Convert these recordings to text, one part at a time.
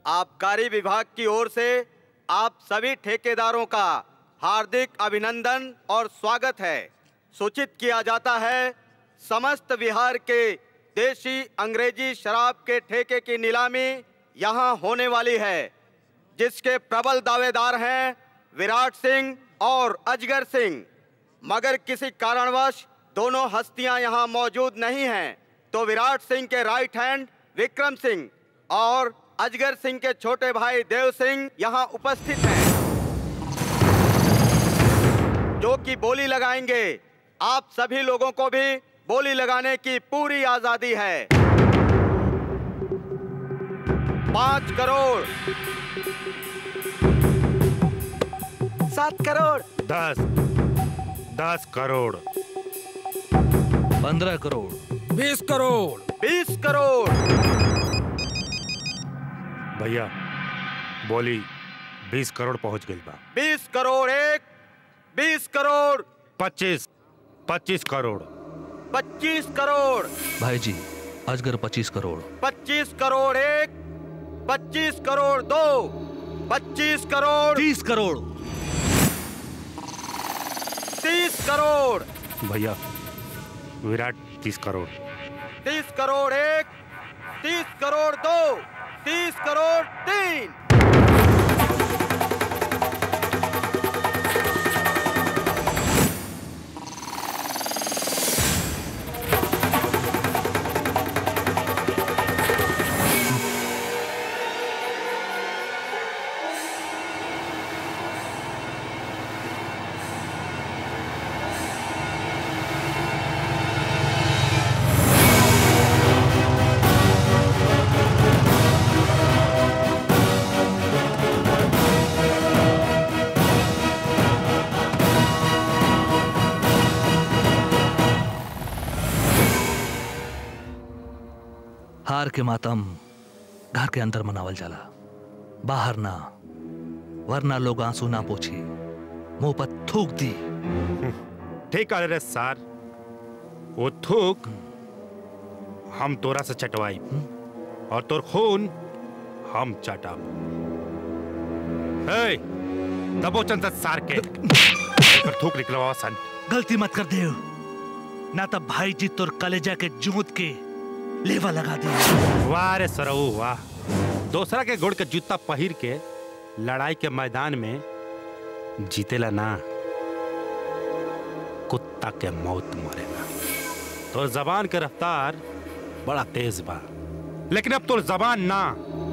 आबकारी विभाग की ओर से आप सभी ठेकेदारों का हार्दिक अभिनंदन और स्वागत है सूचित किया जाता है समस्त बिहार के देशी अंग्रेजी शराब के ठेके की नीलामी यहाँ होने वाली है जिसके प्रबल दावेदार हैं विराट सिंह और अजगर सिंह मगर किसी कारणवश दोनों हस्तियां यहाँ मौजूद नहीं हैं तो विराट सिंह के राइट हैंड विक्रम सिंह और अजगर सिंह के छोटे भाई देव सिंह यहाँ उपस्थित हैं जो कि बोली लगाएंगे आप सभी लोगों को भी बोली लगाने की पूरी आजादी है पांच करोड़ सात करोड़ दस दस करोड़ पंद्रह करोड़ बीस करोड़ बीस करोड़ भैया बोली बीस करोड़ पहुंच गई बा बीस करोड़ एक बीस करोड़ पच्चीस पच्चीस करोड़ पच्चीस करोड़ भाई जी अजगर पच्चीस करोड़ पच्चीस करोड़ एक पच्चीस करोड़ दो पच्चीस करोड़ तीस करोड़ तीस करोड़ भैया विराट तीस करोड़ तीस करोड़ एक तीस करोड़ दो तीस करोड़ तीन हार के मातम घर के अंदर मनावल जाला बाहर ना वरना लोग आंसू ना पोछी मुंह पर थूक दी ठीक है रे सर वो थूक हम तोरा से चटवाई और तोर खून हम चटाब ए दबोचन से सार के एकर थूक निकलवा सन गलती मत कर दे ना तब भाई जी तोर कलेजा के जूत के लेवा लगा दे वाह रे सरऊ वाह दूसरा के गोड़ के जूता पहिर के लड़ाई के मैदान में जीतेला ना कुत्ता के मौत मरेला तो जबान के रफ्तार बड़ा तेज बा लेकिन अब तोर जबान ना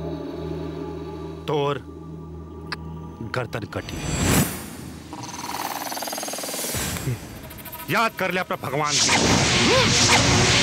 तोर गर्दन कटी याद कर ले अपना भगवान को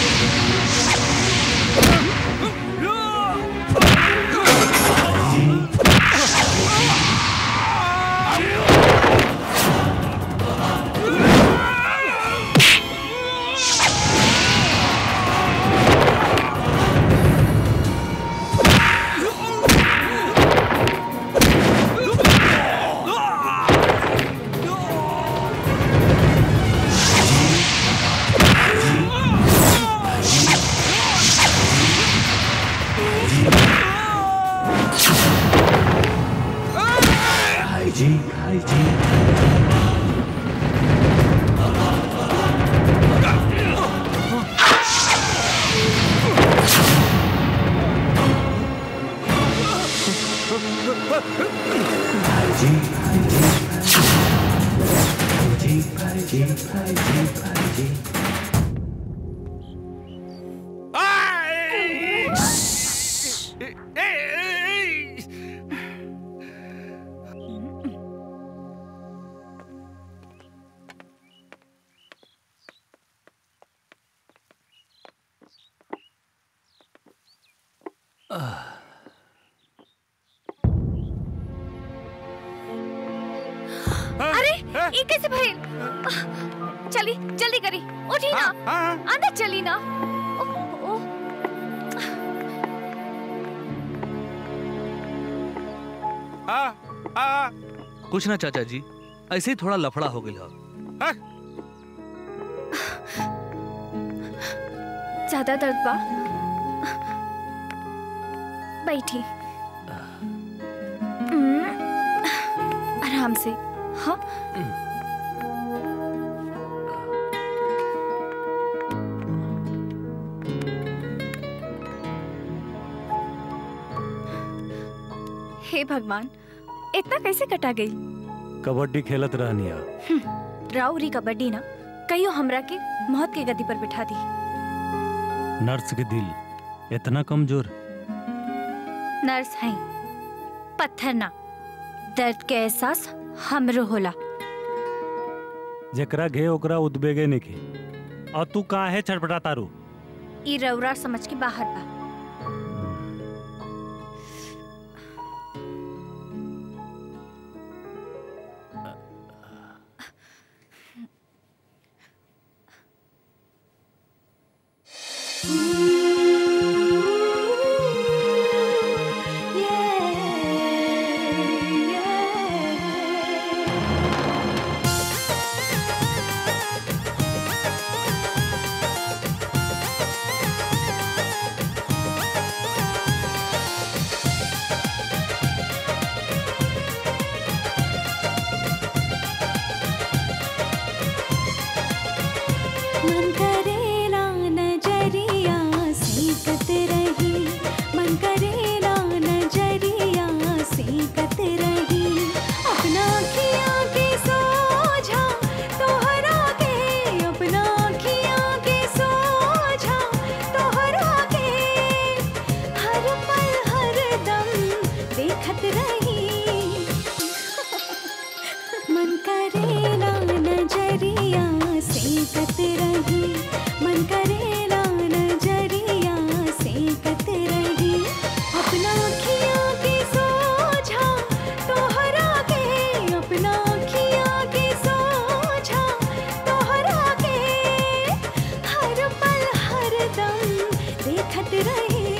अरे ये कैसे भइल चली जल्दी करी उठी ना अंदर चली ना ओ, ओ, कुछ ना चाचा जी ऐसे ही थोड़ा लफड़ा हो गया ज्यादा दर्द बा बैठी हम्म, आराम से हाँ हे भगवान इतना कैसे कटा गई कबड्डी खेलत रहनिया राउरी कबड्डी ना कहियो हमरा के मौत के गद्दी पर बिठा दी नर्स के दिल इतना कमजोर नर्स हैं पत्थर ना दर्द के एहसास हमरो होला जेकरा घे ओकरा उद्बेगे निके और तू काहे छटपटा तारू ई रौरा समझ के बाहर बा मन करेला नजरिया सीखत रही मन करेला नजरिया सीखत रही अपना खिया के सोझा तोहरा के अपना खिया के सोझा तोहरा के हर पल हर दम देखत रही मन करेला नजरिया सीखत रही मन करेला नजरिया सीखत रही अपना खिया के सोझा तोहरा के अपना खिया के सोझा तोहरा के हर पल हर दम देखत रही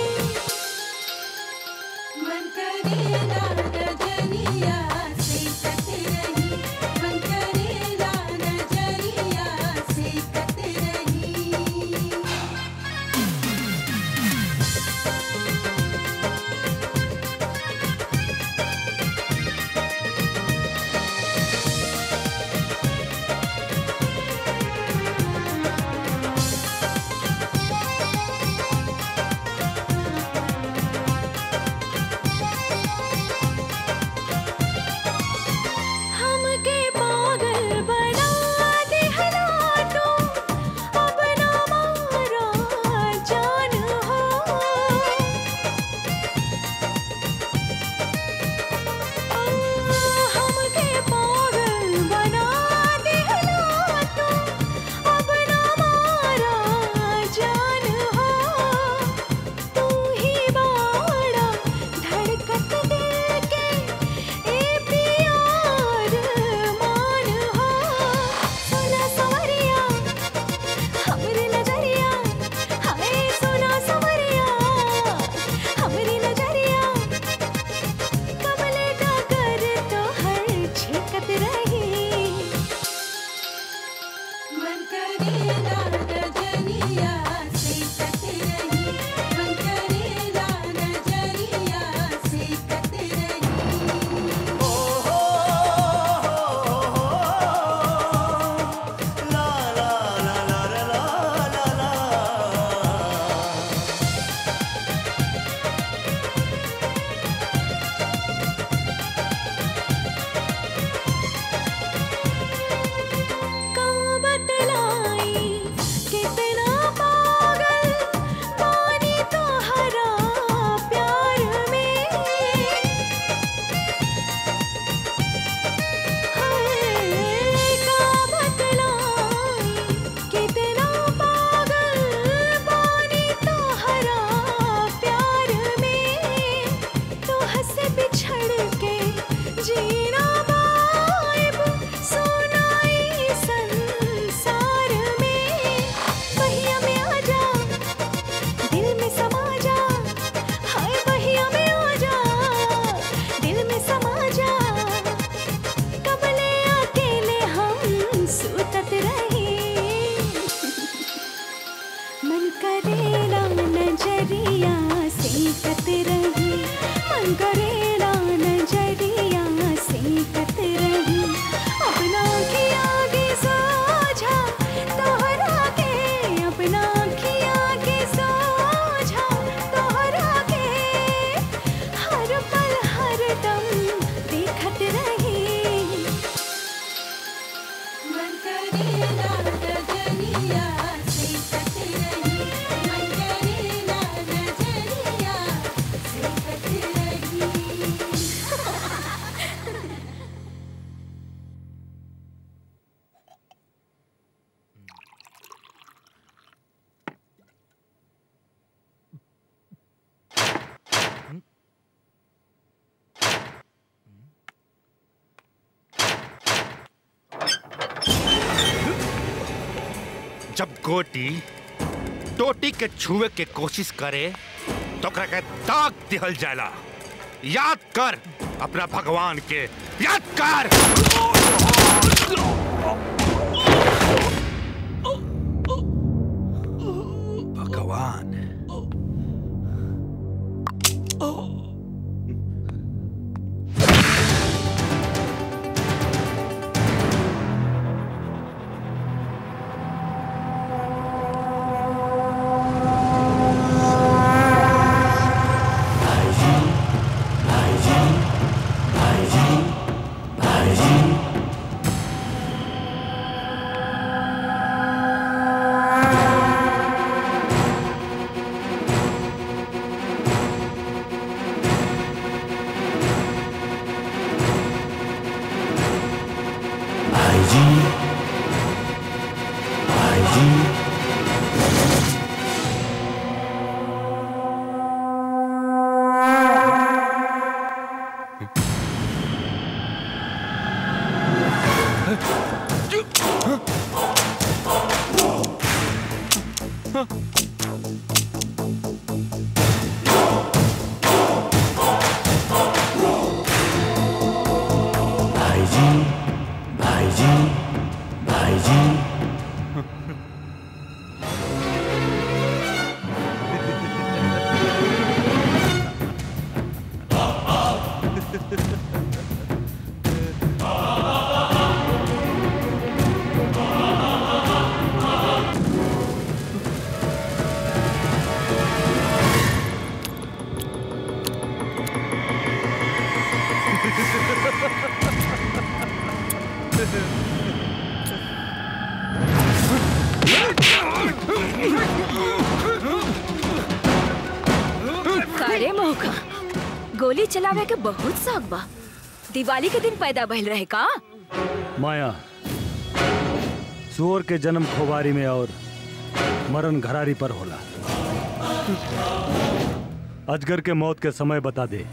मन करेला नजरिया सीखत रही मन करेला नजरिया सीखत रही जब गोटी टोटी के छुए के कोशिश करे तो ओकरा के दाग दिहल जाला याद कर अपना भगवान के याद कर भगवान कारे मौका गोली चलावे के बहुत शौक बा दिवाली के दिन पैदा भइल रहे का माया सुअर के जन्म खोबारी में और मरण घरारी पर होला अजगर के मौत के समय बता दे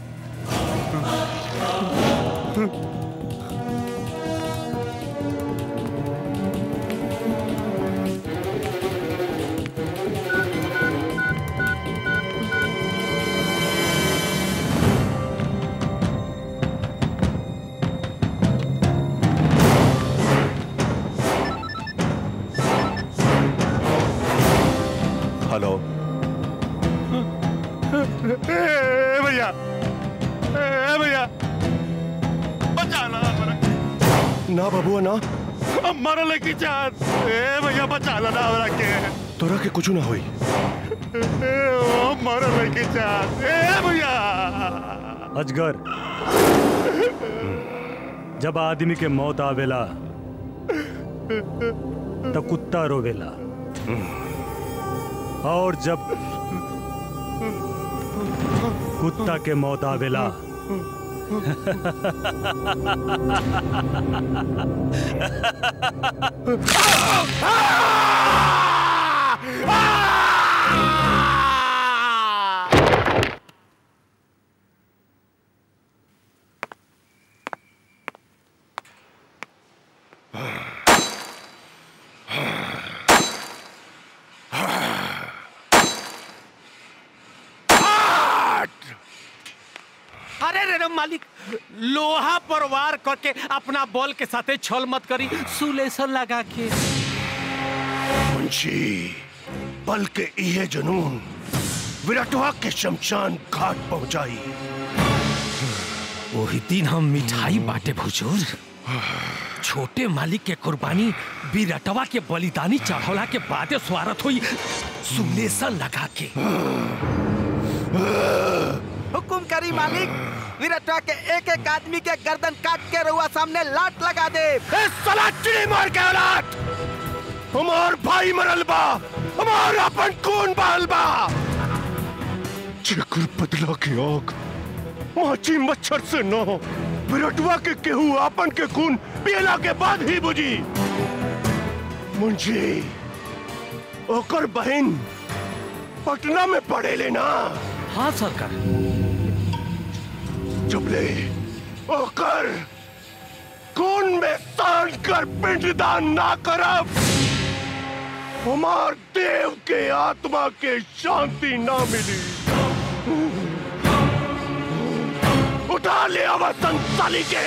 हेलो ए भैया ए भैया बचाना हमरा ना बबुआ ना अब मरल की चाहत ए भैया बचाना ना हमरा के तोरा के कुछ ना होई ए, ओ, मरल की चाहत ए भैया अजगर जब आदमी के मौत आवेला तब कुत्ता रोवेला और जब कुत्ता के मौत आवेला अरे रे रे मालिक लोहा पर वार करके अपना बॉल के साथे छल मत करी सुलेशन लगा के मुंशी बल के इहे जुनून विराटवा के शमशान घाट पहुंचाई वही दिन हम मिठाई बांटे भुजूर छोटे मालिक के कुर्बानी बिरटवा के बलिदानी चढ़ौला के बादे स्वागत हुई सुलेशन लगा के हुकुम करी मालिक विरटवा के एक एक आदमी के गर्दन काट के रुआ सामने लाट लगा दे ए साला चिड़ी मार के औलाद हमार भाई मरल बा हमार अपन खून बहल बा जेकर बदला के आग माची मच्छर से न विरटवा के केहू आपन के खून पियला के बाद ही बुझी मुंशी ओकर बहन पटना में पड़े लेना हाँ सरकार चुपले ओकर खून में सान कर पिंडदान ना करब हमार देव के आत्मा के शांति ना मिली उठा ले अब संसाली के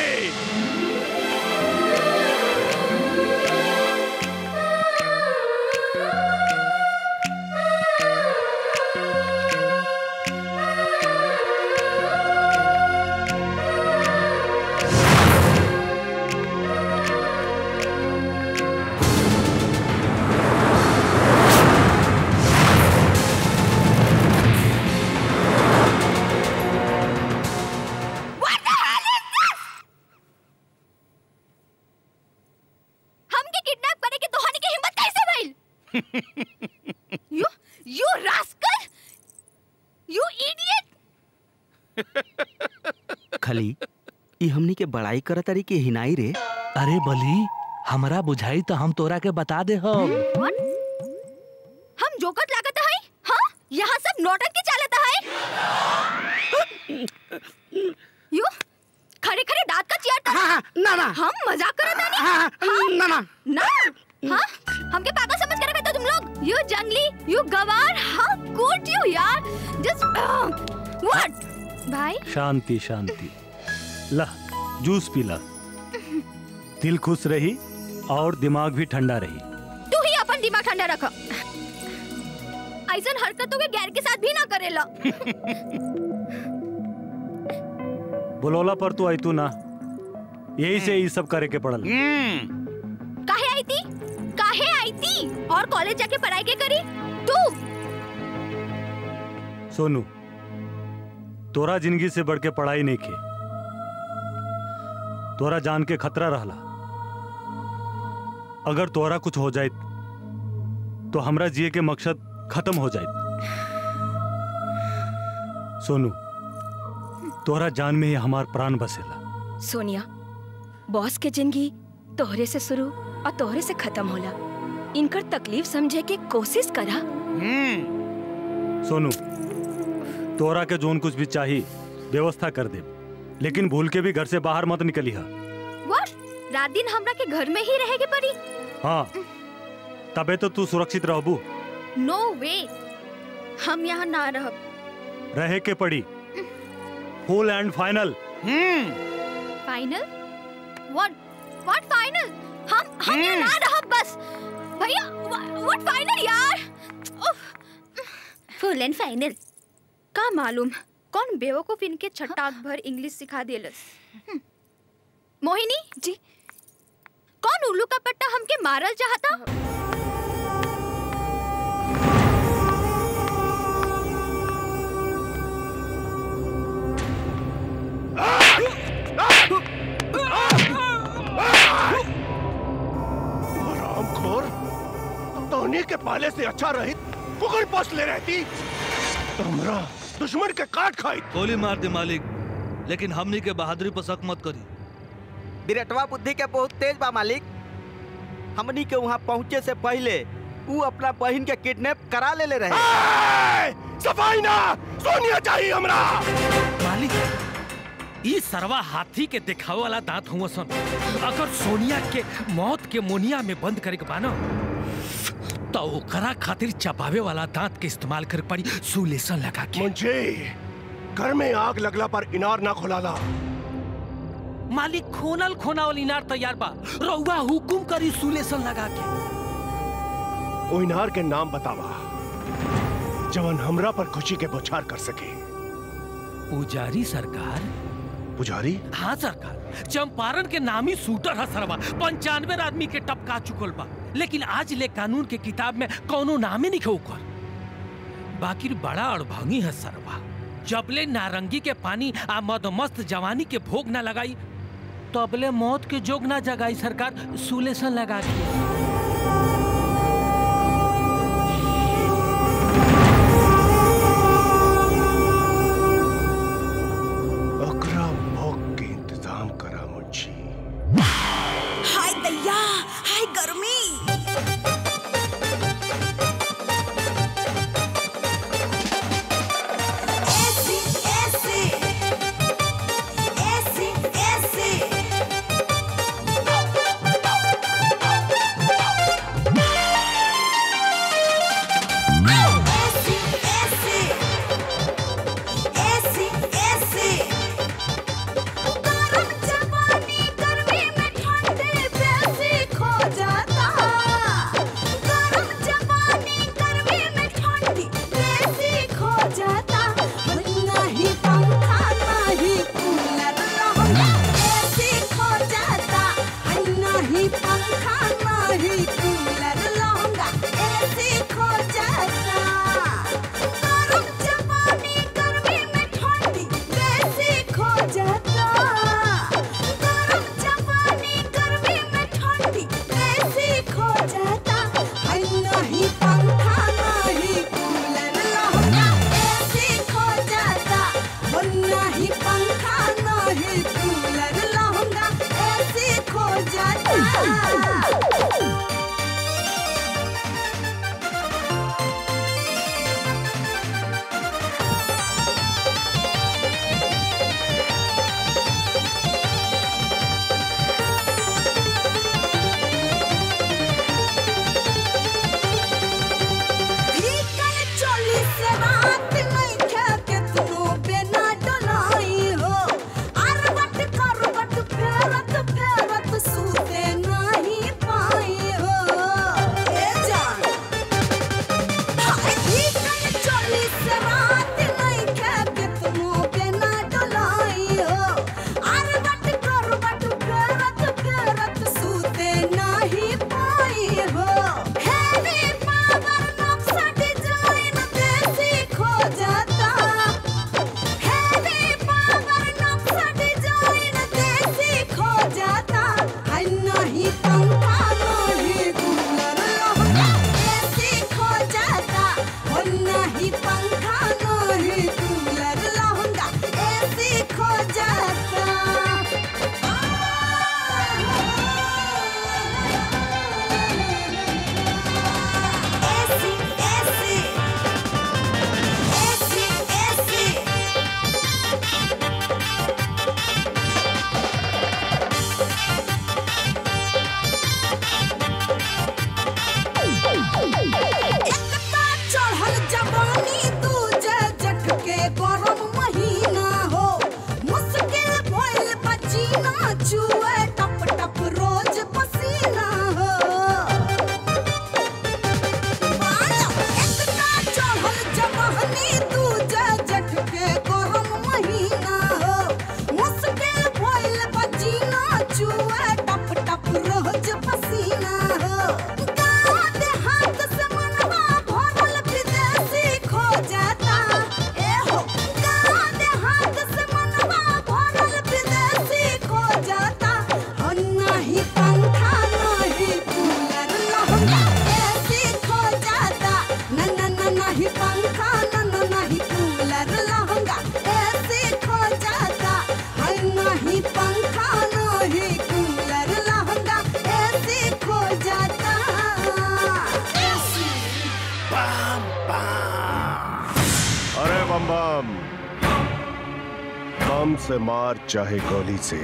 हमके किडनैप करे के तोहनी की हिम्मत कैसे भइल you you rascal you idiot खली ई हमनी के बड़ाई करत तारी के हिनाई रे अरे बली हमरा बुझाई तो हम तोरा के बता दे हो हम जोकत लागत है हाँ यहाँ सब नौटंकी चालत है यू खड़े खड़े दांत का चियार हाँ, ना ना हम मजाक करत है हाँ, ना ना ना हाँ हमके पागल समझ कर रखे तुम लोग यू जंगली यू गवार हाउ गुड यू यार जस्ट व्हाट भाई शांति शांति ला जूस पी ला दिल खुश रही और दिमाग भी ठंडा रही तू ही अपन दिमाग ठंडा रख ऐसा हरकतों के गैर के साथ भी ना करेला बोलोला पर तू आई तू ना यही से ये सब करे के पड़ल काहे आई थी काहे आई थी और कॉलेज जाके पढ़ाई के करी तू सोनू तोरा जिंदगी से बढ़ के पढ़ाई नहीं की तोरा जान के खतरा रहला अगर तोरा कुछ हो जाए तो हमरा जिए के मकसद खत्म हो जाए सोनू तोरा जान में ही हमार प्राण बसेला सोनिया बॉस के जिंदगी तोहरे से शुरू और तोहरे से खत्म होला इनकर तकलीफ समझे के कोशिश करा सोनू तोरा के जोन कुछ भी चाहिए व्यवस्था कर दे लेकिन भूल के भी घर से बाहर मत निकली हा व्हाट रात दिन हमरा के घर में ही रहेगे पड़ी हाँ तबे तो तू सुरक्षित रहबू नो वे हम यहाँ ना रह रहे के पड़ी full and final final what what final हम हम यहाँ ना रह बस भैया व्हाट फाइनल यार फुल एंड फाइनल का मालूम कौन बेवकूफ इनके छटाक भर इंग्लिश सिखा देलस हम्म। मोहिनी जी कौन उल्लू का पट्टा हमके मारल चाहता हरामखोर तोहनी के पाले से अच्छा रहित कुकुर पोस ले रहती हमरा दुश्मन के काट खाई गोली मार दे मालिक लेकिन हमनी के बहादुरी पर शक मत करी बिरटवा बुद्धि के बहुत तेज बा मालिक हमनी के वहाँ पहुँचे से पहले ऊ अपना बहन के किडनैप करा ले ले रहे ए, सफाई ना सोनिया चाहिए हमरा मालिक ई सरवा हाथी के दिखावे वाला दांत हुआ सन अगर सोनिया के मौत के मोनिया में बंद करे के बानो तो ओकरा खातिर चबावे वाला दांत के इस्तेमाल कर पड़ी सुलेसन लगा के मुझे घर में आग लगला पर इनार ना खुलाला मालिक खोनल खोनावल इनार तैयार बा रउआ हुकुम करी सुलेसन लगा के ओ इनार के नाम बतावा जवन हमरा पर खुशी के बौछार कर सके पुजारी सरकार पुजारी हाँ सरकार चंपारण के नामी शूटर है सरवा पंचानवे आदमी के टपका चुकल बा लेकिन आज ले कानून के किताब में कौनो नामे नहीं ओकर बाकी बड़ा अड़भंगी है सरवा जबले नारंगी के पानी आ मदमस्त जवानी के भोग ना लगाई तबले मौत के जोग ना जगाई सरकार सुलेसन लगा के ओकरा भोग के इंतजाम करा मुंशी हाय दैया हाय गर्मी ऐसी ऐसी ऐसी ऐसी खत्म बम से मार चाहे गोली से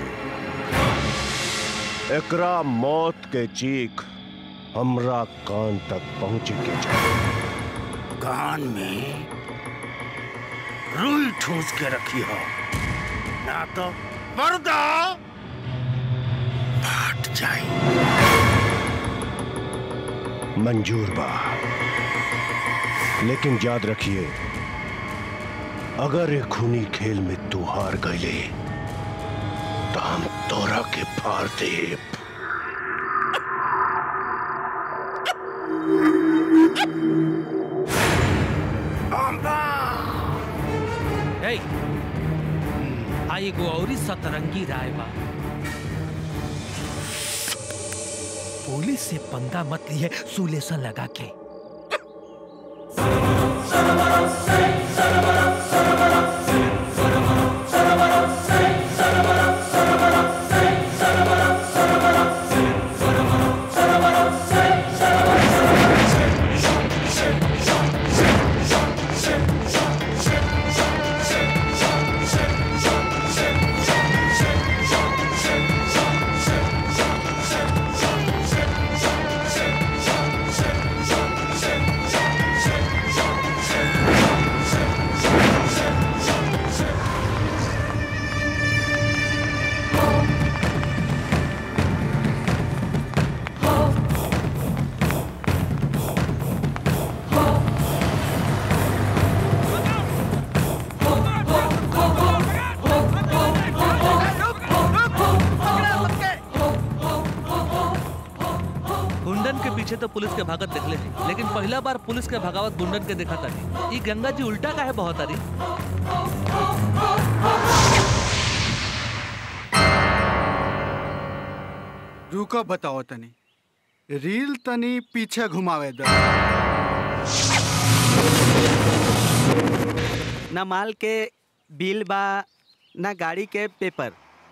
एकरा मौत के चीख हमरा कान तक पहुंचे के चाहिए कान में रुई ठूस के रखी हो ना तो पर्दा फाट जाए मंजूर बा लेकिन याद रखिए अगर एक खूनी खेल में तू हार गईले तो हम तोरा के फाड़ देब हे आई एगो औरी सतरंगी राय बा पुलिस से पंगा मत लिए सुलेसन लगा के गुंडन के पीछे तो पुलिस के भागत देखले थी लेकिन पहला बार पुलिस के भगावत गुंडन के देखा तारी ई गंगा जी उल्टा का है बहुत तारी रुको बताओ तनी रील तनी पीछे घुमावे दो ना माल के बिल बा ना गाड़ी के पेपर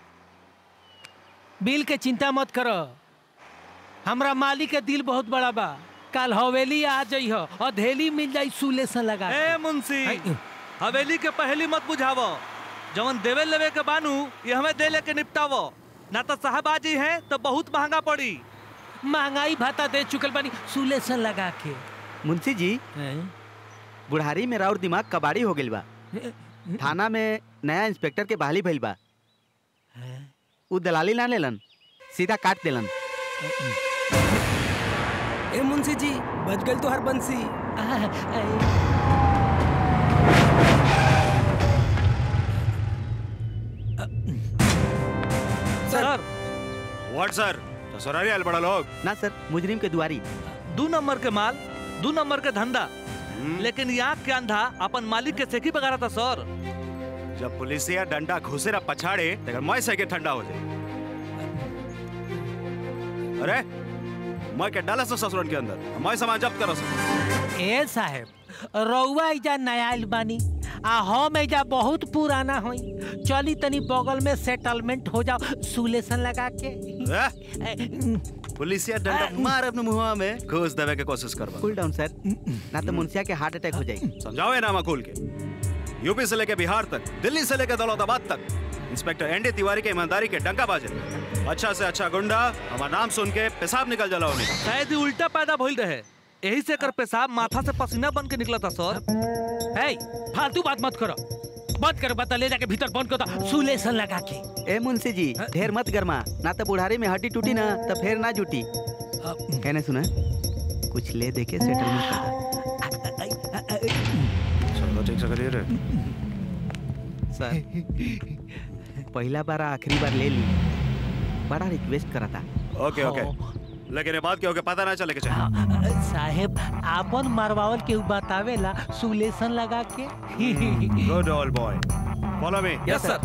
बिल के चिंता मत करो हमरा मालिक के दिल बहुत बड़ा बा कल हवेली आ जइह और धेली मिल जाई सुलेसन लगा के। ए मुंशी हवेली के पहली मत बुझावो जवन देवे लेवे के बानू ये हमें दे लेके निपटावो ना तो साहबाजी है तो बहुत महंगा पड़ी महंगाई भाता दे चुकल बानी सुलेसन लगा के मुंशी जी बुढ़ारी में राउर दिमाग कबाड़ी हो गइल बा थाना में नया इंस्पेक्टर के बहाली भइल बा उ दलाली ना लेलन सीधा काट देलन ए मुंशी जी बच गल तो हर बंसी सर व्हाट सर ससुरारी आयल बड़ा लोग ना सर मुजरिम के दुआरी दू नंबर के माल दू नंबर के धंधा लेकिन यहाँ के अंधा अपन मालिक के सेकी बगा था सर जब पुलिसिया डंडा घुसेरा पछाड़े तो मैं सके ठंडा हो जाए अरे मैं के डाला सो ससुरन के अंदर मैं सामान जब्त करो सो ए साहेब रउआ एजा नयाल बानी आ हम एजा बहुत पुराना होई चली तनी बगल में सेटलमेंट हो जाओ सुलेसन लगा के पुलिसिया डंडा मार अपने मुंह में घुस देवे के कोशिश करवा कूल डाउन सर ना तो मुंशिया के हार्ट अटैक हो जाई समझाओ ना मकूल के यूपी से लेके बिहार तक दिल्ली से लेके दौलताबाद तक इंस्पेक्टर एनडी तिवारी के ईमानदारी के डंका बाजे अच्छा से अच्छा गुंडा हमारा नाम सुन के पेशाब निकल जला उन्हें शायद ही उल्टा पैदा भइल रहे यही से कर पेशाब माथा से पसीना बन के निकला था सर ए फालतू बात मत करो बंद करो बता ले जाके भीतर बंद करो सुलेसन लगा के ए मुंशी जी ढेर मत गरमा ना तो बुढ़ारी में हड्डी टूटी ना तो फिर ना जुटी कहने सुना कुछ ले दे के सेटलमेंट कर चलो ठीक से करिए रे सर पहला बार आखिरी बार ले ली बड़ा रिक्वेस्ट करा था ओके ओके लेकिन ये बात क्या होके पता ना चले के चाहिए साहेब आपन मरवावल के बतावेला सुलेसन लगा के good old boy follow me yes sir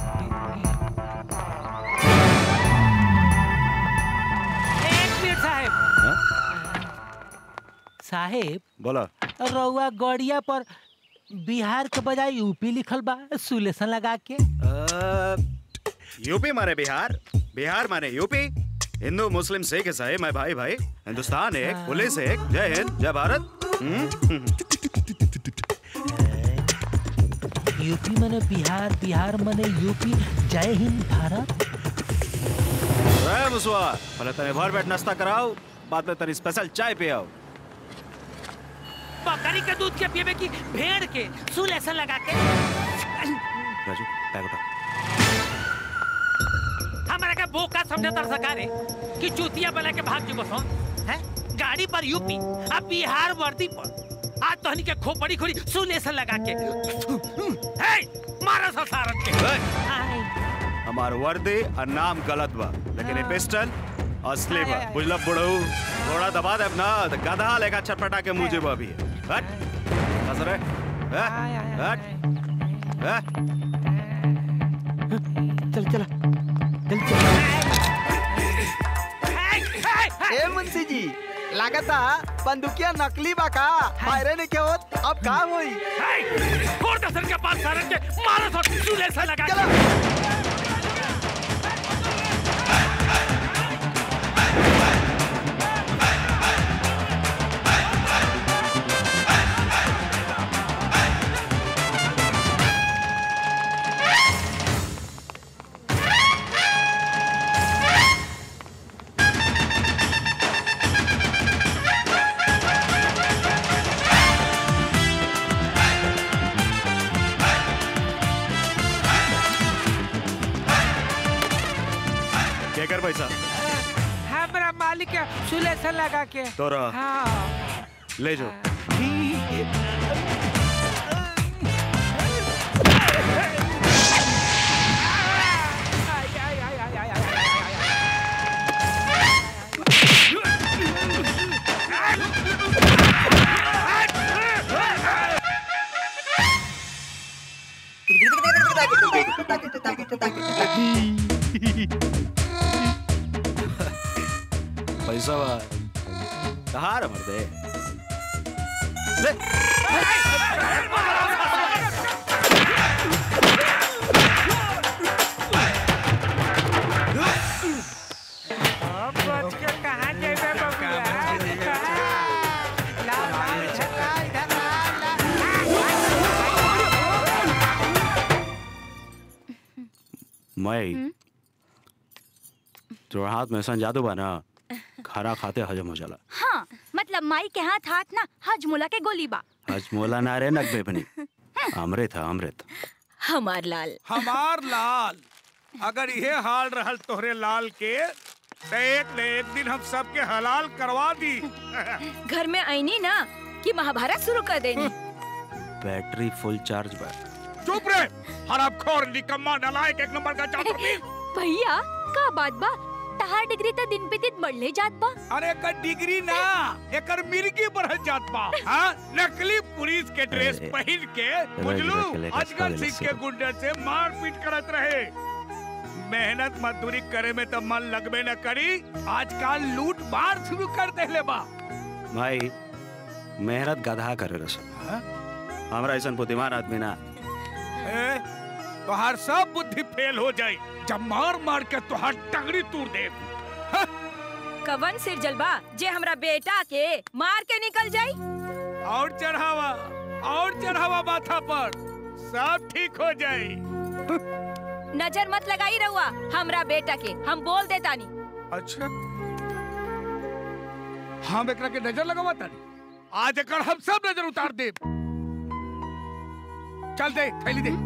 एक मिनट साहेब साहेब बोला रउआ गड़िया पर बिहार के बजाय यूपी लिखल बा सुलेसन लगा के यूपी माने बिहार बिहार माने यूपी हिंदू मुस्लिम सिख ईसाई मैं भाई भाई हिंदुस्तान एक पुलिस एक जय हिंद जय भारत हम्म? यूपी मने बिहार बिहार मने यूपी जय हिंद भारत रे मुसवा पहले तने भर बैठ नाश्ता कराओ बाद में तनी स्पेशल चाय पे आओ बकरी के दूध के पीबे की भेड़ के सुल ऐसा लगा के राजू बैग उठा हमारा का बोका समझे तर सकारे कि चूतिया बना के भाग जुबो सो हैं गाड़ी पर यूपी अब बिहार वर्दी पर आज तो हनी के खोपड़ी खोड़ी सुल ऐसा लगा के हे मारा सा सारन के हाय हमार वर्दी और नाम गलत बा लेकिन ये पिस्टल असली बा बुझला बुढ़ऊ थोड़ा दबा दे ना तो गधा लेगा छटपटा के मुझे बा अभी हट हंस रे हट हट हट चल चला चल ए मुंशी जी लागता बंदूकिया नकली बा का फायरे नहीं के होत अब काम होई कोर्ट सर के पास सारन के मारा सा सुल ऐसा लगा के क्या कर पैसा हमरा मालिक के सुलेसन लगा के तोरा हाँ ले जाओ पैसा बा कहाँ रे मर्दे ले अब बच के कहाँ जेबे बबुआ ला ला छका इधर ला मैं जो हाथ में ऐसा जादू बा ना खाना खाते हजम हो जाला हाँ मतलब माई के हाथ हाथ ना हजमुला के गोली बा हजमोला ना रे नक बेबनी अमृत है अमृत हमार लाल हमार लाल अगर ये हाल रहल तोहरे लाल के तो एक न एक दिन हम सबके हलाल करवा दी घर में आईनी ना कि महाभारत शुरू कर देनी बैटरी फुल चार्ज बा चुप रे हराम खोर निकम्मा नलायक एक नंबर का चाकर भैया का बात बा तहार डिग्री तो दिन पे दिन बढ़ले जात बा अरे एकर डिग्री ना एकर मिर्गी बढ़ल जात बा हाँ नकली पुलिस के ड्रेस पहन के बुझलू अजगर सिंह के गुंडे से मार पीट करत रहे मेहनत मजदूरी करे में तो मन लगबे न करी आजकल लूट मार शुरू कर देले बा भाई मेहनत गधा करे रस हमरा ऐसा बुद्धिमान आदमी ना ए, तोहार सब बुद्धि फेल हो जाई जब मार मार के तोहार टंगड़ी तोड़ दे कवन सिर जलबा जे हमरा बेटा के मार के निकल जाई और चढ़ावा और चढ़ावा माथा पर सब ठीक हो जाई नजर मत लगाई रहुआ हमरा बेटा के हम बोल देतानी अच्छा हम एकरा के नजर लगावा तानी आज एकर हम सब नजर उतार दे चल दे थैली दे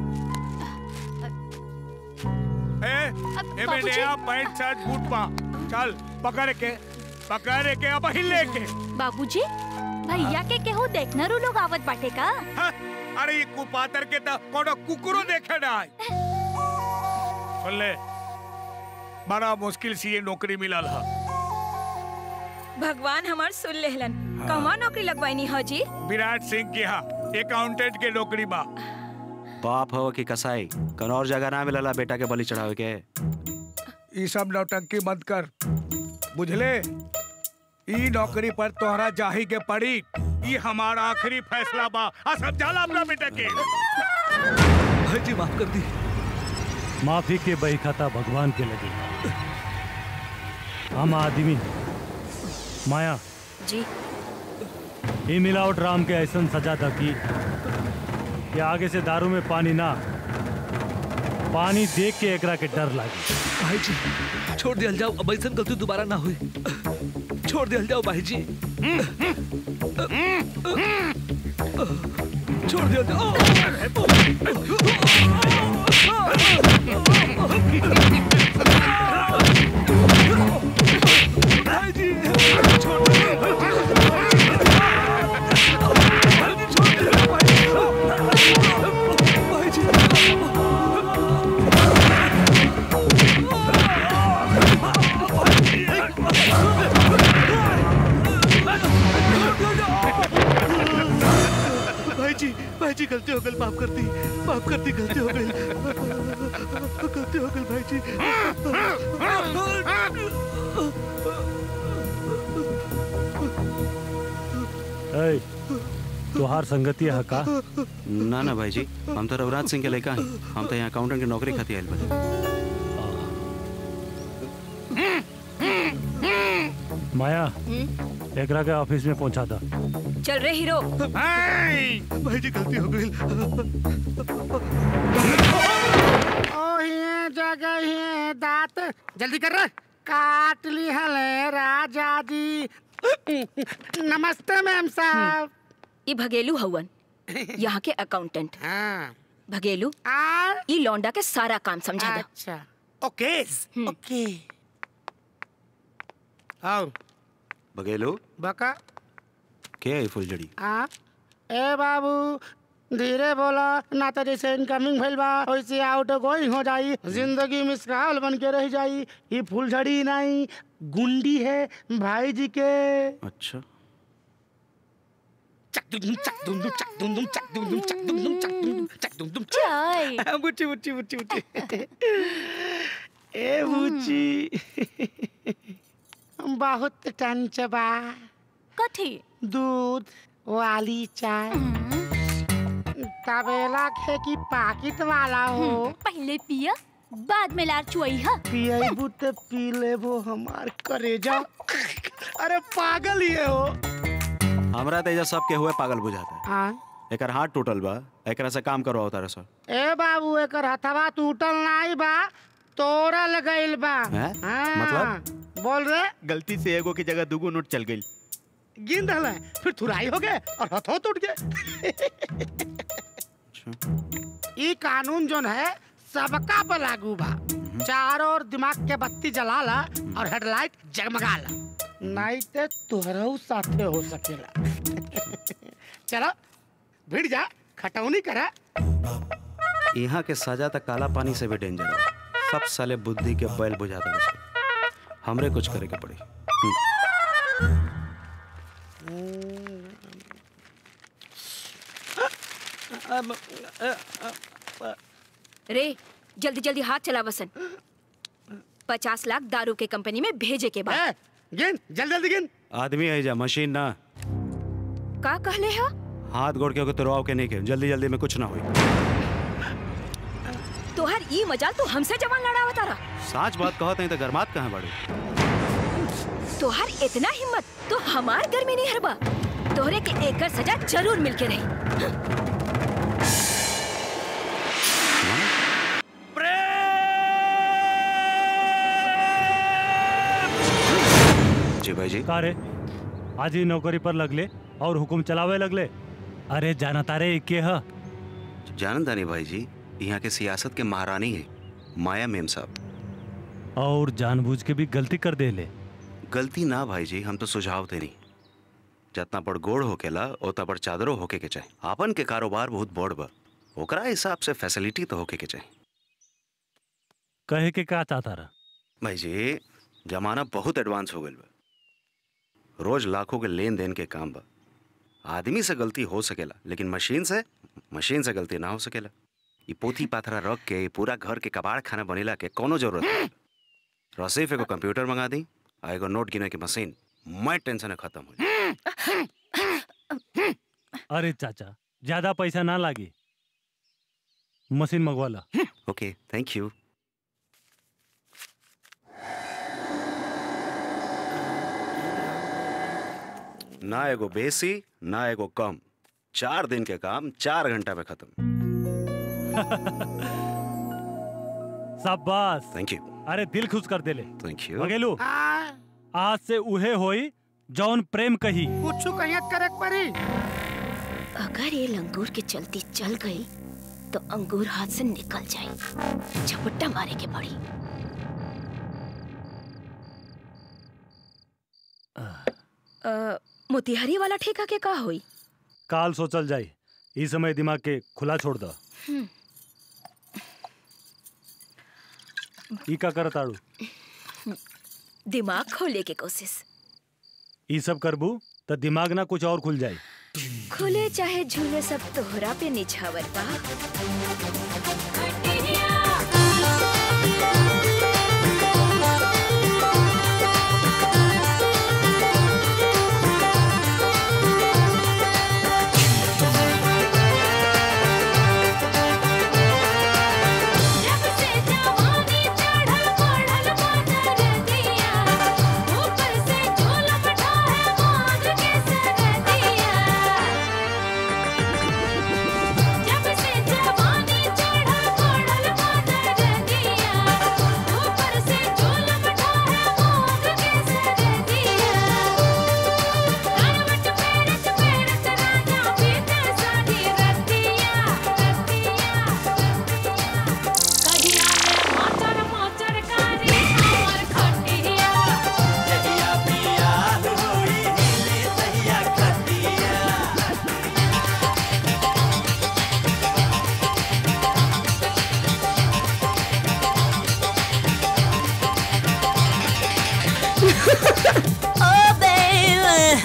ए ए में बाबूजी। नया पैंट शर्ट बूट पा चल पकड़ के पकड़ के अब ही लेके बाबूजी भैया के केहू देखना रू लोग आवत बाटे का अरे ये कुपातर के तो कोनो कुकुरो देखे ना आई सुन ले बड़ा मुश्किल से ये नौकरी मिलल है भगवान हमार सुन लेहलन कहवा नौकरी लगवाईनी हो जी विराट सिंह के यहाँ अकाउंटेंट के नौकरी बा बाप हो कि कसाई कौन और जगह ना मिलला बेटा के बलि चढ़ावे के ये सब नौटंकी मत कर बुझले ई नौकरी पर तोहरा जाही के पड़ी ये हमारा आखिरी फैसला बा आ समझाला अपना बेटा के भाई जी माफ कर दी माफी के बहीखाता भगवान के लगे हम आदमी माया जी ई मिलावट राम के ऐसा सजा था कि कि आगे से दारू में पानी ना पानी देख के एकरा के डर लागे भाई जी छोड़ दिया जाओ अब ऐसा गलती दोबारा ना हुई छोड़ दिया जाओ भाई जी छोड़ दिया जाओ भाई जी छोड़ भाई जी भाई जी गलती हो गई माफ कर दी माफ कर दी गलती हो गई गलती हो गई भाई जी ऐ तोहार संगति है का ना ना भाई जी हम तो रघुराज सिंह के लड़का हैं हम तो यहाँ अकाउंटेंट की नौकरी खाती आयल बने माया एकरा के ऑफिस में पहुंचा था चल रे हीरो भाई जी गलती हो गई ओहिए जगह ही दांत जल्दी कर रे काट ली हले राजा जी नमस्ते मैम साहब ये भगेलू हवन यहाँ के अकाउंटेंट भगेलू ये लौंडा के सारा काम समझा दो अच्छा ओके ओके आओ बघेलो बका क्या है फुलझड़ी आ ए बाबू धीरे बोला ना तो जैसे इनकमिंग भइल बा वैसे आउट गोइंग हो जाई जिंदगी मिसकाल बन के रह जाई ये फुलझड़ी नहीं गुंडी है भाई जी के अच्छा चक दुम चक दुम दुम चक दुम दुम चक दुम दुम चक दुम दुम चक दुम दुम चक दुम दुम चाय बुच्ची बुच्ची बुच्ची बुच्ची ए बुच्ची बहुत टंच बा कथी दूध वाली चाय तबेला खे की पाकिट वाला हो पहले पिया बाद में लार चुई हा पियबू तो पी लेबो हमार करेजा अरे पागल ये हो हमरा तेजा सब के हुए पागल बुझाता है हाँ एकर हाथ टूटल बा एकरा से काम करवाओ तारे सर ए बाबू एकर हथवा टूटल नाई बा तोड़ल गइल बा हैं? हाँ, मतलब? बोल रे गलती से एगो की जगह दूगो नोट चल गई गिन रहल फिर थुराई हो गए और हथो टूट गए ई कानून जोन है सबका पर लागू बा चारों ओर दिमाग के बत्ती जला ला और हेडलाइट जगमगा ला नहीं ते तुहरऊ साथे हो सकेला चलो भिड़ जा खटौनी करा यहाँ के सजा तक काला पानी से भी डेंजर है सब साले बुद्धि के बैल बुझाता है हमरे कुछ करे के पड़ी हम्म। रे जल्दी जल्दी हाथ चला वसन पचास लाख दारू के कंपनी में भेजे के बाद गिन जल्दी जल्दी गिन आदमी है जा मशीन ना का कहले हो हाथ गोड़ के तुरवाओ के नहीं के जल्दी जल्दी में कुछ ना हुई तोहर ई मजाल तू हमसे जवान लड़ावा तारा साच बात कहत नहीं तो गरमात कहाँ बड़ी तोहर इतना हिम्मत तो हमार घर में नहीं हरबा तोहरे के एकर सजा जरूर मिलके रही जी भाई जी का रे आज ही नौकरी पर लगले और हुकुम चलावे लगले अरे जाना तारे के ह जानता नहीं भाई जी यहाँ के सियासत के महारानी है माया मेम साहब और जानबूझ के भी गलती कर दे ले गलती ना भाई जी हम तो सुझाव थे नहीं जितना बड़ गोड़ होकेला उतना बड़ चादरो होके के चाहे आपन के कारोबार बहुत बड़ बा ओकरा हिसाब से फैसिलिटी तो होके के चाहे कहे के का चाहता रहा भाई जी जमाना बहुत एडवांस हो गई बा रोज लाखों के लेन देन के काम बा आदमी से गलती हो सकेला लेकिन मशीन से मशीन से गलती ना हो सकेला ये पोथी पाथरा रख के पूरा घर के कबाड़ खाना बनेला के कोनो जरूरत नहीं रसीफ एगो कंप्यूटर मंगा दी आ एगो नोट गिने की मशीन मैं टेंशन खत्म हो अरे चाचा ज्यादा पैसा ना लागी मशीन मंगवा ला ओके थैंक यू ना एगो बेसी ना एगो कम चार दिन के काम चार घंटा में खत्म शाबाश थैंक यू अरे दिल खुश कर देले थैंक यू बघेलू आज से उहे होई जौन प्रेम कही कुछ कहियत करे परी अगर ये लंगूर के चलती चल गई तो अंगूर हाथ से निकल जाए झपट्टा मारे के पड़ी अ, मोतिहारी वाला ठेका के का होई काल सोचल जाई इस समय दिमाग के खुला छोड़ दो हम्म, ई का करत आड़ू दिमाग खोले के कोशिश ई सब करबू तो दिमाग ना कुछ और खुल जाई खुले चाहे झूले सब तोहरा पे निछावर बा oh, baby.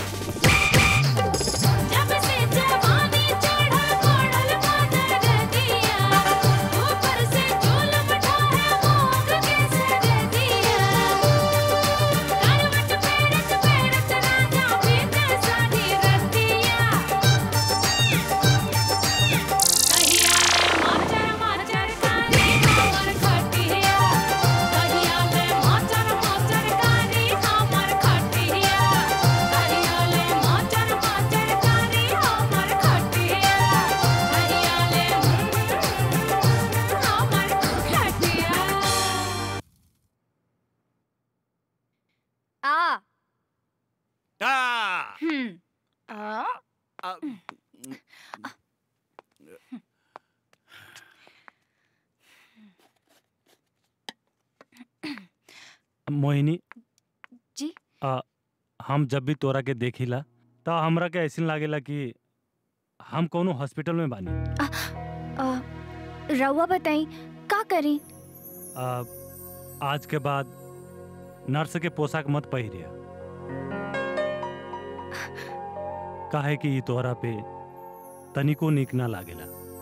आ टा हम्म मोहिनी जी आ, हम जब भी तोरा के देखिला त हमरा के ऐसा लागेला कि हम कोनो हॉस्पिटल में बानी आ, रउआ बताई का करी आ, आज के बाद नर्स के पोशाक मत पहिरिया काहे कि ई तोहरा पे तनिको निक ना लागेला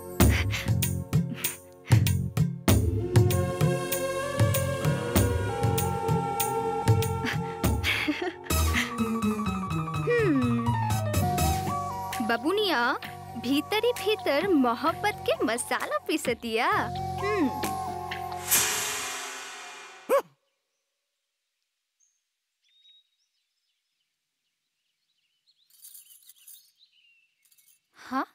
हम्म बबुनिया भीतरी भीतर मोहब्बत के मसाला पीसतिया हम्म हाँ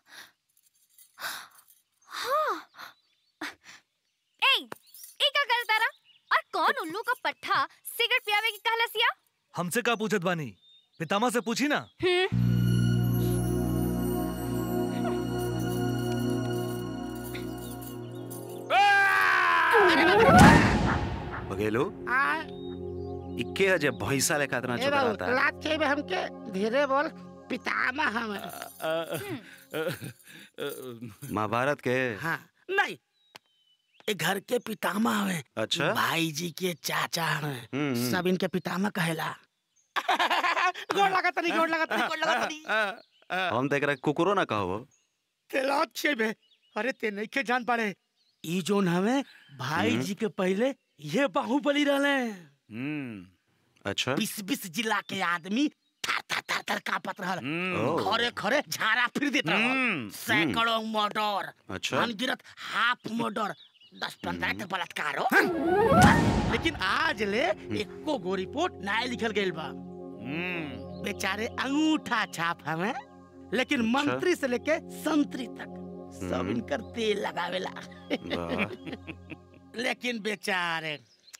हाँ ए ई का करता रहा और कौन उल्लू का पट्ठा सिगरेट पियावे की कहलसिया हमसे का पूछत बानी पितामा से पूछी ना हम्म बघेलो इक्के अजय भैंसा लेखा इतना ए चुका बाबू रहता क्लास के में हमके धीरे बोल पितामह हम महाभारत के हाँ नहीं ये घर के पितामह हवे अच्छा भाई जी के चाचा हवे हम्म, हम्म। सब इनके पितामह कहेला गोड़ लगा तनी गोड़ लगा तनी गोड़ लगा तनी हम देख रहे कुकुरो ना कहो तेलात छे बे अरे ते नहीं के जान पाड़े ई जोन हवे भाई हम्म। जी के पहले ये बाहुबली रहले हम्म अच्छा बीस बीस जिला के आदमी थर थर थर थर कांपत रहल ओ। खरे खरे झाड़ा फिर देत रहल हम्म, सैकड़ों मर्डर अच्छा। अनगिनत हाफ मर्डर दस पंद्रह के बलात्कार हो लेकिन आज ले एको गो रिपोर्ट ना लिखल गइल बा बेचारे अंगूठा छाप हमें लेकिन मंत्री से लेके संतरी तक सब हम्म। इनकर तेल लगावेला लेकिन बेचारे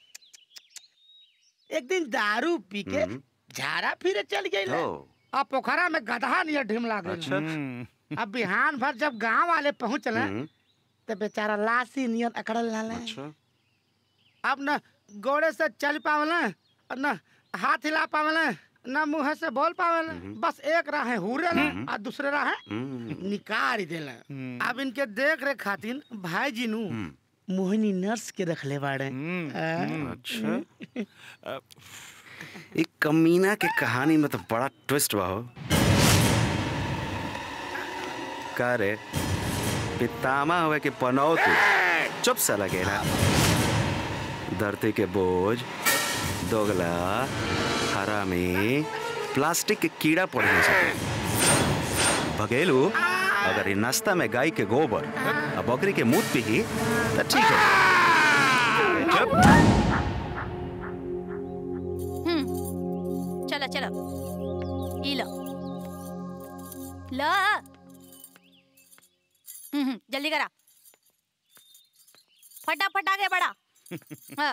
एक दिन दारू पी के झाड़ा फिरे चल गए ओ। अब पोखरा में गधा नियर ढिमला गई अच्छा। अब बिहान भर जब गांव वाले पहुंचले हम्म। तो बेचारा लाशी नियर अकड़ल लाले अच्छा अब न गोड़े से चल पावले और न हाथ हिला पावले न मुंह से बोल पावले बस एक राह है हुरे ले और दूसरे राह है निकाल देले अब इनके देख रेख खातिर भाई जी नु मोहिनी नर्स के रखले बाड़े आ? अच्छा एक कमीना के कहानी में तो बड़ा ट्विस्ट बा हो का रे पितामा हुए के पनौती चुप सा लगेला धरती के बोझ दोगला हरामी प्लास्टिक के कीड़ा पड़ नहीं सके भगेलू अगर ये नाश्ता में गाय के गोबर और बकरी के मूत पी तो ठीक है चुप हम्म चला चला ई लो ला हम्म हम्म, जल्दी करा फटाफट आगे बढ़ा हाँ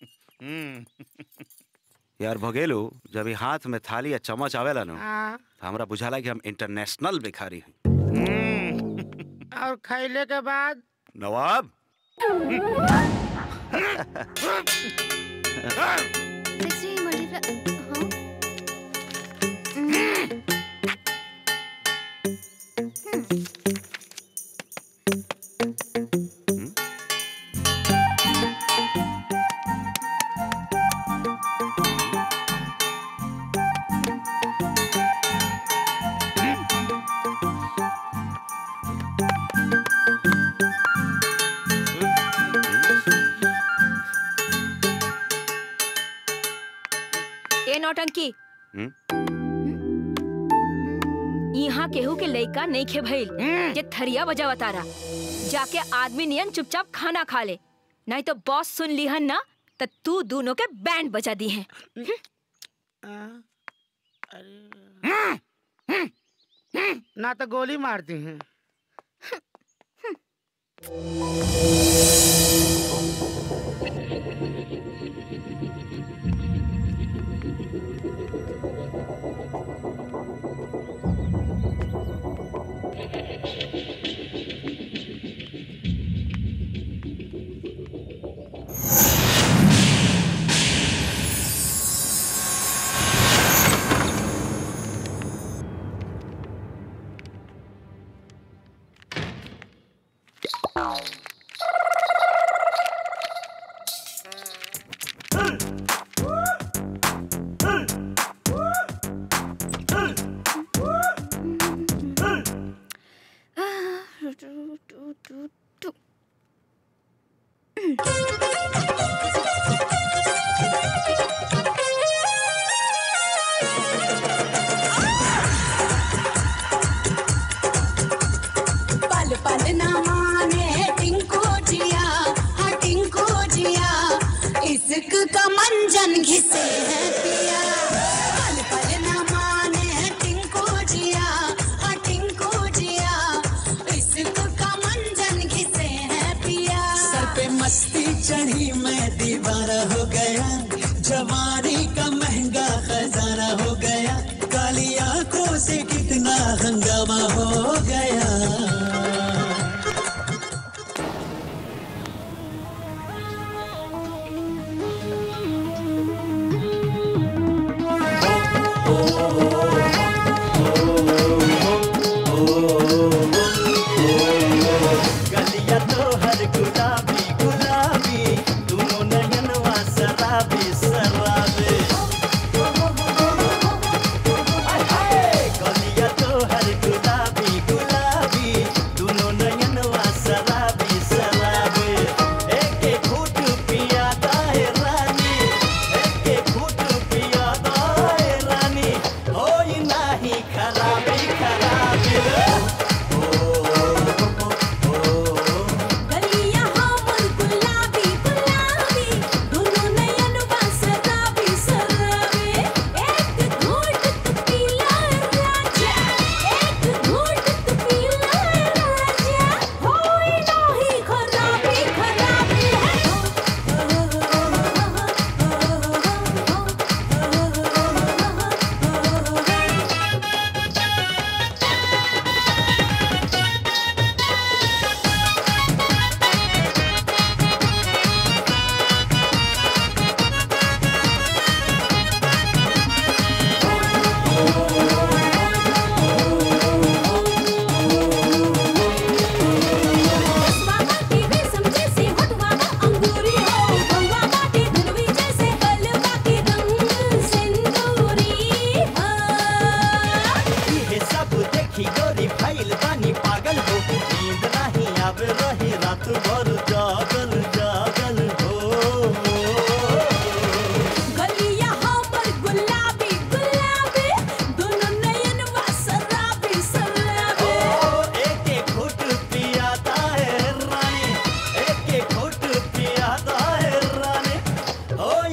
यार भगेलू जब ये हाथ में थाली या चम्मच आवेला नो हाँ। तो हमरा बुझाला कि हम इंटरनेशनल भिखारी हैं और खैले के बाद नवाब Sexy multiply. हाँ? ए नौटंकी हम्म? यहाँ केहू के लइका नहीं खे भइल जे थरिया बजावा तारा जाके आदमी नियन चुपचाप खाना खा ले नहीं तो बॉस सुन लिहन ना तो तू दोनों के बैंड बजा दी है ना तो गोली मारती हैं पल पल न माने टिंको जिया हाँ टिंको जिया इश्क का मंजन घिसे है पिया पल पल न माने टिंको जिया हाँ टिंको जिया इश्क का मंजन घिसे है पिया सर पे मस्ती चढ़ी मैं दीवारा हो गया जवानी का महंगा खजाना हो गया काली आंखों से कितना हंगामा हो गया गलिया तो हर गुलाबी गुलाबी दोनों नयनवा शराबी शराबी गलिया तो हर गुलाबी गुलाबी दोनों नयनवा शराबी शराबी एक एक घूट पिया दाए रानी एक एक घूट पिया दाए रानी होई नाही खराबी खराबी गलिया हमर गुलाबी गुलाबी दोनों नयन बस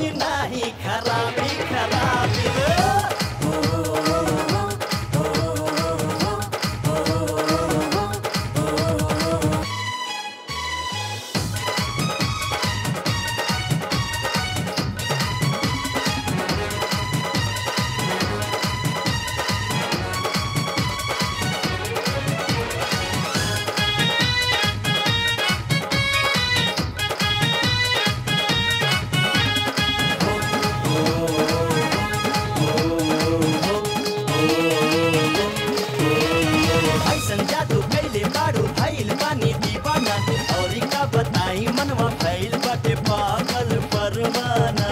होई नाही खराबी खराबी रे ऐसन जादू कैले बारू भइल बानी दीवाना और का बताई मनवा भइल बाटे पागल परवाना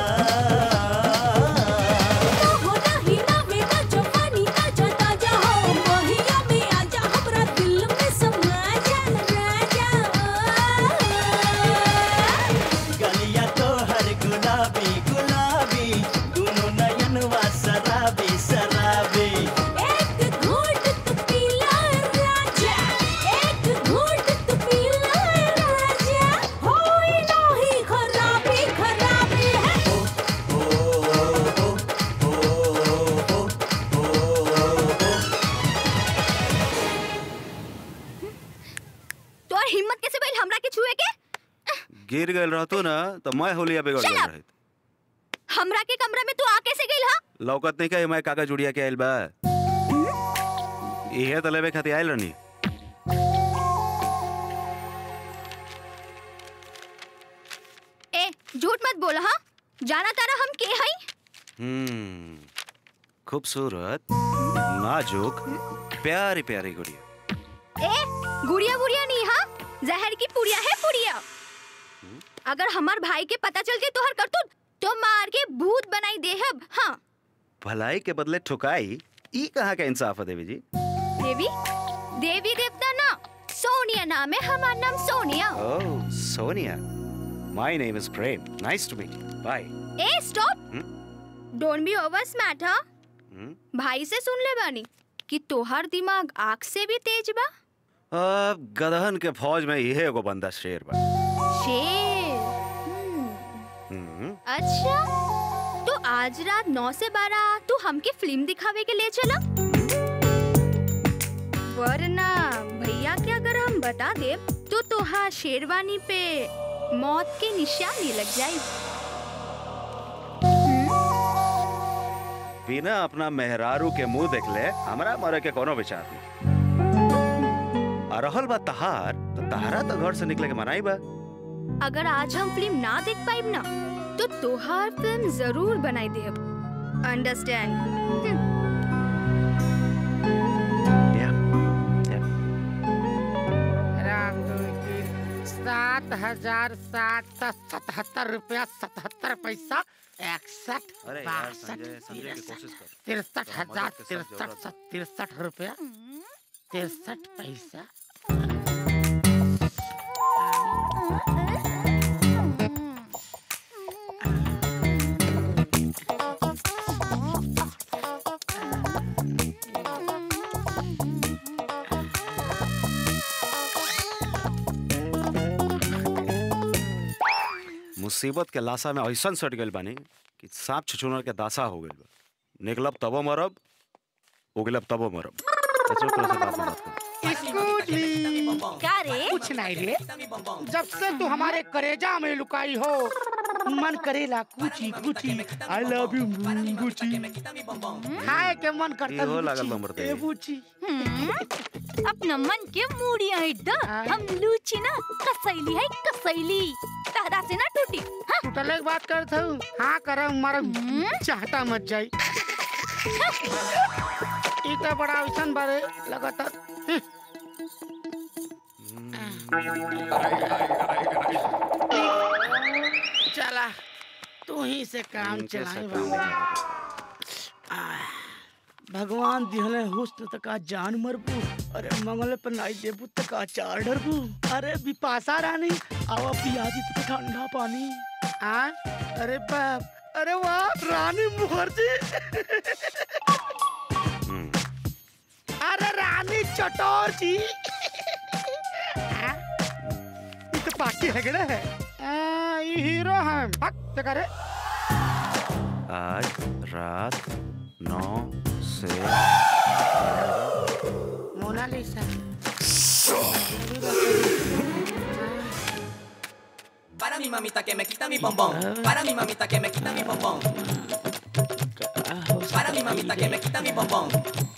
गलिया तोहर गुलाबी गुलाबी दुनो नयनवा शराबी शराबी तोर हिम्मत कैसे भइल हमरा के छुए के गिर गए रहतो ना तो मैं होलिया बिगड़ Shut गए up! रही हमरा के कमरा में तू आ कैसे गइल हा लौकत नहीं का मैं कागज उड़िया के आइल बा इहे तो लेवे खातिर आइल रहनी ए झूठ मत बोल हा जाना तारा हम के हई हम्म खूबसूरत नाजुक प्यारी प्यारी गुड़िया ए गुड़िया गुड़िया नहीं हा जहर की पुड़िया है पुड़िया अगर हमार भाई के पता चल गई तोहर करतूत तो मार के भूत बनाई देहब हाँ भलाई के बदले ठुकाई ई कहाँ का इंसाफ है देवी जी देवी देवी देवता ना सोनिया नाम है हमार नाम Sonia oh Sonia my name is Prem nice to meet bye a stop don't be over smart हाँ भाई से सुन ले बानी कि तोहर दिमाग आँख से भी तेज बा अब गदहन के फौज में इहे एगो बंदा शेर बा शेर हम्म, अच्छा तो आज रात नौ से बारह तू हमके फिल्म दिखावे के ले चला वरना भैया के अगर हम बता दे तो तोहार शेरवानी पे मौत के निशानी लग जाए बिना अपना मेहरारू के मुंह देख ले हमरा मरे के कोनो विचार नहीं आ रहल बा तहार तो तहारा तो घर से निकले के मनाई बा अगर आज हम फिल्म ना देख पाइब ना तो तोहार फिल्म जरूर बनाई दे अंडरस्टैंड राम दुई तीन सात हजार सात सौ सतहत्तर रुपया सतहत्तर पैसा इकसठ अरे यार, बासठ संजय, समझे की कोशिश कर। तिरसठ थोड़ा हजार मदद के साथ तिरसठ सौ तिरसठ रुपया तिरसठ पैसा मुसीबत के लाशा में ऐसा सट गइल बानी कि सांप छुछुनर के दासा हो गइल बा निकलब तबो मरब उगलब तबो मरब अच्छा, तोरा से बात में बात कर। स्कूटी क्या रे कुछ नहीं रे जब से तू हमारे करेजा में लुकाई हो मन करेला कुची कुची आई लव यू गुची खाए के मन करता इहो लागल गुची, बा मर्दे। ए बुची अपना मन के मूड़िया है द हम लूची ना कसैली है कसैली तहरा से ना टूटी हाँ? टूटले के बात करत हूँ हाँ कर मारा चाहता मत जाई ई तो बड़ा ऐसन बारे लगातार चला तू ही से काम इनके चलाए से बाबू भगवान दिहले हुस्न तक का जान मरबू अरे मंगल पर नाई देबू तक का चार डरबू अरे बिपाशा रानी आवा पियाजी तक ठंडा पानी आ अरे बाप अरे वाह रानी मुखर्जी अरे रानी चटोर जी आ? ये तो पार्टी है गड़ा है आ, ये हीरो है हक तो करे आज रात नौ से Monalisa Para mi mamita que me quita mi bombón. Para mi mamita que me quita mi bombón. Para mi mamita que me quita mi bombón.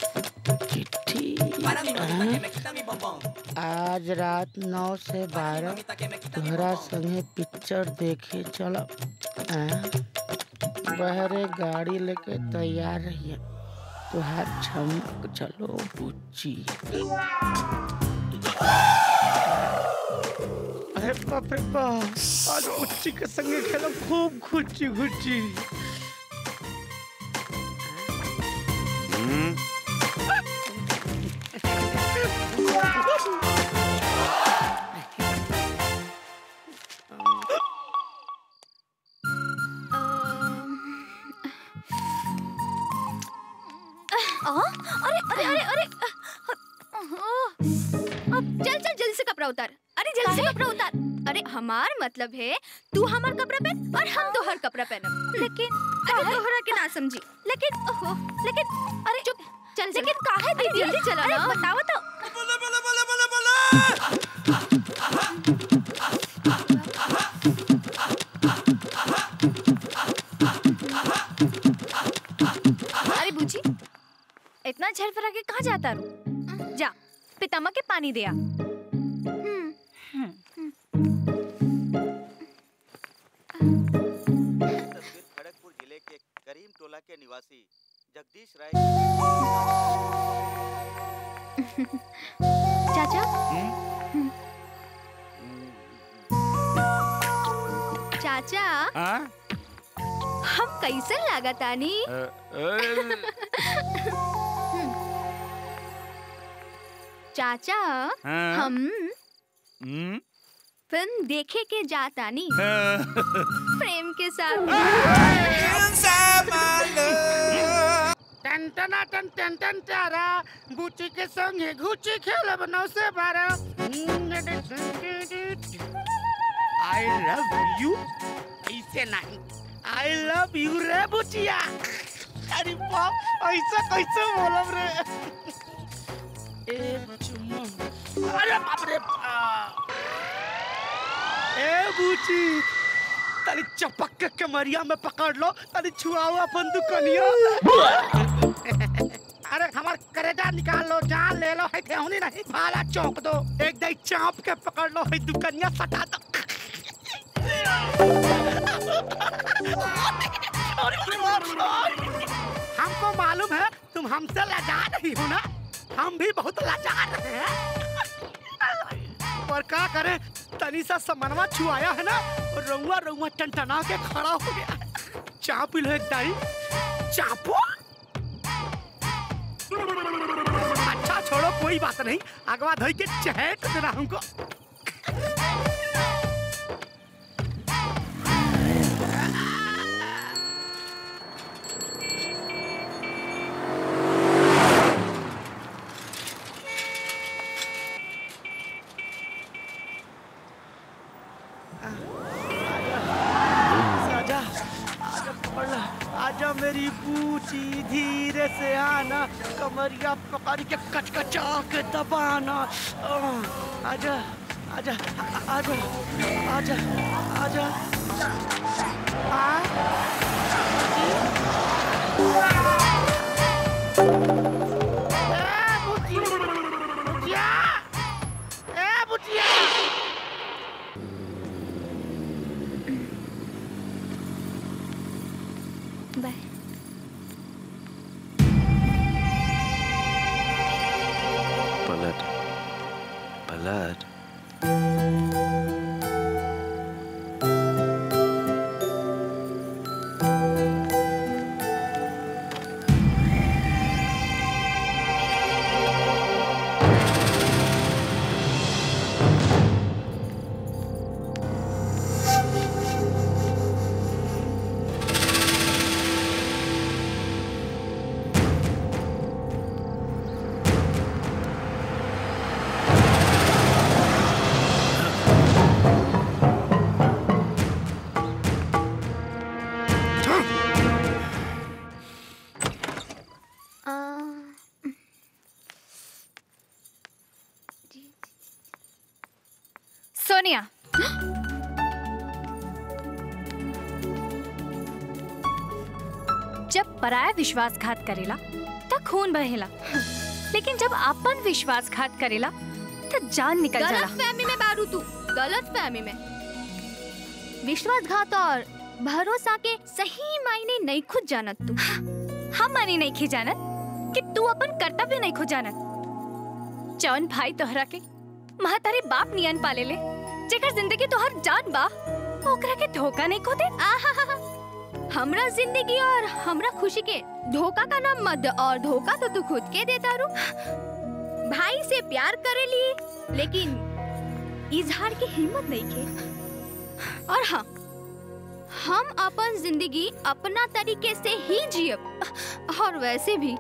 Para mi mamita que me quita mi bombón. आज रात नौ से बारह तोहरा संगे picture देखे चलो बहरे गाड़ी लेके तैयार रहिए तुहार झमक चलो बुच्ची अरे बाप रे बाप आज बुच्ची के संगे खेलो खूब घुच्ची घुच्ची आ, अरे अरे अरे अरे ओह, अब चल चल जल्दी से कपड़ा उतार अरे जल्दी से कपड़ा उतार अरे हमार मतलब है तू हमार कपड़ा पहन और हम तोहर कपड़ा पहनब लेकिन अरे तोहरा के ना समझी लेकिन ओहो लेकिन अरे चुप चल लेकिन काहे दीदी जल्दी चला ना बताओ तो अरे बूची इतना झल फरा के कहाँ जाता रू जा पितामा के पानी दिया तस्वीर खड़गपुर जिले के करीम टोला के निवासी जगदीश राय चाचा चाचा हम कैसे लागतानी चाचा हाँ? हम फिल्म देखे के जातानी प्रेम के साथ टन टना टन टन टन तारा बुच्ची के संगे घुची खेलब नौ से बारह आई लव यू ऐसे नहीं आई लव यू रे बुचिया अरे बाप ऐसा कैसे बोलब रे एक चुम्मा अरे बाप रे बाप। ए बुची तनी चपक के कमरिया में पकड़ लो तनी छुआओ अपन दुकनिया अरे हमार करेजा निकाल लो जान ले लो है ठेहुनी नहीं भाला चौंक दो एक दई चाप के पकड़ लो है दुकनिया सटा दो हमको मालूम है तुम हमसे लजा रही हो ना हम भी बहुत लजा रहे हैं पर क्या करें तनी सा समनवा छुआया है ना और रउआ रउआ टनटना के खड़ा हो गया चाप लो एक दाई चापो अच्छा छोड़ो कोई बात नहीं अगवा धोई के चहेट देना हमको आजा आजा पकड़ ला आजा मेरी बूची धीरे से आना कमरिया पकड़ के कचकचा के दबाना आह, आजा आजा आ- आजा आजा आजा आ ए, बुची, बुचिया ए बुचिया बाय पलट पलट जब पराया विश्वासघात करेला त खून बहेला लेकिन जब अपन विश्वासघात करेला त जान निकल जाला गलत फहमी में बारू तू गलत फहमी में विश्वासघात और भरोसा के सही मायने नहीं खुद जानत तू हम मानी नहीं खी जानत कि तू अपन कर्तव्य नहीं खो जानत जौन भाई तोहरा के महतारे बाप नियन पाले ले जेकर जिंदगी तोहर जान बा ओकरा के धोखा नहीं खो दे आहा हमरा जिंदगी और हमरा खुशी के धोखा का नाम मत दे और धोखा तो तू खुद के देता रू भाई से प्यार करे लिए लेकिन इजहार की हिम्मत नहीं के और हाँ हम अपन जिंदगी अपना तरीके से ही जियब और वैसे भी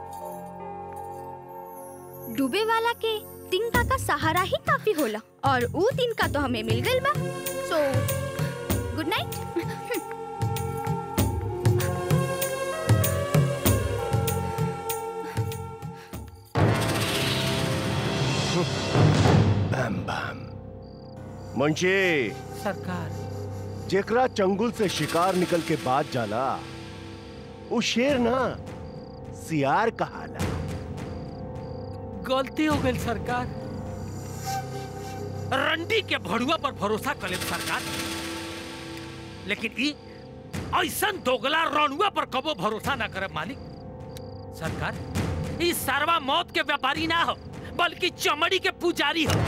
डूबे वाला के तिनका का सहारा ही काफी होला और ऊ तिनका तो हमें मिल गइल बा सो गुड नाइट बम बम मुंशी सरकार जेकरा चंगुल से शिकार निकल के बाद जाला वो शेर ना सियार कहाला गलती हो गई सरकार रंडी के भड़ुआ पर भरोसा कर सरकार लेकिन ई ऐसा दोगला रणुआ पर कबो भरोसा ना करे मालिक सरकार ई सरवा मौत के व्यापारी ना हो बल्कि चमड़ी के पुजारी हो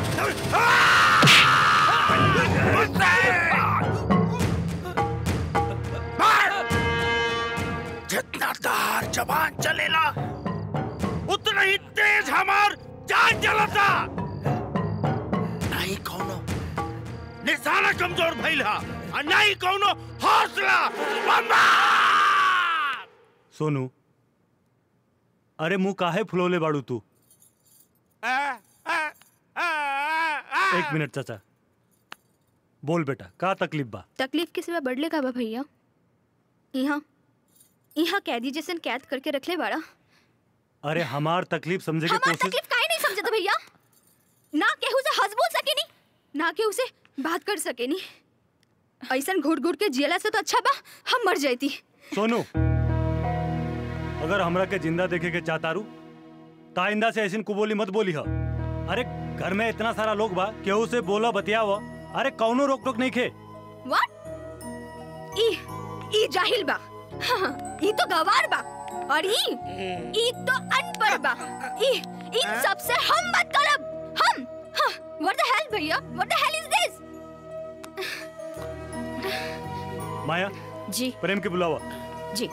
जितना दहार जबान चलेला उतना ही तेज हमार जान चलता नहीं कौनो निशाना कमजोर भइल हा और नहीं कौनो हौसला बम्बा सोनू अरे मुंह काहे फुलौले बाड़ू तू एक मिनट चाचा बोल बेटा का तकलीफ बा तकलीफ के सिवा बढ़ले का बा भैया यहाँ यहाँ कैदी जैसन कैद करके रखले बाड़ा अरे हमार तकलीफ समझे के हमार कोशिश तकलीफ काहे नहीं समझत भैया ना केहू से हंस बोल सकेनी ना केहू से बात कर सकेनी ऐसन घुट घुट के जियला से तो अच्छा बा हम मर जाती सोनू अगर हमरा के जिंदा देखे के चाहतारू ताइंदा से ऐसी कुबोली मत बोली ह अरे घर में इतना सारा लोग बा केहू से बोला बतियाव अरे कौनो रोक टोक नहीं खे व्हाट ई ई जाहिल बा हाँ, ई तो गवार बा और ई ई तो अनपढ़ बा ई इन सब से हम मत करब हम हाँ, व्हाट द हेल भैया व्हाट द हेल इज दिस माया जी प्रेम के बुलावा जी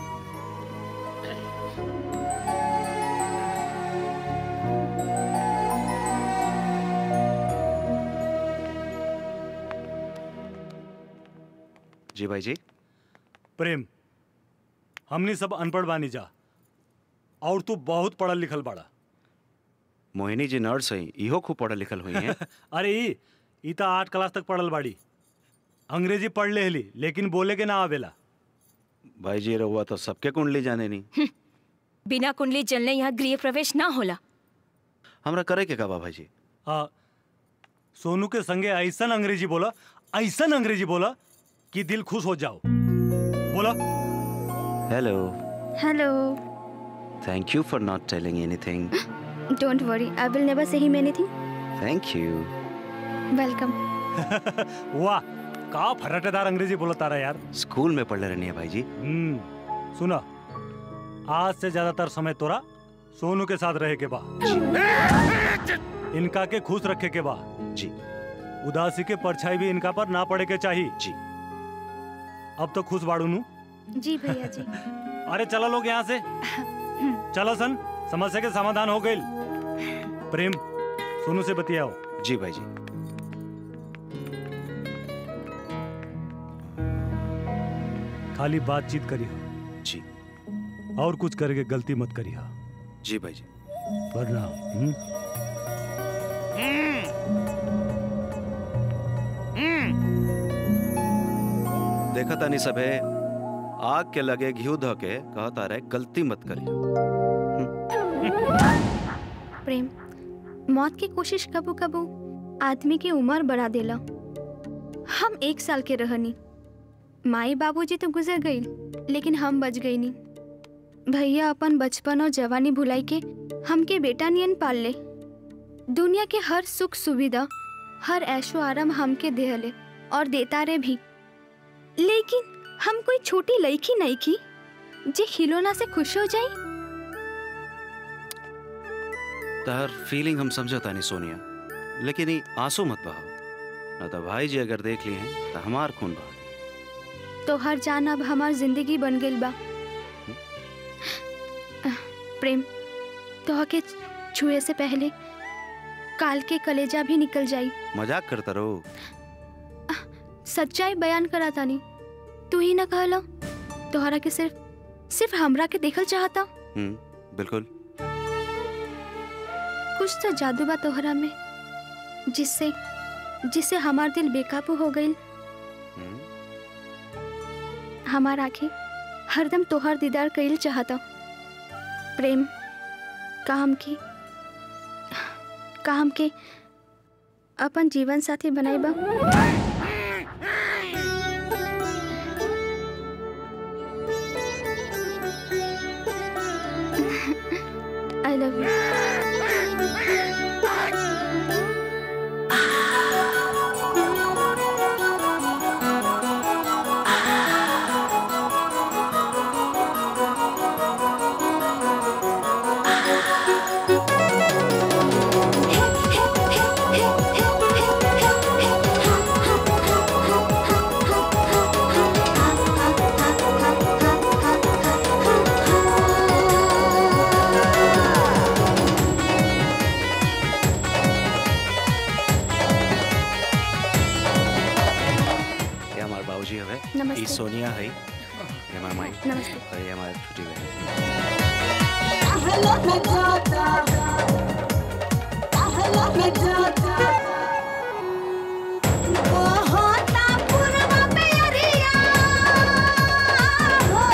जी भाई जी प्रेम हमनी सब अनपढ़ बानी जा और तू बहुत पढ़ल लिखल बाड़ा मोहिनी जी नर्स हैं इहो खूब पढ़ल लिखल हुई हैं अरे ई ई त आठ क्लास तक पढ़ल बाड़ी अंग्रेजी पढ़ ले हली लेकिन बोले के ना आवेला भाई जी रहुआ तो सबके कुंडली जाने नहीं बिना कुंडली जलने यहाँ गृह प्रवेश ना होला हमरा करे के का बा भाई जी आ, सोनू के संगे ऐसन अंग्रेजी बोला ऐसन अंग्रेजी बोला कि दिल खुश हो जाओ बोला hello hello thank you for not telling anything don't worry I will never say him anything thank you welcome वाह का फरटेदार अंग्रेजी बोला तारा यार स्कूल में पढ़ले रहनी है भाई जी हम्म सुना आज से ज्यादातर समय तोरा सोनू के साथ रहे के बा इनका के खुश रखे के बा जी उदासी के परछाई भी इनका पर ना पड़े के चाहिए जी अब तो खुश बाड़ू नू जी भैया जी अरे चलो लोग यहाँ से चलो सन समस्या के समाधान हो गई प्रेम सोनू से बतियाओ जी भाई जी खाली बातचीत करिए जी और कुछ करके गलती मत करिए जी भाई जी वरना हम्म? देखा तानी सबे आग के लगे घी ध के कहता रहे गलती मत करिए प्रेम मौत की कोशिश कबू कबू आदमी की उम्र बढ़ा देला हम एक साल के रहनी माई बाबूजी तो गुजर गई लेकिन हम बच गई नी भैया अपन बचपन और जवानी भुलाई के हमके बेटा नियन पाल ले दुनिया के हर सुख सुविधा हर ऐशो आराम हमके देहले और देता रे भी लेकिन हम कोई छोटी लड़की नहीं की जे खिलौना से खुश हो जाई तहर फीलिंग हम समझता नहीं सोनिया लेकिन ई आंसू मत बहाओ न तो भाई जी अगर देख लिए हैं तो हमार खून बहा दी। तो हर जान अब हमार जिंदगी बन गई बा आह, प्रेम तो के छुए से पहले काल के कलेजा भी निकल जाई मजाक करता रहो सच्चाई बयान करा तानी तू ही ना कहला तोहरा के सिर्फ सिर्फ हमरा के देखल चाहता हम्म बिल्कुल कुछ तो जादू बा तोहरा में जिससे जिससे हमार दिल बेकाबू हो गई हमार आंखें हरदम तोहर दीदार कइल चाहता प्रेम काम की काम के अपन जीवन साथी बनाइबा आई लव यू ये हमारे बाबूजी हवे नमस्ते। ई सोनिया है ये हमार माई नमस्ते। और ये हमारे छोटी बहन कहला न जाता कहला न जाता बहता पूर्व में अरिया हो।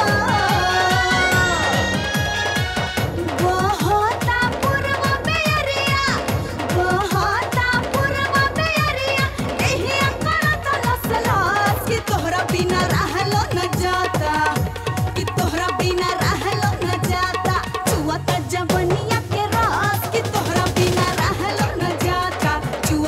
बहता पूर्व में अरिया बहता पूर्व में अरिया एही करत लसलास कि तोहरा बिना रहलो न जाता कि तोहरा बिना रहलो न जाता छुआ त जवनिया के रास कि तोहरा बिना रहलो न जाता छुआ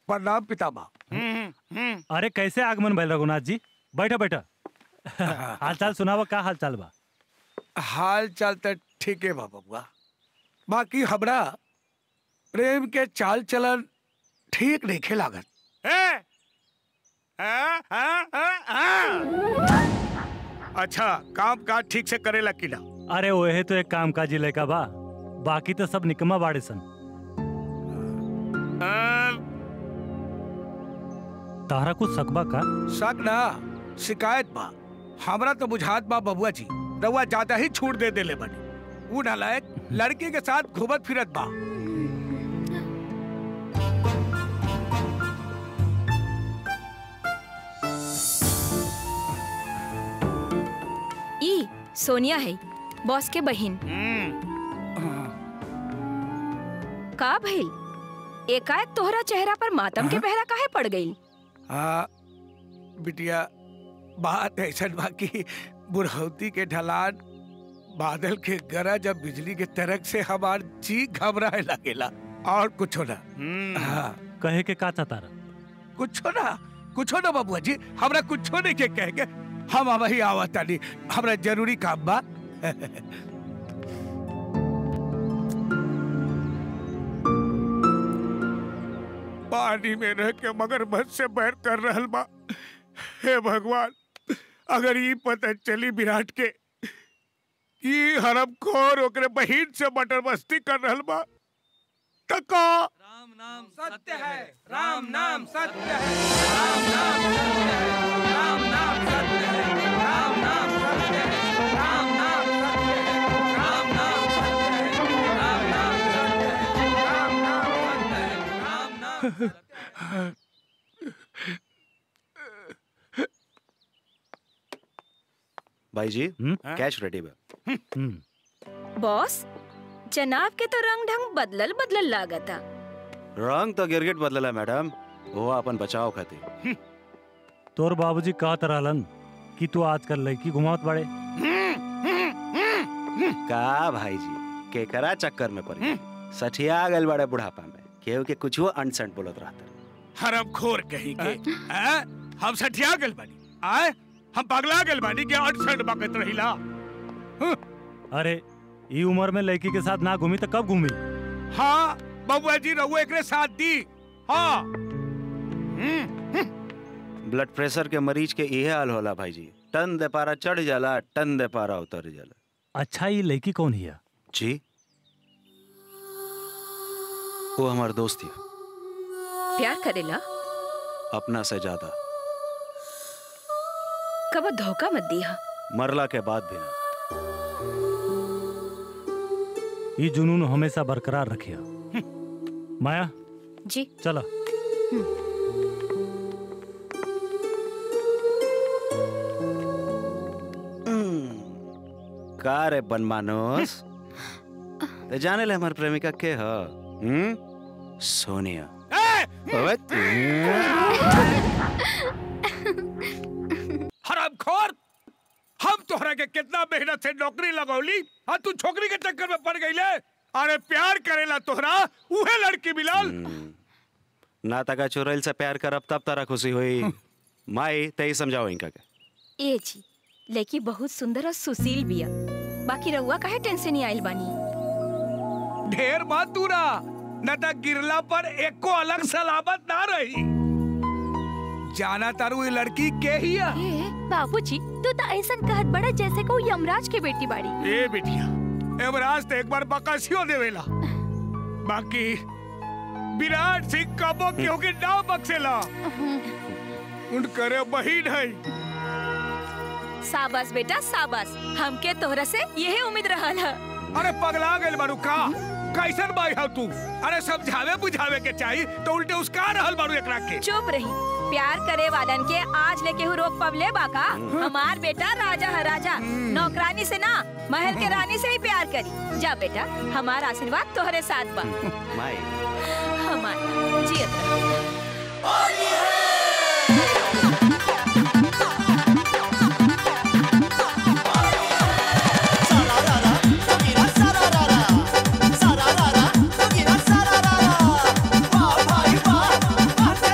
प्रणाम पितामह अरे कैसे आगमन भैल रघुनाथ जी बैठा बैठा हाल चाल सुनावा का हाल चाल बा हाल चाल तो ठीक है बा बबुआ बाकी हमरा प्रेम के चाल चलन ठीक नहीं लागत ए? आ, आ, आ, आ। अच्छा काम काज ठीक से करेला कि ना अरे ओहे तो एक काम काजी लड़का बा बाकी तो सब निकम्मा बाड़े सन तारा कुछ सकबा का शक ना शिकायत बा हमरा तो बुझात बा बबुआ जी रउआ ज्यादा ही छूट दे देले बनी ऊ नालायक लड़की के साथ घूमत फिरत बा ई सोनिया है बॉस के बहन का भइल एकाएक तोहरा चेहरा पर मातम के पहरा काहे पड़ गई हाँ बिटिया बात ऐसा बा कि बुढ़ौती के ढलान बादल के गरज अब बिजली के तरक से हमार जी घबराए लगेला और कुछ ना हाँ कहे के का तारा कुछ ना कुछ ना बाबुआ जी हमरा कुछ नहीं के कह के हम अब ही आवत तानी हमरा जरूरी काम बा पानी में रह के मगरमच्छ से बैर कर रहल बा हे भगवान अगर ये पता चली विराट के कि हरम खोर ओकरे बहिन से मटर मस्ती कर रहल बा त का सत्य है राम नाम सत्य है राम नाम सत्य है राम नाम सत्य है राम नाम सत्य है राम नाम सत्य है राम नाम सत्य है राम नाम सत्य है राम नाम सत्य है राम नाम भाई जी कैश रेडी बा बॉस जनाब के तो रंग ढंग बदलल बदलल लागता रंग तो गिरगिट बदलला मैडम वो अपन बचाव खातिर तोर बाबूजी कहत रहलन कि तू आजकल लड़की घुमावत बड़े का भाई जी केकरा चक्कर में पड़ी सठिया गल बड़े बुढ़ापा में केहू के कुछ अनसंट बोलत रहता हरम खोर कहीं के हैं? हम सठिया गल बानी आए हम पगला गल बानी के अड़सठ बकत रहिला अरे ई उम्र में लड़की के साथ ना घूमी तो कब घूमी हाँ बबुआ जी रहुआ एकरे साथ दी हाँ ब्लड प्रेशर के मरीज के इहे हाल होला भाई जी टन दे पारा चढ़ जाला टन दे पारा उतर जाला अच्छा ये लड़की कौन हिया जी वो हमार दोस्त है प्यार करेला अपना से ज्यादा कब धोखा मत दिया मरला के बाद भी ना ये जुनून हमेशा बरकरार रखिया माया जी चलो का रे बनमानोस ते जाने ले हमार प्रेमिका के ह हम्म सोनिया ओए, हराम खोर हम तोहरा के कितना मेहनत से नौकरी लगौली और तू छोकरी के चक्कर में पड़ गईले अरे प्यार करेला तोहरा उहे लड़की मिलल ना तका चुरैल से प्यार करब तब तारा खुशी हुई माई तई समझाओ इनका के ए जी लड़की बहुत सुंदर और सुशील बिया बाकी रउआ काहे टेंशन ही आइल बानी ढेर मत दूरा न त गिरला पर एको अलग सलामत ना रही जाना तारू ये लड़की के ही है बाबूजी तू तो ऐसा कहत बड़ा जैसे को यमराज के बेटी बाड़ी ए बिटिया एमराज तो एक बार बकसियो देवेला बाकी विराट सिंह कबो केहू के ना बक्सेला उनकरे बहिन है साबास बेटा साबास हमके तोहरा से यही उम्मीद रहल है अरे पगला गइल बारू का कैसन बाई हो तू अरे समझावे बुझावे के चाहिए तो उल्टे उसका रहल बारू एकरा के चुप रही प्यार करे वालन के आज लेके हु रोक पवले बाका हमार बेटा राजा है राजा नौकरानी से ना महल के रानी से ही प्यार करी जा बेटा हमार आशीर्वाद तोहरे साथ बा माई हमार जियत रह। सारा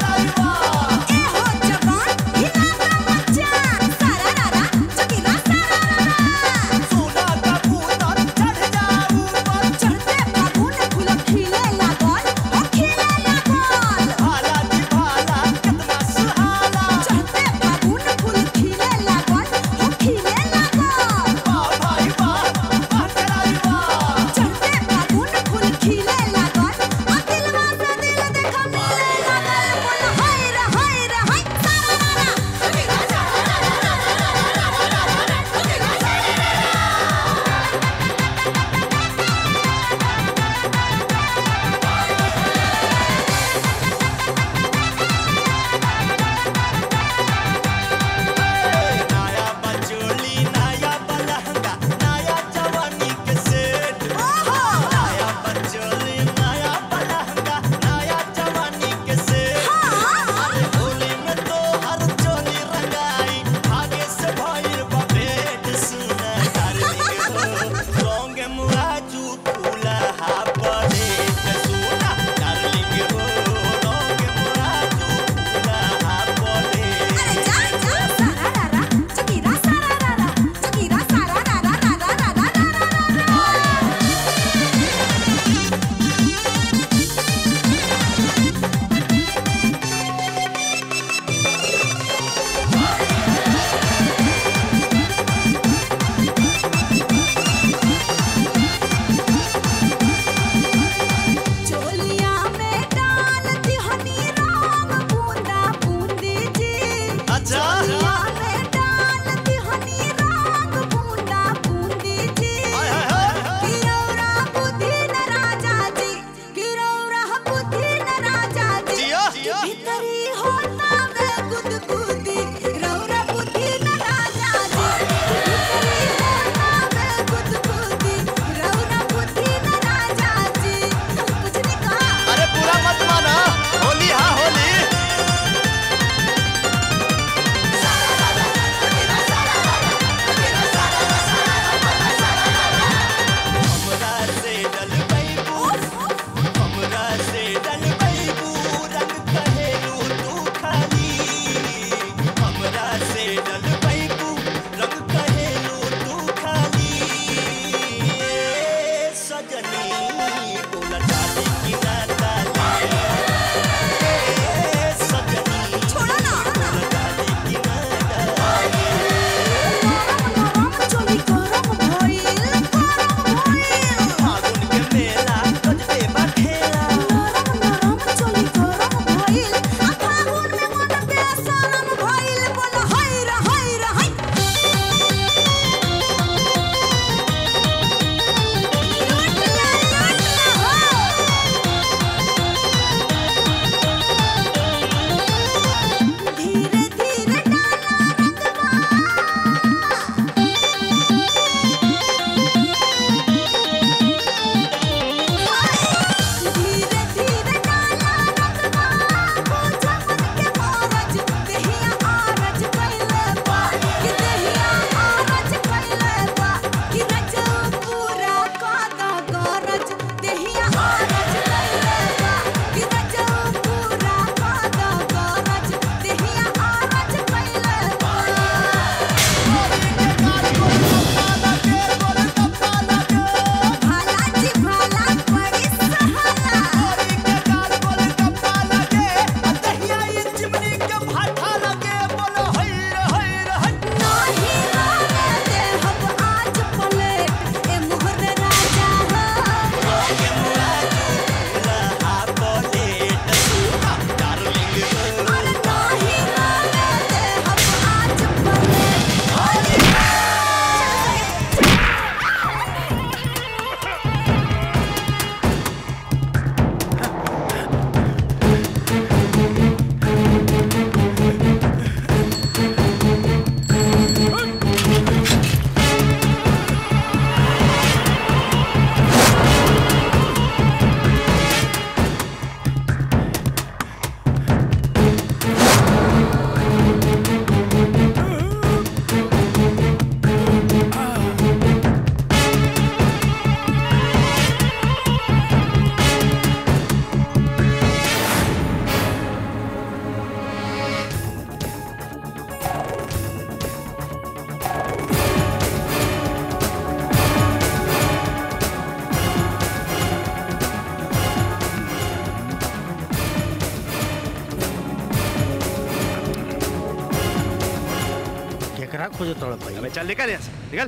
खोजो तोड़ भाई अबे चल निकल यहाँ से निकल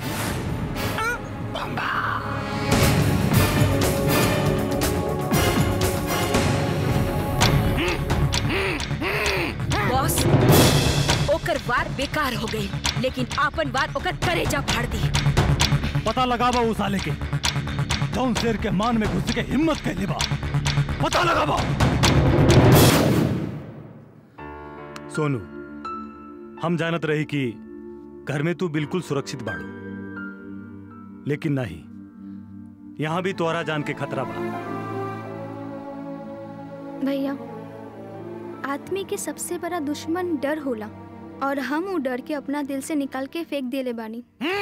बॉस ओकर वार बेकार हो गई लेकिन आपन वार ओकर करेजा फाड़ दी पता लगावा उस साले के जौन शेर के मान में घुस के हिम्मत कैले बा पता लगावा सोनू हम जानत रही कि घर में तू बिल्कुल सुरक्षित बाड़ू लेकिन नहीं यहां भी तोहरा जान के खतरा बा भैया आदमी के सबसे बड़ा दुश्मन डर होला और हम वो डर के अपना दिल से निकाल के फेंक देले बानी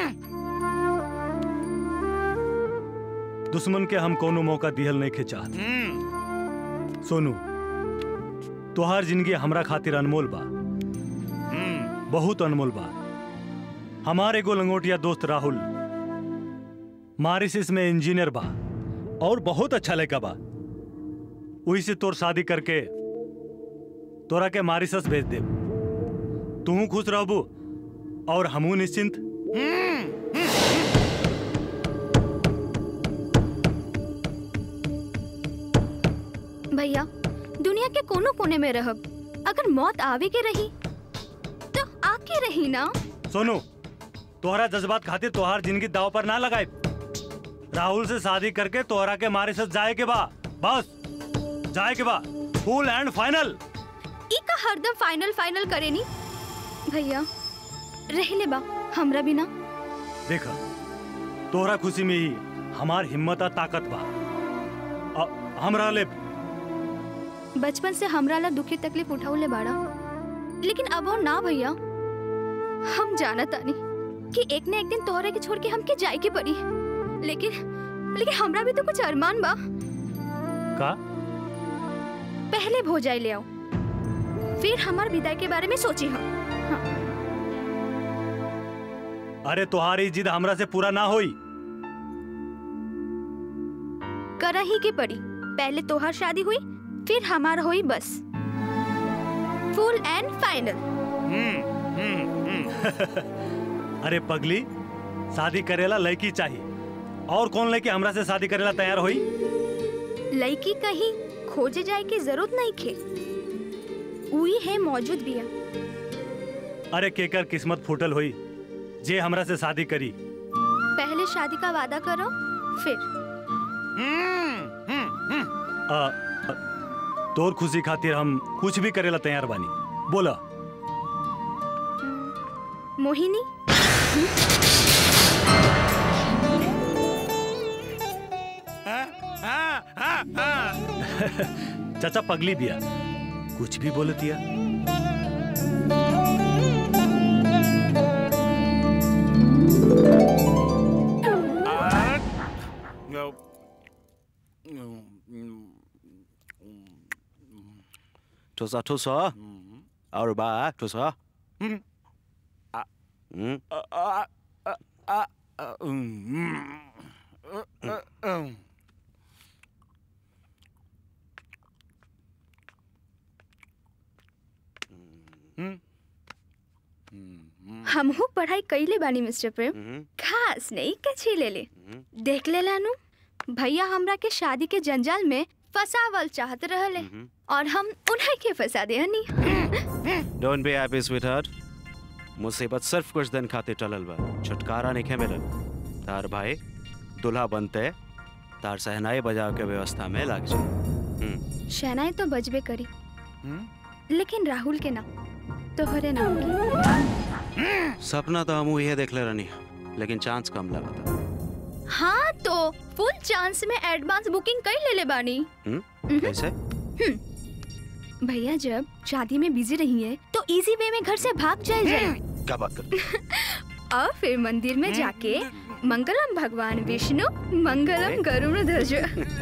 दुश्मन के हम कोनो मौका दिहल नहीं के चाहत सोनू तोहार जिंदगी हमरा खातिर अनमोल बा बहुत अनमोल बा हमारे एगो लंगोटिया दोस्त राहुल मारिसिस में इंजीनियर बा और बहुत अच्छा लड़का बा वही से तोर शादी करके तोरा के मारिसस भेज दे तू खुश रहबू और हमू निश्चिंत भैया दुनिया के कोनो कोने में रहब अगर मौत आवे के रही तो आके रही ना सोनू तोहरा जज्बात खातिर तोहार जिंदगी दाव पर ना लगाए राहुल से शादी करके तोहरा के मारे साथ जाए के बा बस जाए के बा फुल एंड फाइनल ई का हरदम फाइनल फाइनल करे नी भैया रह ले बा हमरा बिना देखा तोहरा खुशी में ही हमार हिम्मत आ ताकत बा अ- हमरा ले बचपन से हमरा ला दुखी तकलीफ उठाउले बाड़ा लेकिन अब और ना भैया हम जाना तानी कि एक न एक दिन तोहरे के छोड़ के हमके जाए के पड़ी लेकिन लेकिन हमरा भी तो कुछ अरमान बा का पहले भोजाई ले आओ फिर हमार विदाई के बारे में सोची हम अरे तुम्हारी जिद हमरा से पूरा ना होई करा ही के पड़ी पहले तोहार शादी हुई फिर हमार हुई बस फुल एंड फाइनल अरे पगली शादी करेला लड़की चाहिए और कौन लड़की हमरा से शादी करेला तैयार होई लड़की कहीं खोजे जाए की जरूरत नहीं खे उही है मौजूद बिया अरे केकर किस्मत फूटल होई जे हमरा से शादी करी पहले शादी का वादा करो फिर आ, आ, तोर खुशी खातिर हम कुछ भी करेला तैयार बानी बोला मोहिनी चाचा पगली बिया कुछ भी बोलतिया ठुसा ठुसा और बा ठुसा हम्म हमहू पढ़ाई कैले बानी मिस्टर प्रेम खास नहीं कछी ले ले देख ले लानू भैया हमरा के शादी के जंजाल में फसावल चाहत रहले और हम उन्हें के फंसा दे honey don't be happy sweetheart मुसीबत सिर्फ कुछ दिन खातिर टलल बा छुटकारा नहीं मिलल तार भाई दुल्हा बनते तार सहनाई बजाव के व्यवस्था में लग जाए शहनाई तो बजबे करी लेकिन राहुल के ना तोहरे नाम की सपना तो हम ये देख ले रहनी लेकिन चांस कम लगा था हाँ तो फुल चांस में एडवांस बुकिंग कर ले ले बानी हम्म कैसे हम्म। भैया जब शादी में बिजी रही है तो इजी वे में घर से भाग जाए जाए क्या बात कर और फिर मंदिर में जाके मंगलम भगवान विष्णु मंगलम गरुड़ ध्वज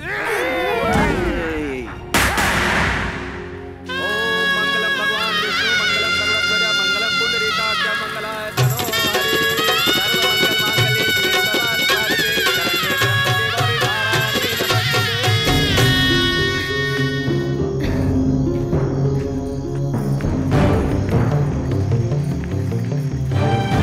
मंगलम भगवान विष्णु मंगलम सर्वध्वज मंगलम पुंडरीकाक्ष मंगलाय तनो हरि सर्वमंगल मांगल्ये शिवे सर्वार्थसाधिके शरण्ये त्र्यंबके गौरी नारायणी नमस्ते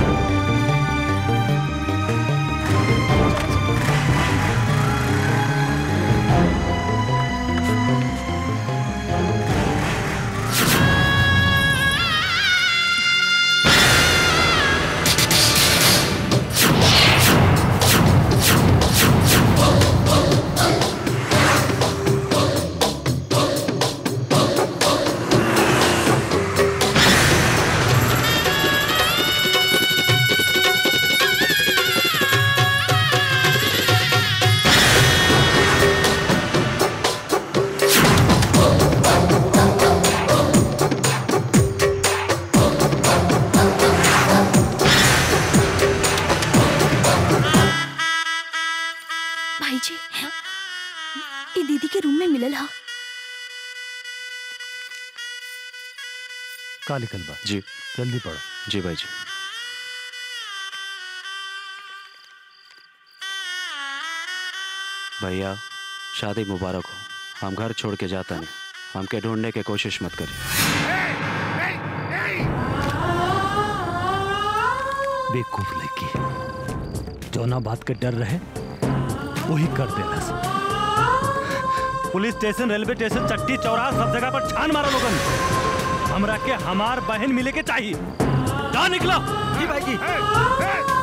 मिलल हा का लिखल बा जी जल्दी पढ़ो जी भाई जी भैया शादी मुबारक हो हम घर छोड़ के जाता नहीं हमके ढूंढने की कोशिश मत करिए बेवकूफ लड़की जौना बात के डर रहे वही कर देना पुलिस स्टेशन रेलवे स्टेशन चट्टी चौराहा सब जगह पर छान मारो लोगन हमरा के हमार बहन मिले के चाहिए जा निकलो जी भाई जी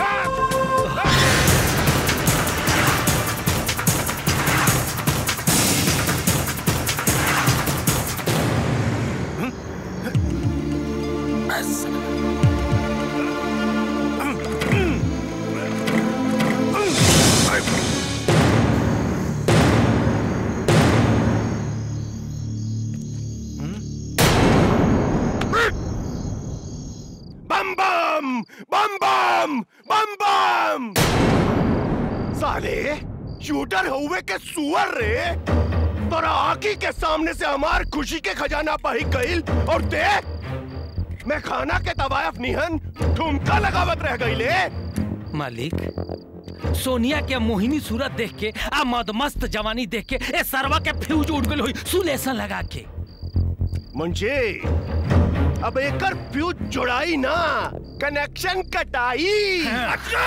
बम बम बम बम बम बम साले शूटर हुए के सुअर रे तोरा आंखी के सामने से हमार खुशी के खजाना पही गईल और देख मैं खाना के तवायफ निहन ठुमका लगावत रह गईले मालिक सोनिया के मोहिनी सूरत देख के आ मदमस्त जवानी देख के ए सरवा के फ्यूज उड़ गई हुई सुलेसन लगा के मुंशी अब एकर फ्यूज जोड़ाई ना कनेक्शन कटाई अच्छा!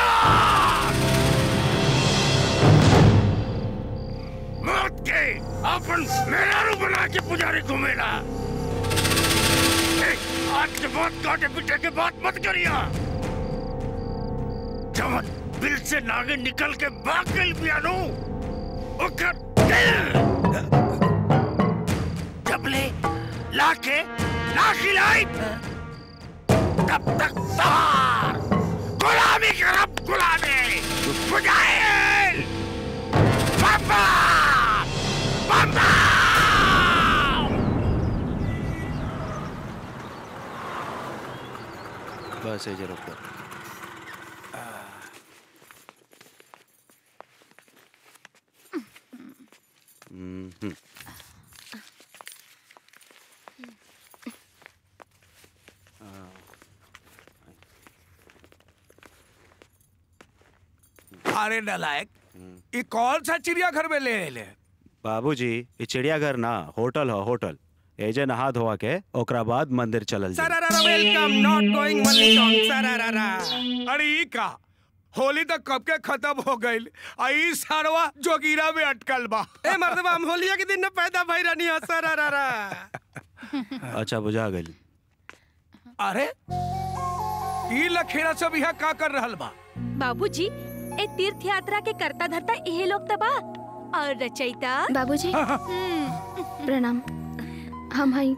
मौत के अपन मेहरारू बना के पुजारी घूमेला ए, आज के बाद काटे पीटे के बात मत करिया जब दिल से नागे निकल के भाग गई पियानो ओकर दिल जब ले लाके ना खिलाई तब तक सहार गुलामी करब गुलामी बुझाइल बाबा बाबा बस ये रुको हम्म अरे नलायक ये कौन सा चिड़ियाघर में ले ले बाबूजी ये चिड़ियाघर ना होटल हो होटल एजे नहा धोआ के ओकरा बाद मंदिर चलल जाई। सरारा वेलकम नॉट गोइंग मल्लिकम सरारा अरे ई का होली तो कब के खत्म हो गई आई सारवा जोगीरा में अटकल बा ए मर्दबा हम होलिया के दिन न पैदा भई रहनी है सरारा अच्छा बुझा गई अरे ई लखेड़ा सब यहाँ का कर रहल बा बाबूजी ए तीर्थ यात्रा के करता धरता यही लोग तबा और रचयिता बाबूजी प्रणाम हम हई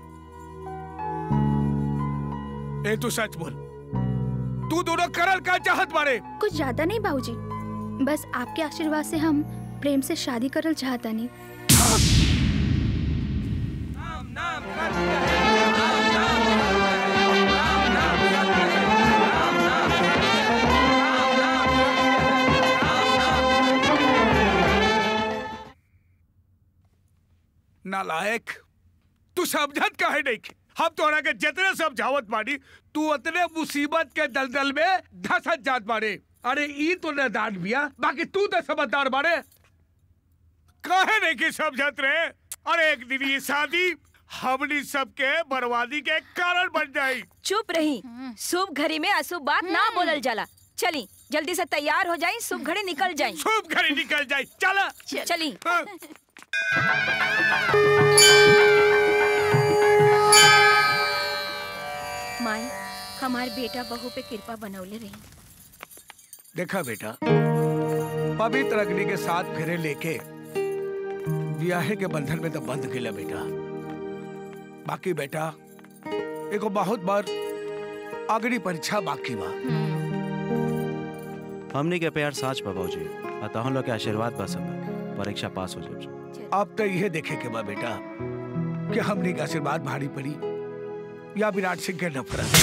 ए तू सच बोल तू दोनों करल का चाहत बारे कुछ ज्यादा नहीं बाबूजी बस आपके आशीर्वाद से हम प्रेम से शादी करल चाहता नहीं नालायक तू समझत काहे नहीं के? हम तोरा के जितने समझावत बानी तू उतने मुसीबत के दलदल में धसत जात बारे अरे ई तो नदान बिया बाकी तू तो समझदार बारे काहे नहीं की समझत रहे अरे एक दिन ये शादी हमनी सबके बर्बादी के कारण बन जाई चुप रही शुभ घड़ी में अशुभ बात ना बोलल जाला चली जल्दी से तैयार हो जाई शुभ घड़ी निकल जाई शुभ घड़ी निकल जाई चला चली माई हमार बेटा बहू पे कृपा बनौले रही देखा बेटा पवित्र अग्नि के साथ फेरे लेके ब्याहे के बंधन में तो बंध गेला बेटा बाकी बेटा एगो बहुत बार अग्नि परीक्षा बाकी बा हमनी के प्यार साच बा बाबूजी अतः हम लोग के आशीर्वाद बा सब परीक्षा पास हो जाए अब तो यह देखे के बा बेटा कि हमने का आशीर्वाद भारी पड़ी या विराट सिंह के नफरत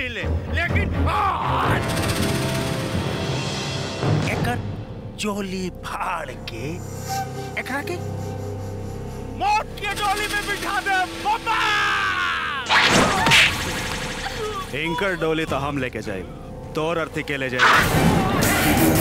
ले लेकिन आज एकर चोली फाड़ के एकरा के मौत के डोली में बिठा दे बाबा एंकर डोली तो हम लेके जाए तोर अर्थी के ले जाए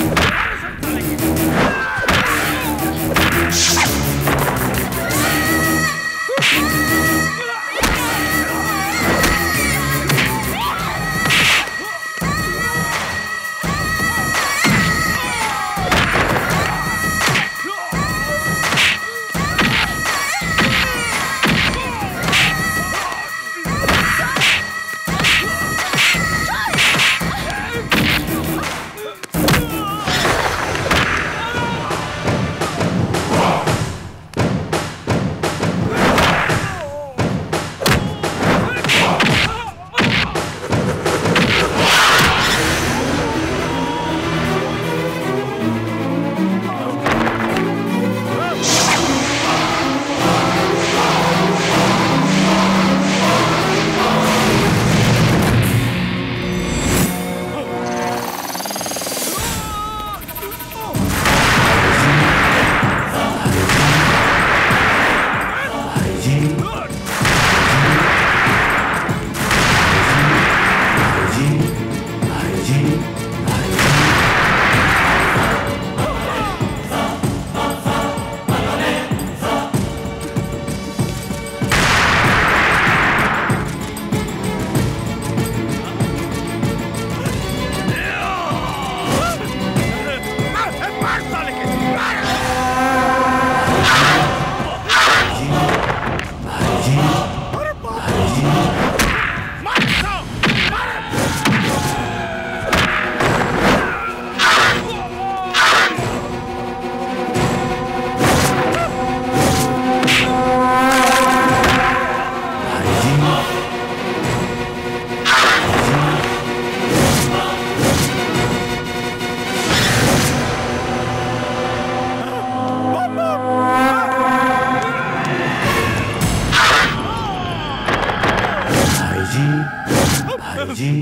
भाईजी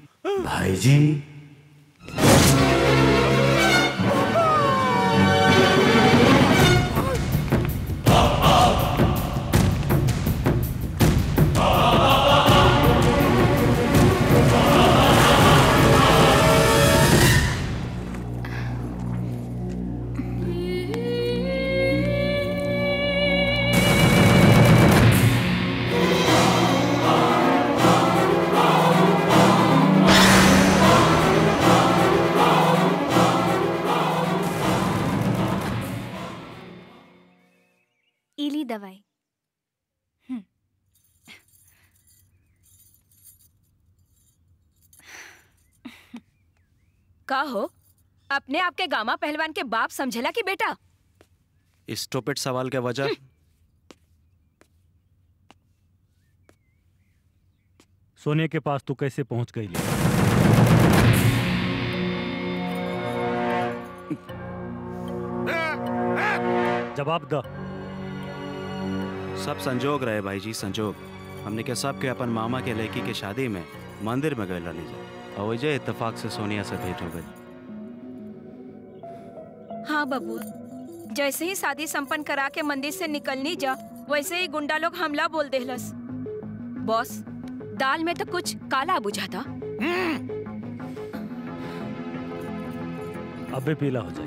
भाईजी इली दवाई हम्म। का हो अपने आपके गामा पहलवान के बाप समझेला कि बेटा स्टोपेट सवाल के वजह सोने के पास तू कैसे पहुंच गई ले? जवाब द सब संजोग रहे भाई जी संजोग हमने के सब के अपन मामा के लड़की के शादी में मंदिर में गए रहनी जा और वजह इत्तेफाक से सोनिया से भेंट हो गई हाँ बबुआ जैसे ही शादी संपन्न करा के मंदिर से निकलनी जा वैसे ही गुंडा लोग हमला बोल देहलस बॉस दाल में तो कुछ काला बुझा था अबे पीला हो जाए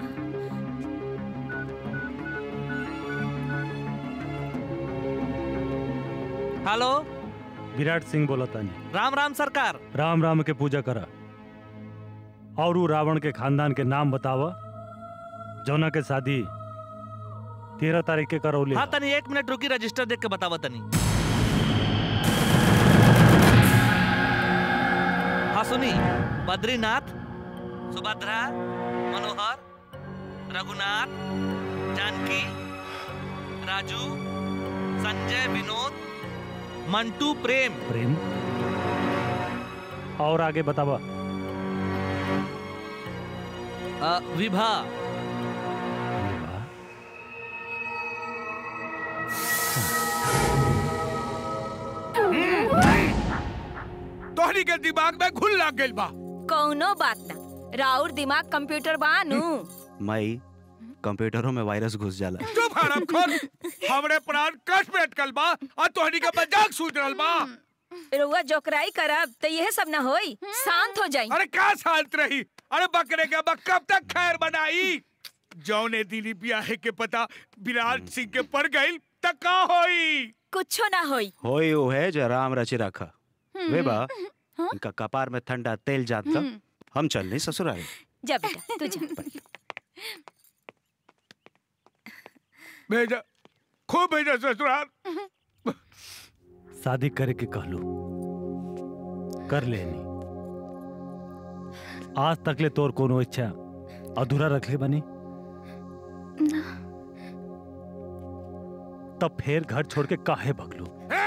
हेलो विराट सिंह बोला तानी राम राम सरकार राम राम के पूजा करा और उ रावण के खानदान के नाम बतावा जौना के शादी तेरह तारीख के करौले हाँ तनी एक मिनट रुकी रजिस्टर देख के बतावा तनी हाँ सुनी बद्रीनाथ सुभद्रा मनोहर रघुनाथ जानकी राजू संजय विनोद मंटू प्रेम प्रेम और आगे बतावा अ, विभा तोहरे तोहनी के दिमाग में घुल लग गइल बा कौनो बात ना राउर दिमाग कंप्यूटर बानू माई कंप्यूटरों में वायरस घुस जाला चुप हराम खोर हमरे प्राण कष्ट में अटकल बा और तोहनी का मजाक सूझ रहल बा रुआ जोकराई करब तो यह सब ना होई शांत हो जाई अरे का शांत रही अरे बकरे के अब कब तक खैर बनाई जौने दिली ब्याहे के पता विराट सिंह के पर गइल त का होई कुछो ना होई होई वो है जो राम रचे रखा वे बा इनका कपार में ठंडा तेल जात था हम चल नहीं ससुराल जा बेटा तू जा भेजा खूब भेजा ससुराल शादी करे के कहलू कर लेनी आज तक ले तोर कोनो इच्छा अधूरा रखले बनी तब फिर घर छोड़ के काहे भगलू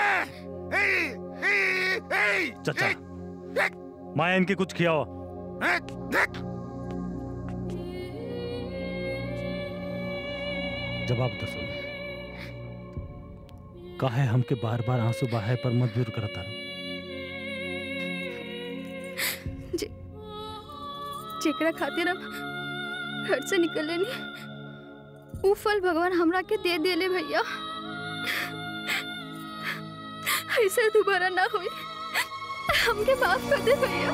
चाचा माया इनके कुछ खियाओ जवाब दो सुन काहे हमके बार बार आंसू बहाए पर मजबूर करता रहो जे- जेकरा खातिर हम घर से निकले नहीं ऊ फल भगवान हमरा के दे देले भैया ऐसे दोबारा ना होई हमके माफ कर दे भैया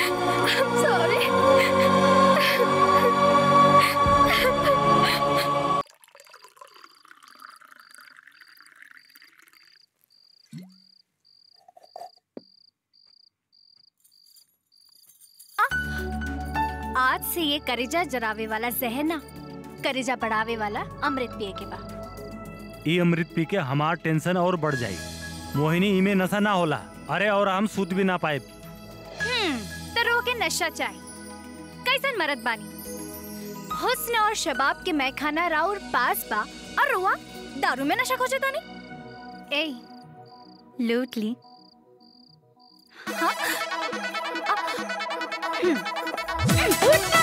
सॉरी आज से ये करेजा जरावे वाला जहर ना करेजा बढ़ावे वाला अमृत पिए के बा ई अमृत पी के हमार टेंशन और बढ़ जाई मोहिनी इमे नशा ना होला अरे और हम सूत भी ना पाए हम्म तो रो के नशा चाहे कैसन मरद बानी हुस्न और शबाब के मैखाना राउर पास बा और रुआ दारू में नशा खोजे तानी ए लूट ली हाँ? आ, हम्म।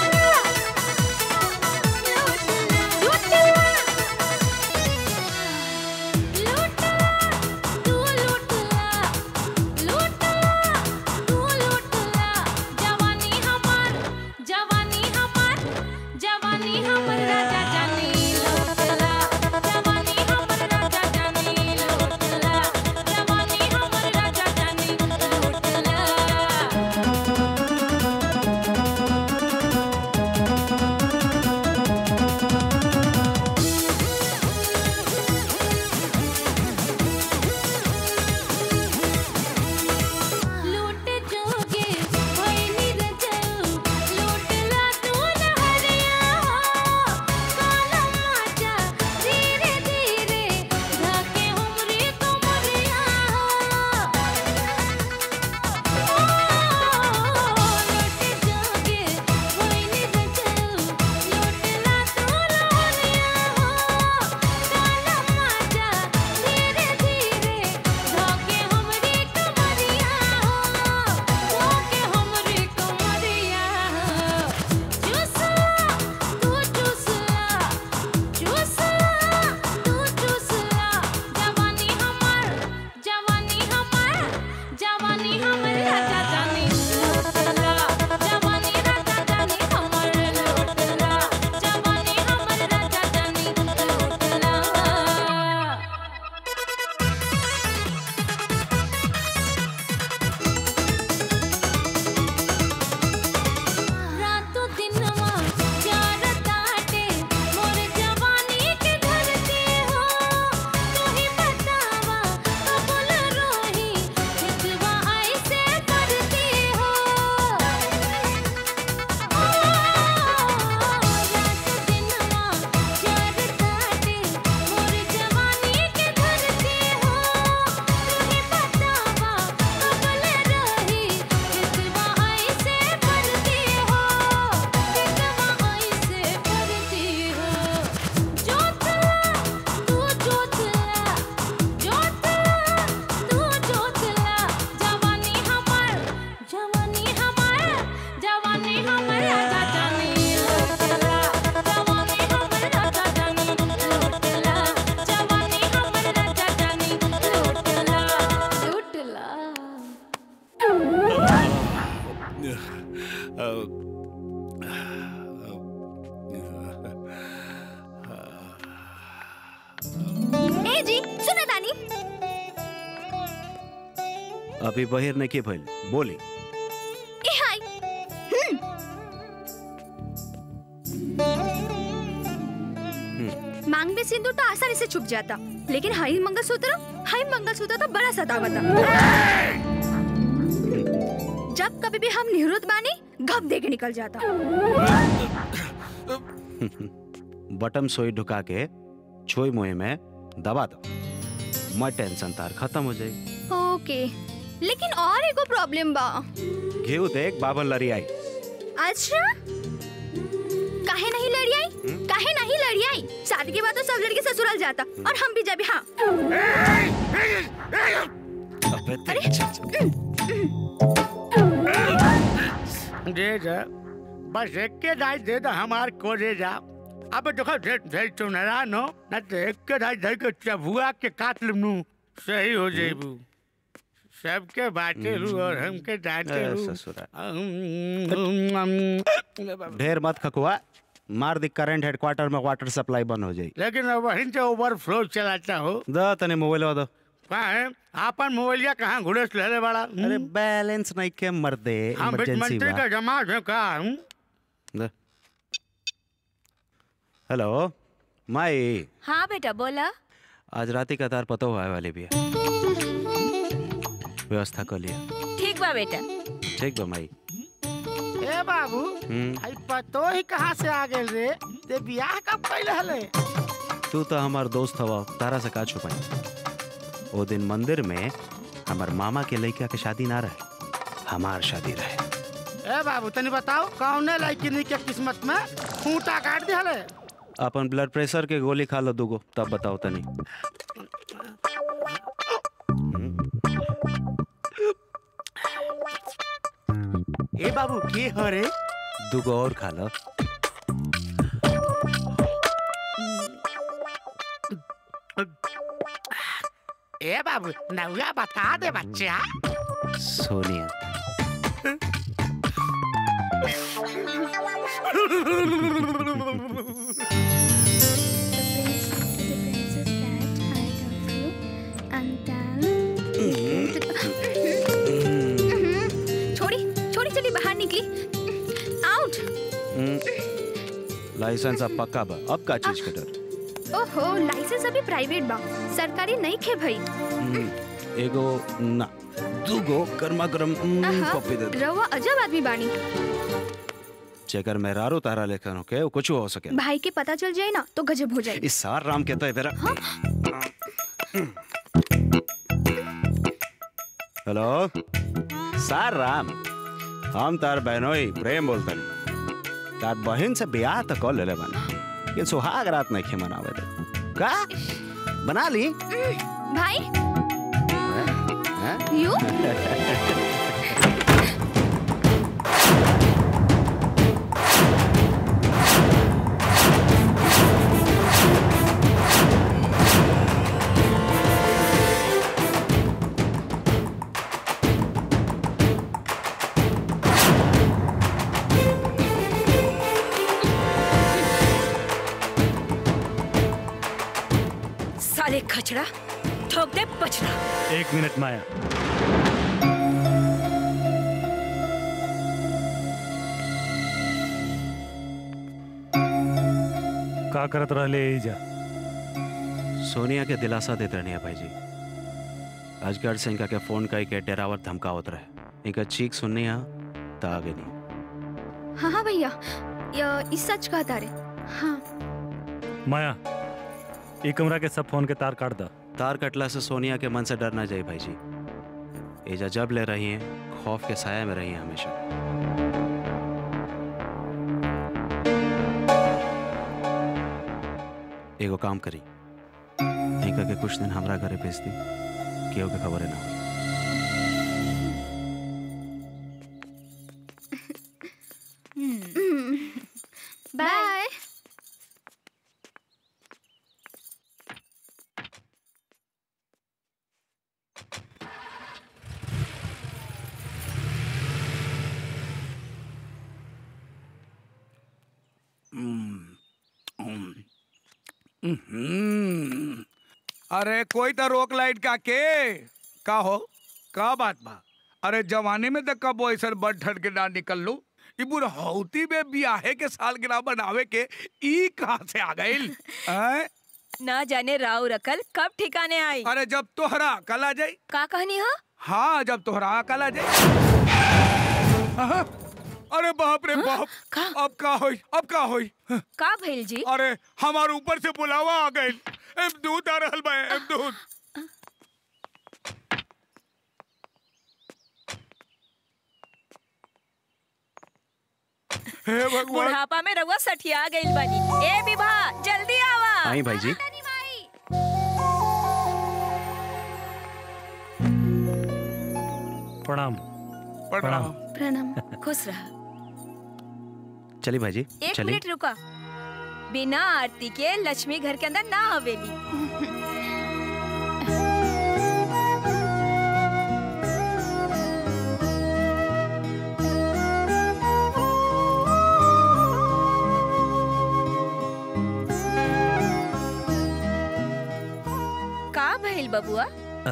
जवानी हमार जवानी हमर राजा जानी लौटला जवानी हमर राजा जानी लौटला जवानी हमर राजा जानी लौटला ए जी सुना तानी अभी बहिर नहीं के भइल बोली ए हाय हम्म, मांग में सिंदूर तो आसानी से छुप जाता लेकिन हाई मंगलसूत्र हाई मंगलसूत्र तो बड़ा सतावता जब कभी भी हम निवृत्त बानी घप दे के निकल जाता बटम सोई ढुका के छोई मुहे में दबा दो मैं टेंशन तार खत्म हो जाएगी ओके लेकिन और एगो प्रॉब्लम बा घेऊ देख बाबल लड़ी आई अच्छा काहे नहीं लड़ी आई काहे नहीं लड़ी आई शादी के बाद तो सब लड़के ससुराल जाता और हम भी जब हाँ अबे तेरी दे जा बस एक के दाई दे दो हमार को दे जा अब देखो ढेर ढेर तो नारायण हो न तो एक के दाई धर के चबुआ के काट लू सही हो जेबू सबके बाटे लू और हमके डांटे ए, लू ससुरा। अम, ढेर मत खकुआ मार दी करंट हेडक्वार्टर में वाटर सप्लाई बंद हो जाएगी लेकिन अब वहीं से ओवरफ्लो चलाता हो दो तने मोबाइल दो कहाँ है आपन मोबाइलिया कहाँ घुड़स ले बड़ा अरे बैलेंस नहीं के मर दे हम वित्त इमरजेंसी मंत्री का जमात है का हम दे। हेलो माई हाँ बेटा बोला आज राती का तार पतो हुआ वाली भी है व्यवस्था कर लिया ठीक बा बेटा ठीक बा माई ए बाबू हम्म आई पतो ही कहाँ से आ गए रे ते बियाह कब कैले हले तू तो हमार दोस्त हवा तारा से का छुपाई वो दिन मंदिर में हमार मामा के लड़का के शादी ना रहे हमार शादी रहे ए बाबू तनी बताओ कौने लड़की के किस्मत में खूंटा काट दी हले अपन ब्लड प्रेशर के गोली खा लो दूगो तब बताओ तनी ए बाबू के हो रे दूगो और खा लो ए बाबू नौया बता दे बच्चा सोनिया छोड़ी छोड़ी चली बाहर निकली आउट लाइसेंस अब पक्का बा अब का चीज के डर ओहो लाइसेंस अभी प्राइवेट बा सरकारी नहीं खे भाई हम्म, एगो ना दूगो गर्मा गर्म आहा, कॉपी दे दे। रवा अजब आदमी बानी जेकर मेहरारू तारा लेखन होके वो कुछ हो सके भाई के पता चल जाए ना तो गजब हो जाए इस सार राम कहता है तेरा हेलो सार राम हम तार बहनोई प्रेम बोलतन तार बहन से ब्याह तो कर ले बना लेकिन सुहाग रात नहीं खे मनावे दे का बना ली भाई हैं? यू साले खचड़ा ठोक दे पछड़ा एक मिनट माया का करत रहले एजा सोनिया के दिलासा देते रहनी है भाई जी अजगर से इनका के फोन कई के डेरावर धमकावत रहे इनका चीख सुननी है तो आगे नहीं हाँ हाँ भैया ये इस सच कहता रे हाँ माया ई कमरा के सब फोन के तार काट दा तार कटला से सोनिया के मन से डर ना जाए भाई जी एजा जब ले रही हैं खौफ के साया में रही हैं हमेशा एगो काम करी इनका के कुछ दिन हमरा घरे भेज दी केहू के खबर ना हो बाय हम्म। अरे कोई तो रोक लाइट का के का हो का बात बा अरे जवानी में तो कब ऐसा बड़ ठट के ना निकल लो ई बुढ़ौती में बियाहे के सालगिरह बनावे के ई कहाँ से आ गइल हैं? ना जाने राव रकल कब ठिकाने आई अरे जब तोहरा कल आ जाई का कहनी हो हाँ जब तोहरा कल आ जाई हाँ, अरे बाप रे बाप अब का होई अब का होई का भइल जी अरे हमारे ऊपर से बुलावा आ गइल एम दूध आ रहल बा एम दूध हे भगवान बुढ़ापा में रउआ सठिया गइल बानी ए विभा जल्दी आवा आई भाई जी प्रणाम प्रणाम प्रणाम खुश रहा चलिए भाई जी एक चलिए मिनट रुका बिना आरती के लक्ष्मी घर के अंदर ना हवेली का भइल बबुआ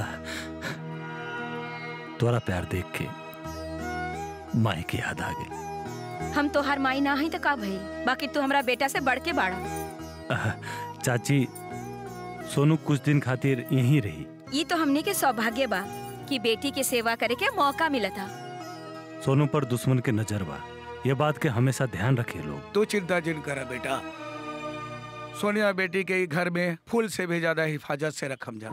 तोरा प्यार देख के माई की याद आ गई हम तोहार माई ना हई तो का भइल बाकी तू हमरा बेटा से बढ़ के बाड़ा आह, चाची सोनू कुछ दिन खातिर यहीं रही ये तो हमने के सौभाग्य बा कि बेटी के सेवा करे के मौका मिला था सोनू पर दुश्मन के नजर बा ये बात के हमेशा ध्यान रखे लोग तू चिंता जिन करा बेटा सोनिया बेटी के घर में फूल से भी ज्यादा हिफाजत से रखम जा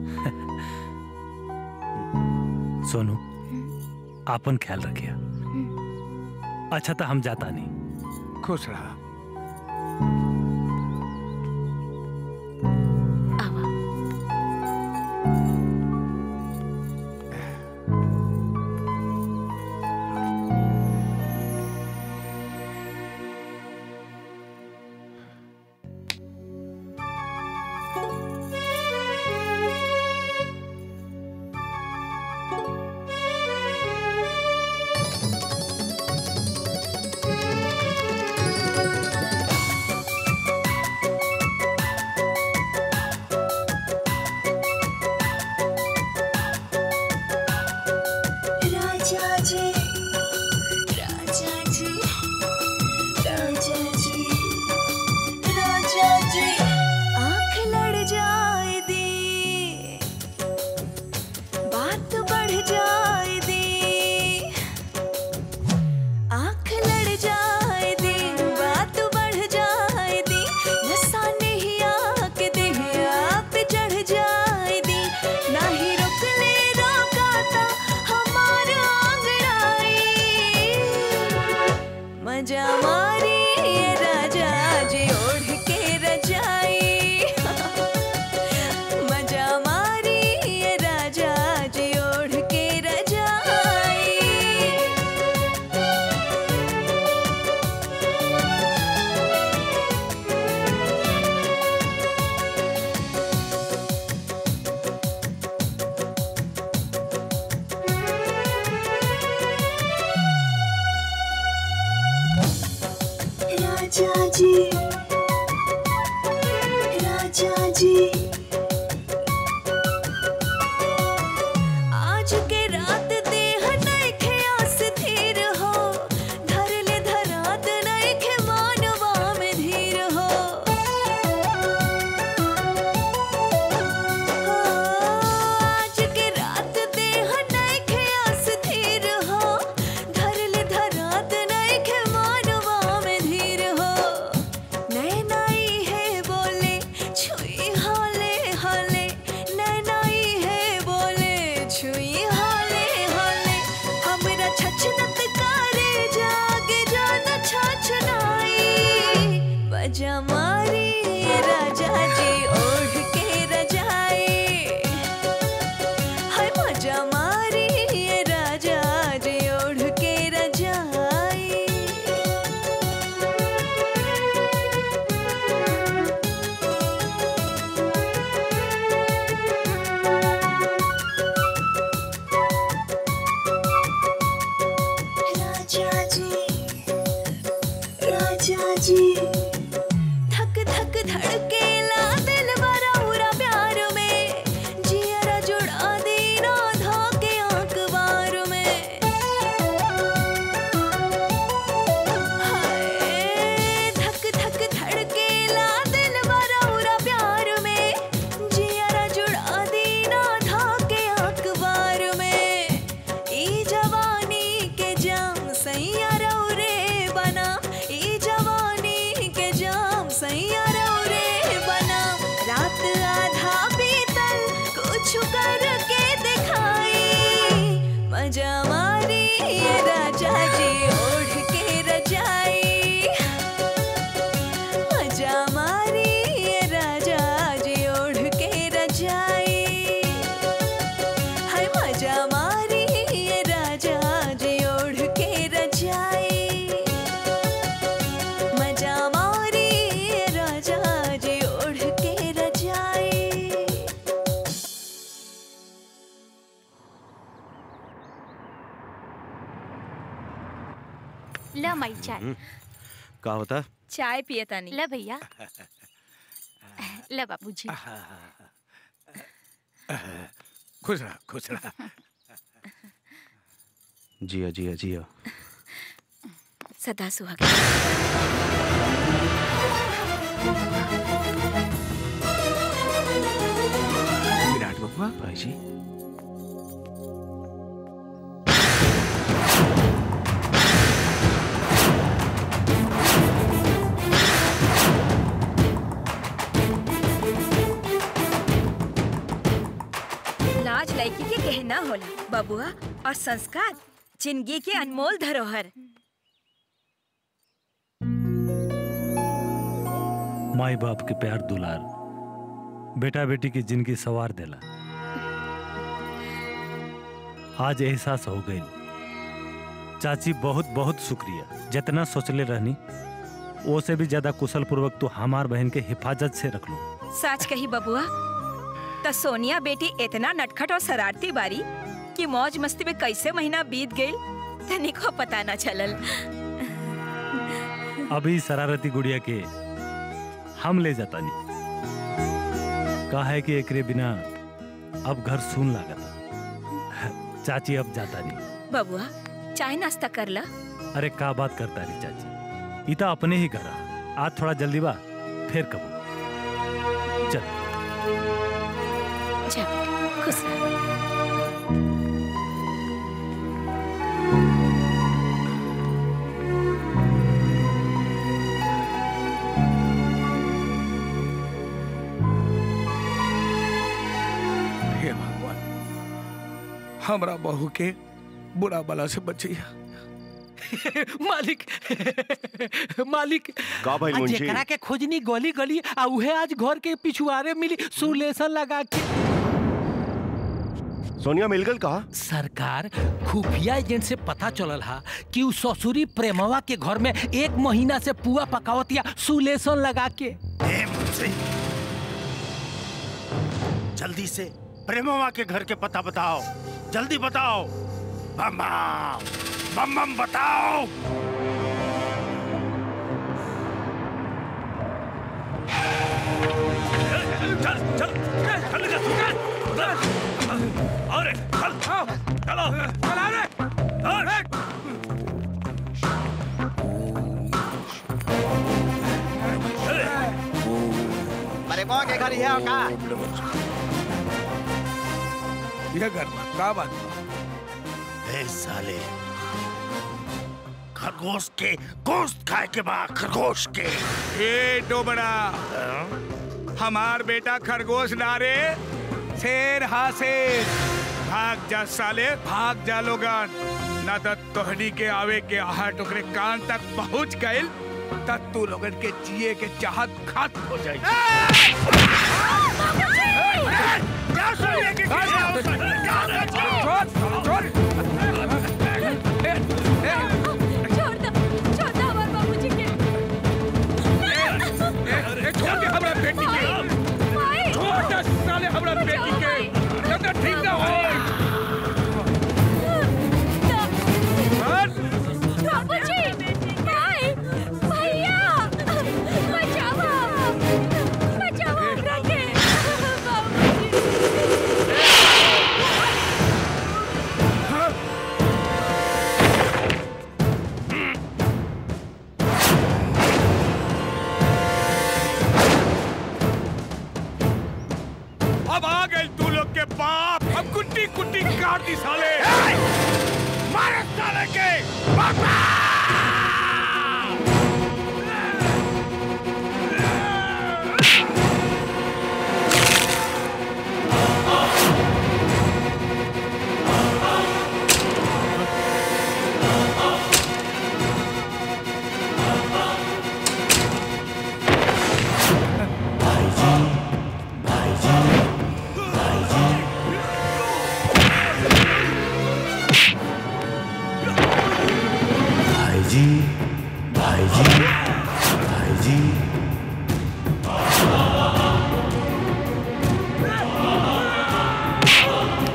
सोनू आपन ख्याल रखिया अच्छा तो हम जाता नहीं खुश रहा राजा जी राजा जी राजा जी राजा जी आंख लड़ जाए दी बात बढ़ जाए दी आंख लड़ जाए दी बात बढ़ जाए दी नशा नहीं आके दे आप चढ़ जाए दी ना ही रुक ले रोकाता हमारा आंगड़ाई मजा मारी ये राजा जी ओढ़ के रजाई मजा मारी ये राजा जी ओढ़ के रजाई राजा जी राजा जी आज के रात देह नइखे अस्थिर हो धर ले धरात नइखे मानवा में धीर हो आज के रात देह नइखे अस्थिर हो धर ले धरात नइखे मानवा में धीर हो नैनाई है बोले छुई हाले हाले नैनाई है बोले छुई हाले हाले हमरा छछनत करे जागे जान छछनाई बजा मारी राजा जी ओढ़ के रजाई हाय मजा मारी राजा जी ओढ़ के रजाई राजा जी राजा जी धक धक धड़केला ल माई चाय का होता चाय पिए तानी ल भैया ल बाबूजी खुश रहा खुश रहा जिया जिया जिया सदा सुहाग विराट बबुआ भाई जी लाज लड़की के गहना होला बबुआ और संस्कार जिंदगी के अनमोल धरोहर माई बाप के प्यार दुलार बेटा बेटी की जिंदगी सवार देला आज एहसास हो गई चाची बहुत बहुत शुक्रिया जितना सोचले रहनी वो से भी ज्यादा कुशल पूर्वक तो हमार बहन के हिफाजत से रख लो सच कही बबुआ त सोनिया बेटी इतना नटखट और शरारती बारी कि मौज मस्ती में कैसे महीना बीत गई तनिको पता न चलल अभी शरारती गुड़िया के हम ले जाता नहीं कहा है कि एकरे बिना अब घर सुन लागता चाची अब जाता नहीं बबुआ चाय नाश्ता कर ला अरे का बात करता रही चाची इता अपने ही घर आ। आज थोड़ा जल्दी बा फिर कबो चल जा बेटा, खुश रह हे भगवान हमरा बहू के बुरा बला से बचिया मालिक मालिक का भइल आ मुंशी? जेकरा के खोजनी गली गली आ उहे आज घर के पिछुआरे मिली सुलेसन लगा के सोनिया मिलगल कहा सरकार खुफिया एजेंट से पता चलल हा कि उ ससुरी प्रेमवा के घर में एक महीना से पुआ पकावतिया सुलेसन लगा के ए मुझसे जल्दी से प्रेमवा के घर के पता बताओ जल्दी बताओ बम बम बम बम बताओ चल चल चल चल अरे चल चलो चला रे अरे अरे मो के घर है का ये घर में का बात बा? ए साले खरगोश के गोश्त खाए के बाद खरगोश के ए डोबड़ा हमार बेटा खरगोश ना रे शेर हा शेर भाग जा साले भाग जा लोगन ना तो तोहनी के आवे के आहट ओकरे कान तक पहुंच गइल तब तू लोगन के जिए के चाहत खत्म हो जाई क्या सुनिए के छोड़ छोड़ छोड़ दो छोड़ दो हमारे बाबूजी के ए, छोड़ दे हमरा बेटी के छोड़ दे साले हमरा बेटी के जब तक ठीक ना हो बाबूजी भाई भैया बचाओ बचाओ हमरा के अब आ गए तू लोग के बाप अब कुट्टी कुट्टी काट दी साले मारे साले के भाईजी भाईजी भाईजी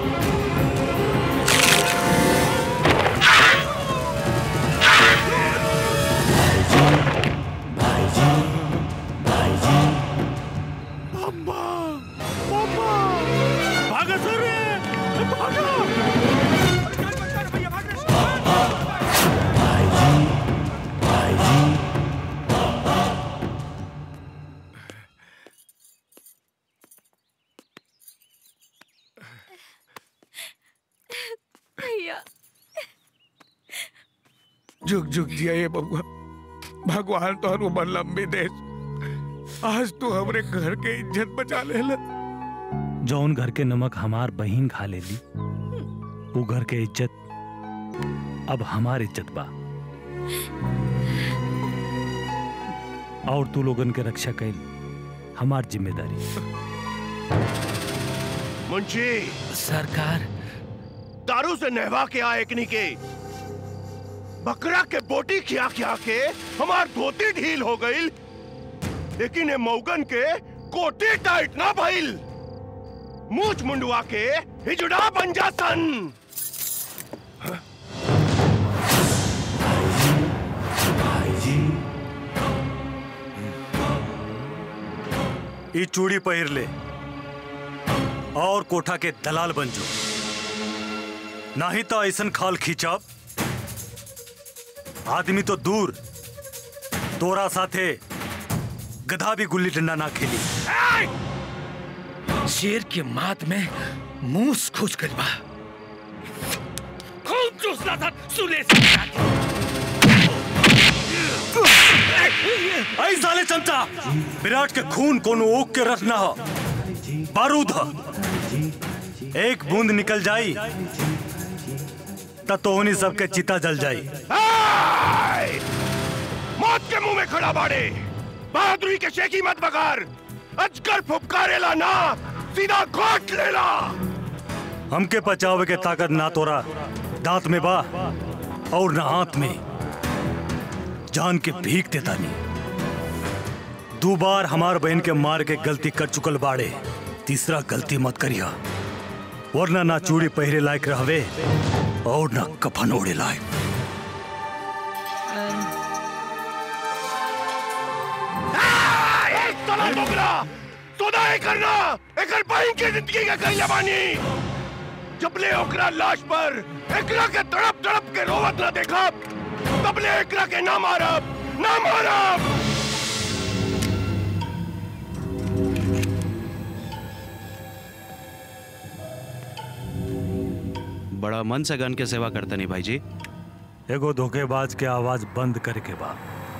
भाई जुग जुग जिया ये बबुआ भगवान तो उम्र लंबी दे आज तू हमरे घर के इज्जत बचा ले जौन घर के नमक हमार बहिन खा लेली वो घर के इज्जत अब हमार इज्जत बा और तू लोगन के रक्षा कैल हमार जिम्मेदारी मुंशी सरकार दारू से नहवा के आए एकनी के बकरा के बोटी खिया खिया के हमार धोती ढील हो गई लेकिन ये मौगन के कोटी टाइट ना भइल मूछ मुंडवा के हिजड़ा बन जा सन ई चूड़ी पहिर ले और कोठा के दलाल बन जो नहीं तो ऐसन खाल खींचब आदमी तो दूर तोरा साथे गधा भी गुल्ली डंडा ना खेली शेर के मात में मूस खुश गइल बा खून चूसना था सुले से ऐ साले चमचा विराट के खून कोनो ओक के रखना हो बारूद हो एक बूंद निकल जाई तब तो उन्हीं सबके चिता जल जाई हाय! मौत के मुंह में खड़ा बाड़े बहादुरी के शेखी मत बगार अजगर फुपकारेला ना सीधा घोट लेला हमके बचावे के ताकत ना तोरा दांत में बा और ना हाथ में जान के भीख देता नहीं दो बार हमार बहन के मार के गलती कर चुकल बाड़े तीसरा गलती मत करिया वरना ना चूड़ी पहरे लायक रहवे और ना कफन ओढ़े लायक एक तला डोगरा सोदा ही करना एकर बहन के जिंदगी का कहीं जबानी जबले ओकरा लाश पर एकरा के तड़प तड़प के रोवत ना देखा तबले एकरा के ना मारब ना मारब बड़ा मन से गन के सेवा करते नहीं भाई जी एगो धोखेबाज के आवाज बंद करे के बा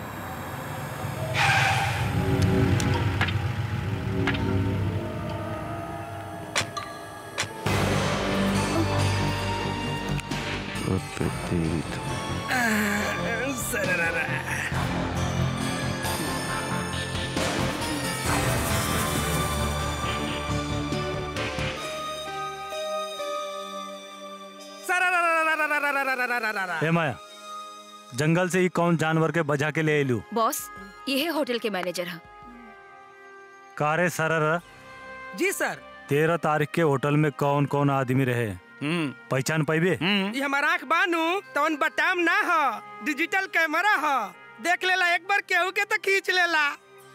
ए माया जंगल से ही कौन जानवर के बजा के ले एलू बॉस ये है होटल के मैनेजर हैं कारे सरर जी सर तेरह तारीख के होटल में कौन कौन आदमी रहे पहचान पाइबे ये हमारा आँख बानू तवन बटाम ना हो डिजिटल कैमरा हो देख लेला एक बार केहू के तो खींच लेला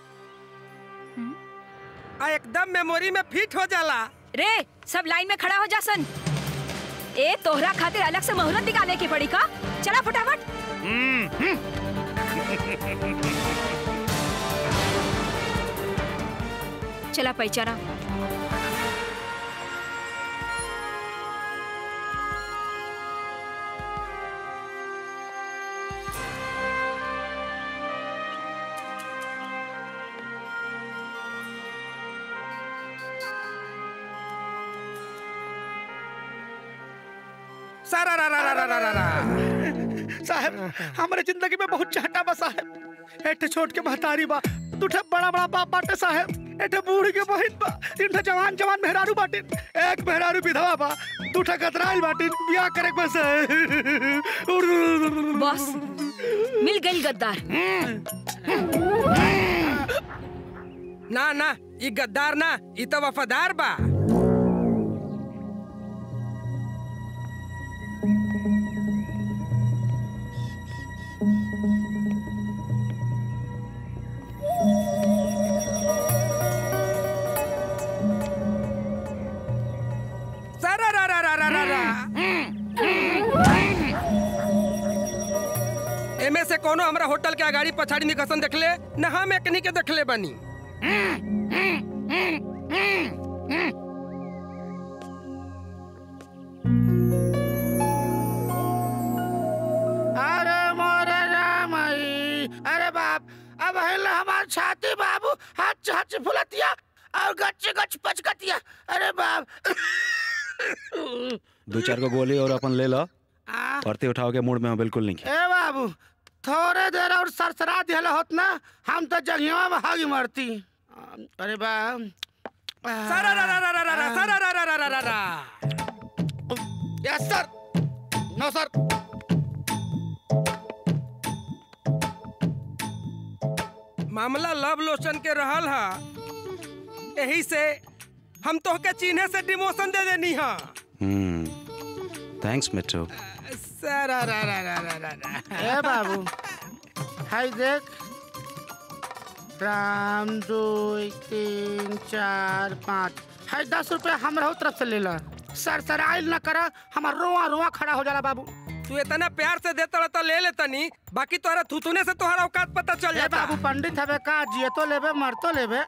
आ एकदम मेमोरी में फिट हो जाला रे सब लाइन में खड़ा हो जा सन ए तोहरा खातिर अलग से मुहूर्त निकाले की पड़ी का चला फटाफट चला पहचाना सारा रा रा रा रा रा रा रा साहब हमारे जिंदगी में बहुत चाहता बा साहब एठे छोट के महतारी बा दूठे बड़ा बड़ा बाप बाटे साहब एठे बूढ़ी के बहिन बा तीन ठे जवान जवान मेहरारू बाटिन एक मेहरारू विधवा बा दूठे कतराइल बाटिन बियाह करे के बस बॉस मिल गई गद्दार ना ना ई गद्दार ना ई तो वफादार बा सारा रा रा रा रा रा रा एमे से कोनो हमरा होटल के अगाड़ी पछाड़ी निकसन देखले न हम एकनी के देखले बनी अरे मोर गच फुलतिया और गच गच पचकतिया अरे बाप दो चार को गोली और अपन ले लो औरते उठाओ के मूड में हो बिल्कुल नहीं ए बाबू थोड़े देर और सरसरा दिहल होत ना हम तो जंगिया में हागी मरती अरे बाप सारा रा रा रा रा रा रा सारा रा रा रा रा रा रा यस सर नो सर मामला लव लोशन के रहल हा यही से हम तो के चिन्हे से डिमोशन दे देनी हा हम्म थैंक्स मिट्टू सारा रा रा रा रा रा रा ए बाबू हाय देख राम दो तीन चार पाँच हाय दस रुपया हमरा तरफ से ले ला सर सर आइल न करा हमार रोआ रोआ खड़ा हो जाला बाबू तू इतना प्यार से देता तो ले ले तनी बाकी तोहरा थुथुने से तोहरा औकात पता चल ए जाता बाबू पंडित हवे का जिए तो लेबे मर तो लेबे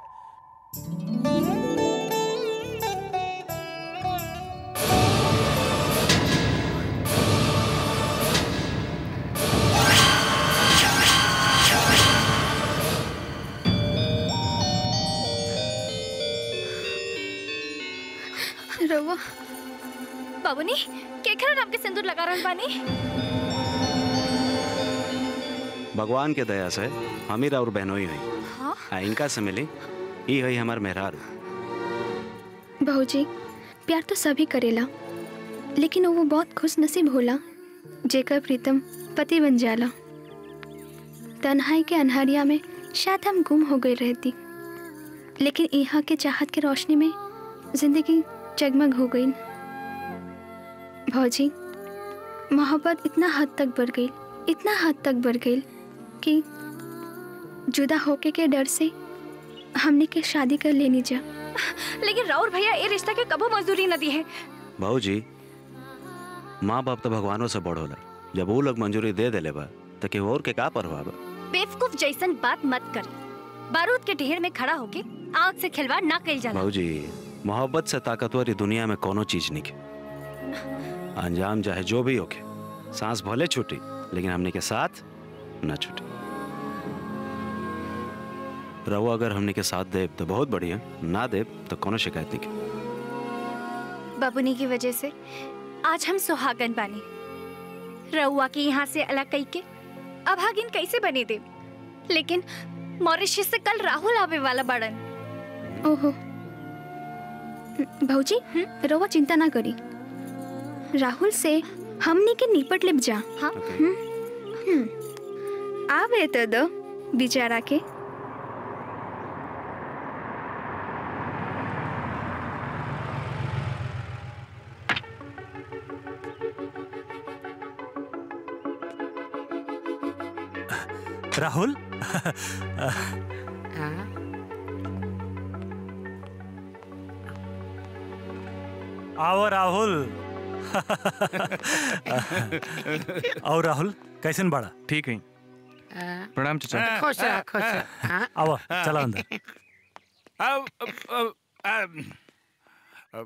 रउआ बाबूनी केकरा नाम के सिंदूर लगा रहल बानी भगवान के दया से हमीर और बहनोई हुई हाँ आ इनका से मिली ई हुई हमार मेहरार बहूजी प्यार तो सभी करेला लेकिन वो बहुत खुश नसीब होला जेकर प्रीतम पति बन जाला तन्हाई के अनहरिया में शायद हम गुम हो गई रहती लेकिन यहाँ के चाहत के रोशनी में जिंदगी जगमग हो गई भौजी मोहब्बत इतना हद तक बढ़ गई इतना हद तक बढ़ गई कि जुदा होके के डर से हमने के शादी कर लेनी जा लेकिन राउर भैया ये रिश्ता के कबो मजदूरी न दी है भाऊ जी माँ बाप तो भगवानों से बड़ होला जब वो लोग मंजूरी दे देले बा तो केहू और के का परवाह बा बेवकूफ जैसन बात मत कर बारूद के ढेर में खड़ा होके आग से खिलवाड़ ना कइल जाला भाऊ जी मोहब्बत से ताकतवर ई दुनिया में कोनो चीज नहीं के अंजाम चाहे जो भी होके सांस भले छूटी लेकिन हमने के साथ न छूटी रहो अगर हमने के साथ देव तो बहुत बढ़िया ना देव तो कोनो शिकायत नहीं के बाबूनी की वजह से आज हम सुहागन बानी रउआ के यहाँ से अलग कई के अभागिन कैसे बने दे लेकिन मॉरिशस से कल राहुल आवे वाला बड़न ओहो भौजी रवा चिंता ना करी राहुल से हमनी के निपट लेब जा हाँ हम्म, हम्म। आवे तो दो बेचारा के राहुल आओ राहुल और राहुल कैसन बड़ा ठीक है प्रणाम खुश रह खुश रह हाँ? आओ चला अंदर अब अब अब अब अब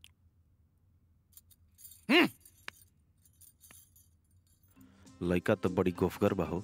लड़का तो बड़ी गोफगर बहो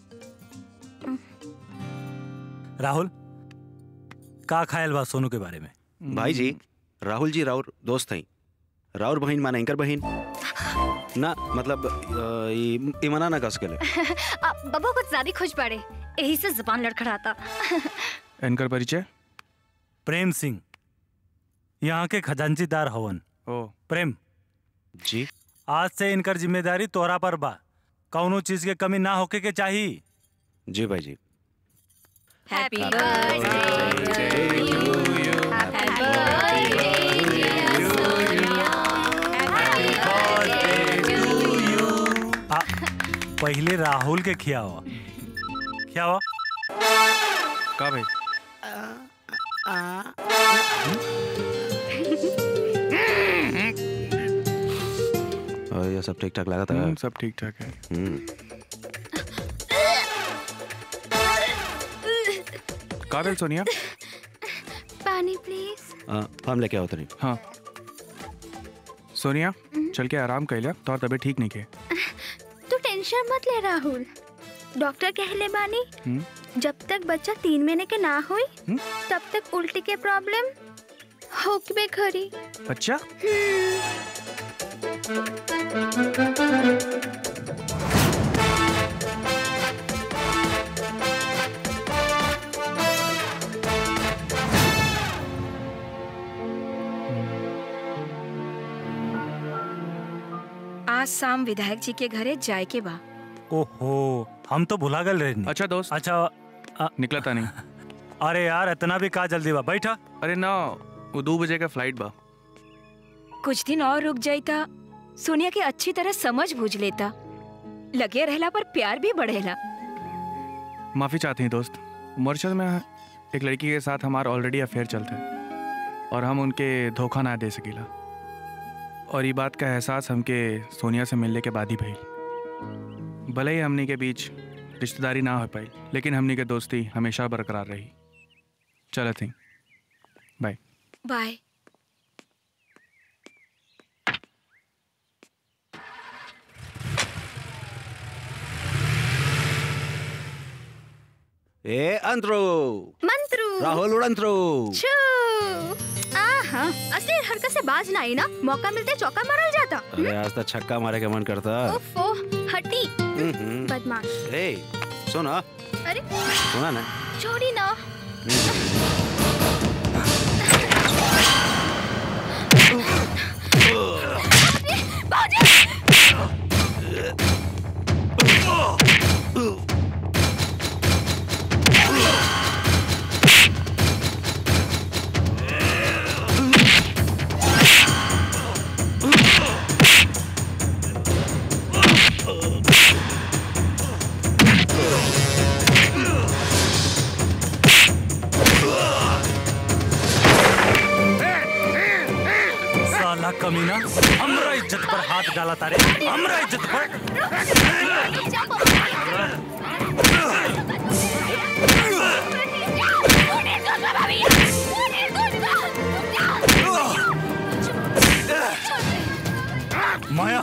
राहुल का खायल बा सोनू के बारे में भाई जी राहुल जी राउर दोस्त हैं राउर बहन माने इनकर बहन ना मतलब अ, ई ई मना ना कस गेले आ, बबा कुछ ज्यादा खुश पड़े यही से जुबान लड़खड़ाता इनकर परिचय प्रेम सिंह यहाँ के खजांचीदार हवन ओ प्रेम जी आज से इनकर जिम्मेदारी तोरा पर बा कौनो चीज के कमी ना होके के चाहिए जी भाई जी हैप्पी आ, पहले राहुल के खियावा खियावा का भाई और ये सब ठीक ठाक लगा था हम्म, सब ठीक ठाक है हम्म का भेल सोनिया पानी प्लीज अ, हम लेके आओ तनी हाँ सोनिया चल के आराम कैला तोर तबीयत ठीक नहीं के तू टेंशन मत ले राहुल डॉक्टर कहले बानी हम्म? जब तक बच्चा तीन महीने के ना होई तब तक उल्टी के प्रॉब्लम होकबे खरी अच्छा आज शाम विधायक जी के घरे जाए के बा ओहो हम तो भुला गए रहे अच्छा दोस्त अच्छा निकला था नहीं अरे यार इतना भी का जल्दी बा बैठा अरे ना वो दो बजे का फ्लाइट बा कुछ दिन और रुक जाइता सोनिया के अच्छी तरह समझ बूझ लेता लगे रहला पर प्यार भी बढ़ेला माफ़ी चाहते हैं दोस्त मॉरिशस में एक लड़की के साथ हमारा ऑलरेडी अफेयर चलता है और हम उनके धोखा ना दे सकीला और ये बात का एहसास हमके सोनिया से मिलने के बाद ही भई भले ही हमनी के बीच रिश्तेदारी ना हो पाई लेकिन हमनी के दोस्ती हमेशा बरकरार रही चलो थी बाय बाय ए अंतरो मंत्रू राहुल उड़ंतरो छू आहा असली हरकत से बाज ना आई ना मौका मिलते चौका मारल जाता अरे आज तो छक्का मारे के मन करता ओफो हटी हम्म। बदमाश ए सुना अरे सुना ना छोड़ी ना साला कमीना हमरा इज्जत पर हाथ डाला तारे हमरा इज्जत पर माया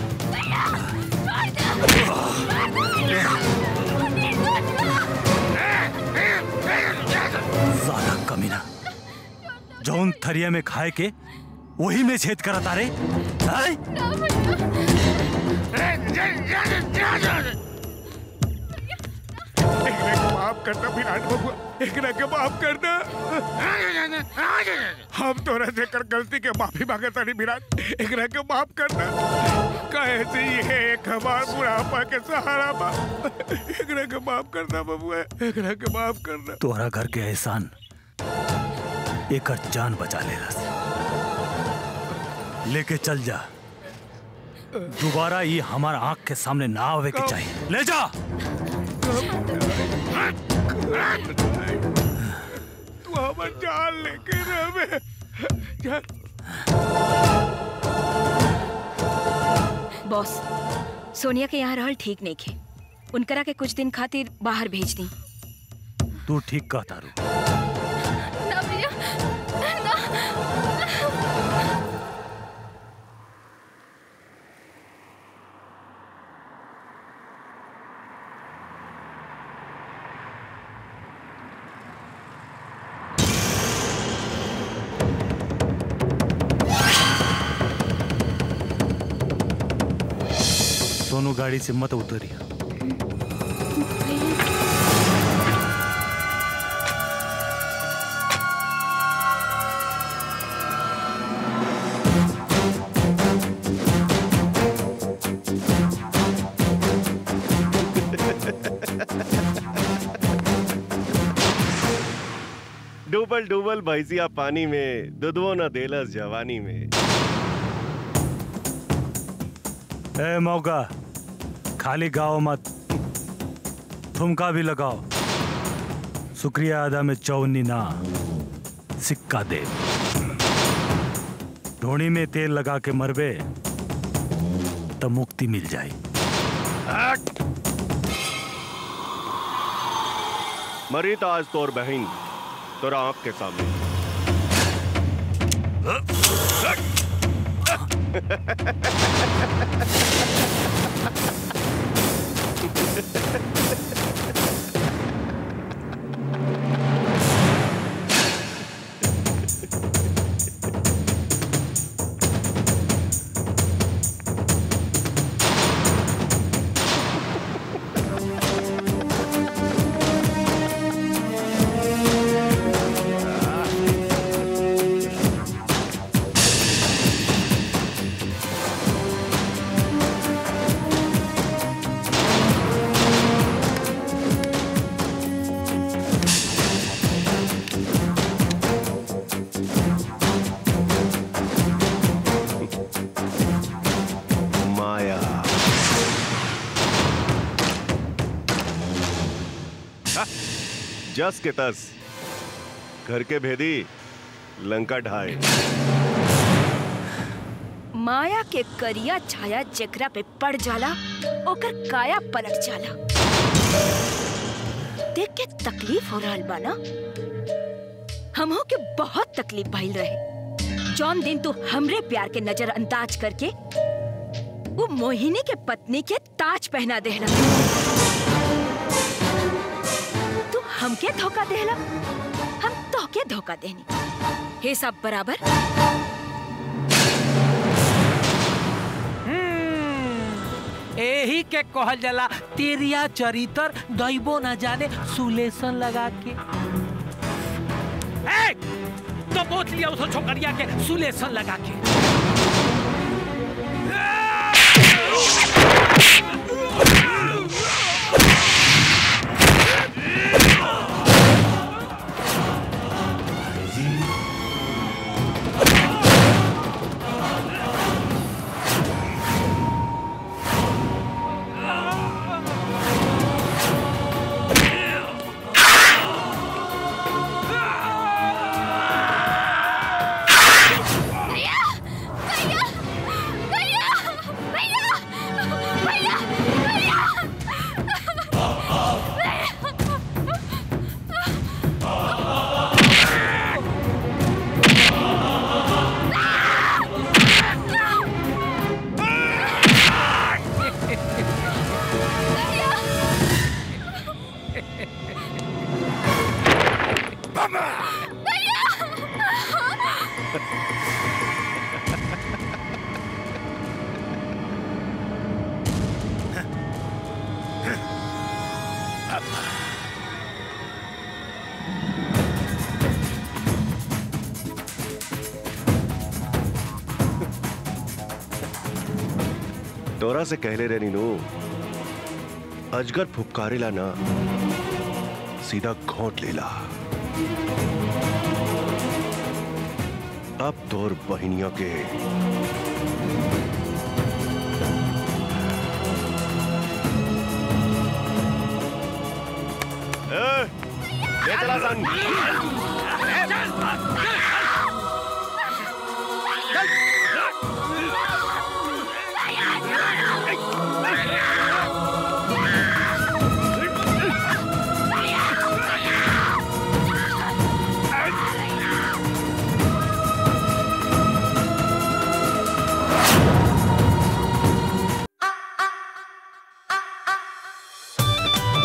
साला कमीना जौन थरिया में खाए के वही में छेद करत तारे हैं? एकरा के माफ करना विराट बबुआ एकरा के माफ करना हम तोरा से कर गलती के माफी मांगत तानी विराट एकरा के माफ करना कहे से ये एक हमार बुढ़ापा के सहारा बा एकरा के माफ करना बबुआ एकरा के माफ करना तोहरा घर के एहसान एक जान बचा ले लेके चल जा दोबारा ये हमारा आंख के सामने ना आवे के चाहिए ले जा तू हमार जान लेके रहे बॉस सोनिया के यहाँ रहल ठीक नहीं खे उनकरा के कुछ दिन खातिर बाहर भेज दी तू ठीक कह तारू ना भैया ना सोनू गाड़ी से मत उतरिया डूबल डूबल भैंसिया पानी में दुधवो न देलस जवानी में ए मौका खाली गाओ मत ठुमका भी लगाओ शुक्रिया अदा में चौनी ना सिक्का दे ढोणी में तेल लगा के मरबे तो मुक्ति मिल जाए मरी तो आज तोर बहन तोरा आंख के सामने जस के तस घर के भेदी लंका ढाए माया के करिया छाया जेकरा पे पड़ जाला ओकर काया पलट जाला देख के तकलीफ हो रहल बा ना हमहो के बहुत तकलीफ भइल रहे जौन दिन तू हमरे प्यार के नजरअंदाज करके वो मोहिनी के पत्नी के ताज पहना देहला तू हमके धोखा देहला हम तोहके धोखा देनी हे सब बराबर एही के कहल जाला तेरिया चरितर दैबो न जाने सुलेसन लगा के ए, तो बोत लिया उस छोकरिया के सुलेसन लगा के तोरा से कहले रे नीनू अजगर फुपकारेला ना सीधा घोंट लेला अब तोर बहिनिया के ए, ले चला सन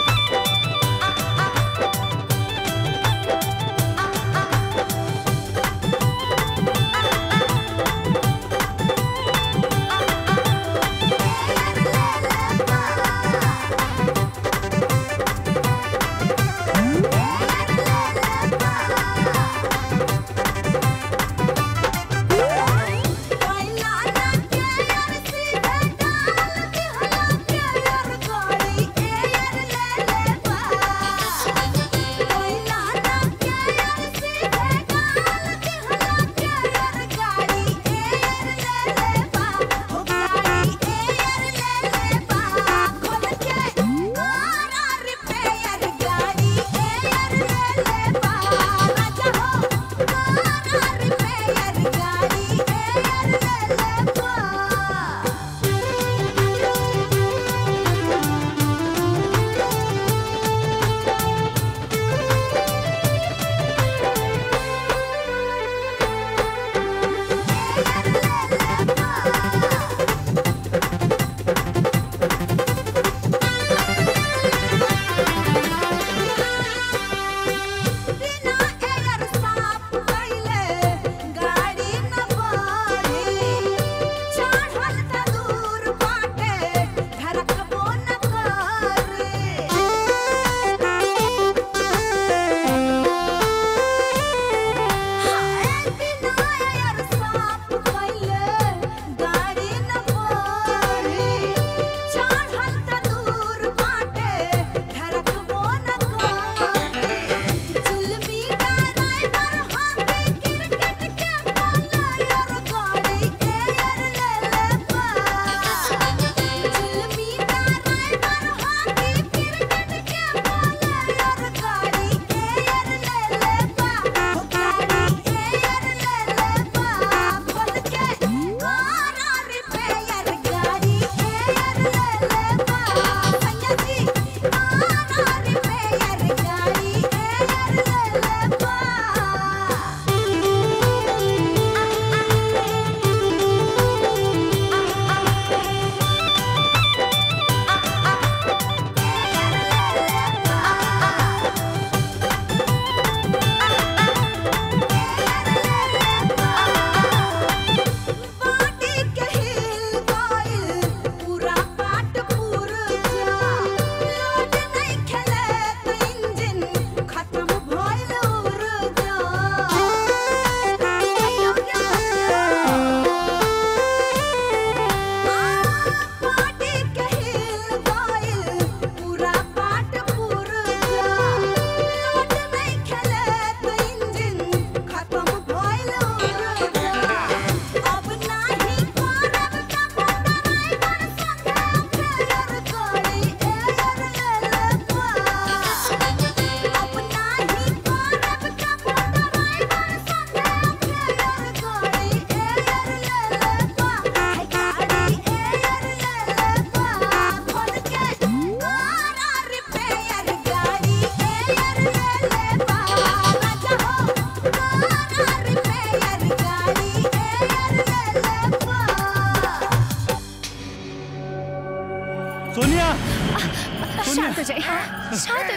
Thank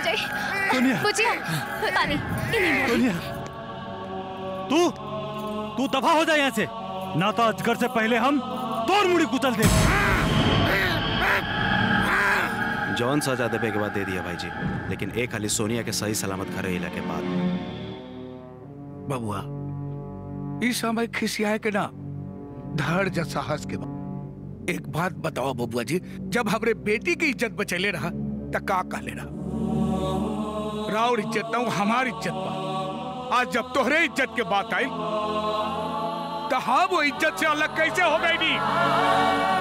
जाए सोनिया। बुझिया पानी इन्हीं में। सोनिया तू तू दफा हो जा यहाँ से ना तो अजगर से पहले हम तोड़ मुड़ी कुचल दे जौन सजा देवे के बाद दे दिया भाई जी लेकिन एक हाली सोनिया के सही सलामत घरे अइला के बाद बबुआ इस समय खिसियाए के ना धैर्य साहस के बा एक बात बताओ बबुआ जी जब हमरे बेटी की इज्जत बचेले रहा त का कहले रहा राउर इज्जत ना हमारी इज्जत बा आज जब तोहरे इज्जत के बात आई तो हम वो इज्जत से अलग कैसे हो गई नी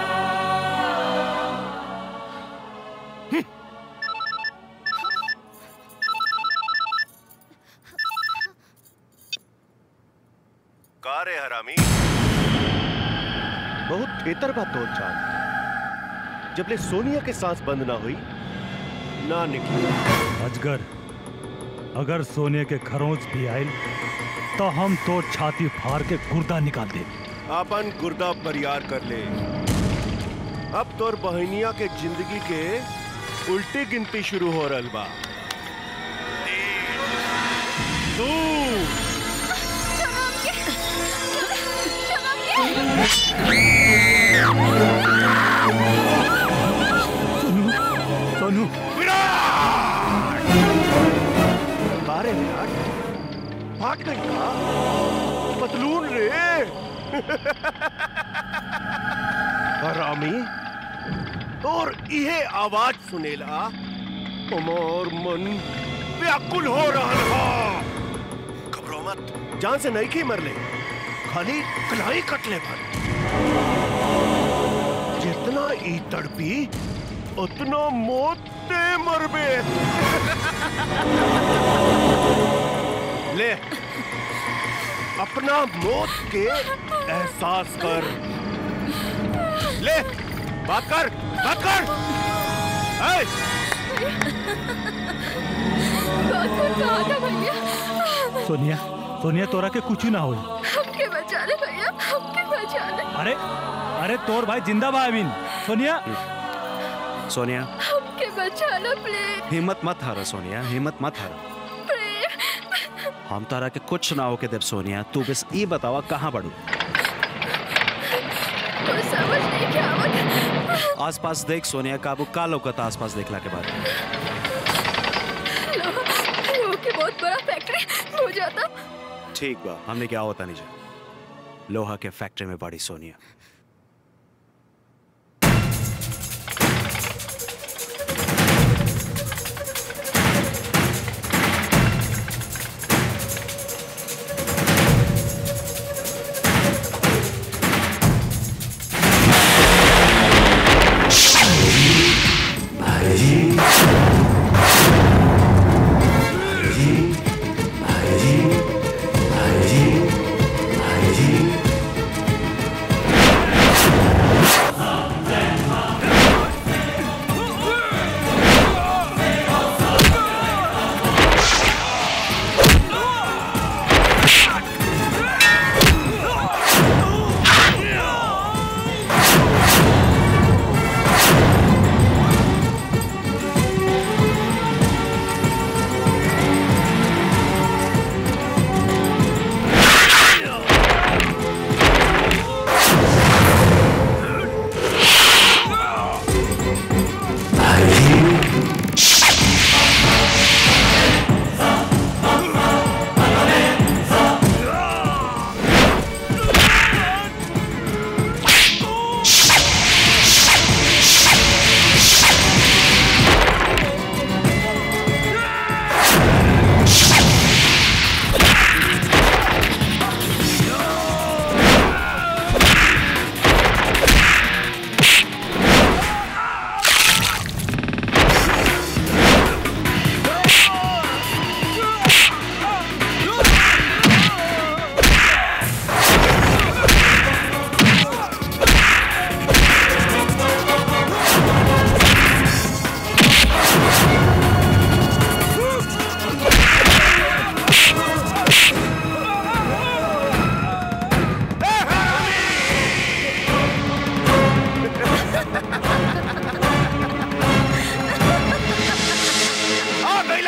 का रे हरामी बहुत बेहतर बात तो चाल जब ले सोनिया के सांस बंद ना हुई ना निकली अजगर अगर सोने के खरोंच भी आयल तो हम तो छाती फाड़ के गुर्दा निकाल दे अपन गुर्दा बरियार कर ले अब तोर बहनिया के जिंदगी के उल्टी गिनती शुरू हो रहल बा दू सोनू बारे विराट भाग गई का पतलून रे हरामी और इहे आवाज सुनेला हमार मन व्याकुल हो रहा हा घबरो मत जान से नहीं की मरले खाली कलाई कटले भर जितना ई तड़पी उतना मौत ते मरबे ले अपना मौत के एहसास कर ले बात कर बात कर ए! कहा था भैया सोनिया सोनिया तोरा के कुछ ना होई हमके बचा ले भैया हमके बचा ले अरे अरे तोर भाई जिंदा बा अमीन सोनिया सोनिया हमके बचा लो प्लीज हिम्मत मत हारो सोनिया हिम्मत मत हारो हम तारा के कुछ ना होके देव सोनिया तू बस ई बतावा कहाँ बढ़ू कुछ समझ नहीं क्या आवत आसपास देख सोनिया काबू का लौकता आसपास देखला के बाद लो लो की बहुत बड़ा फैक्ट्री हो जाता ठीक बा हमने क्या होता नहीं जा लोहा के फैक्ट्री में बड़ी सोनिया भाई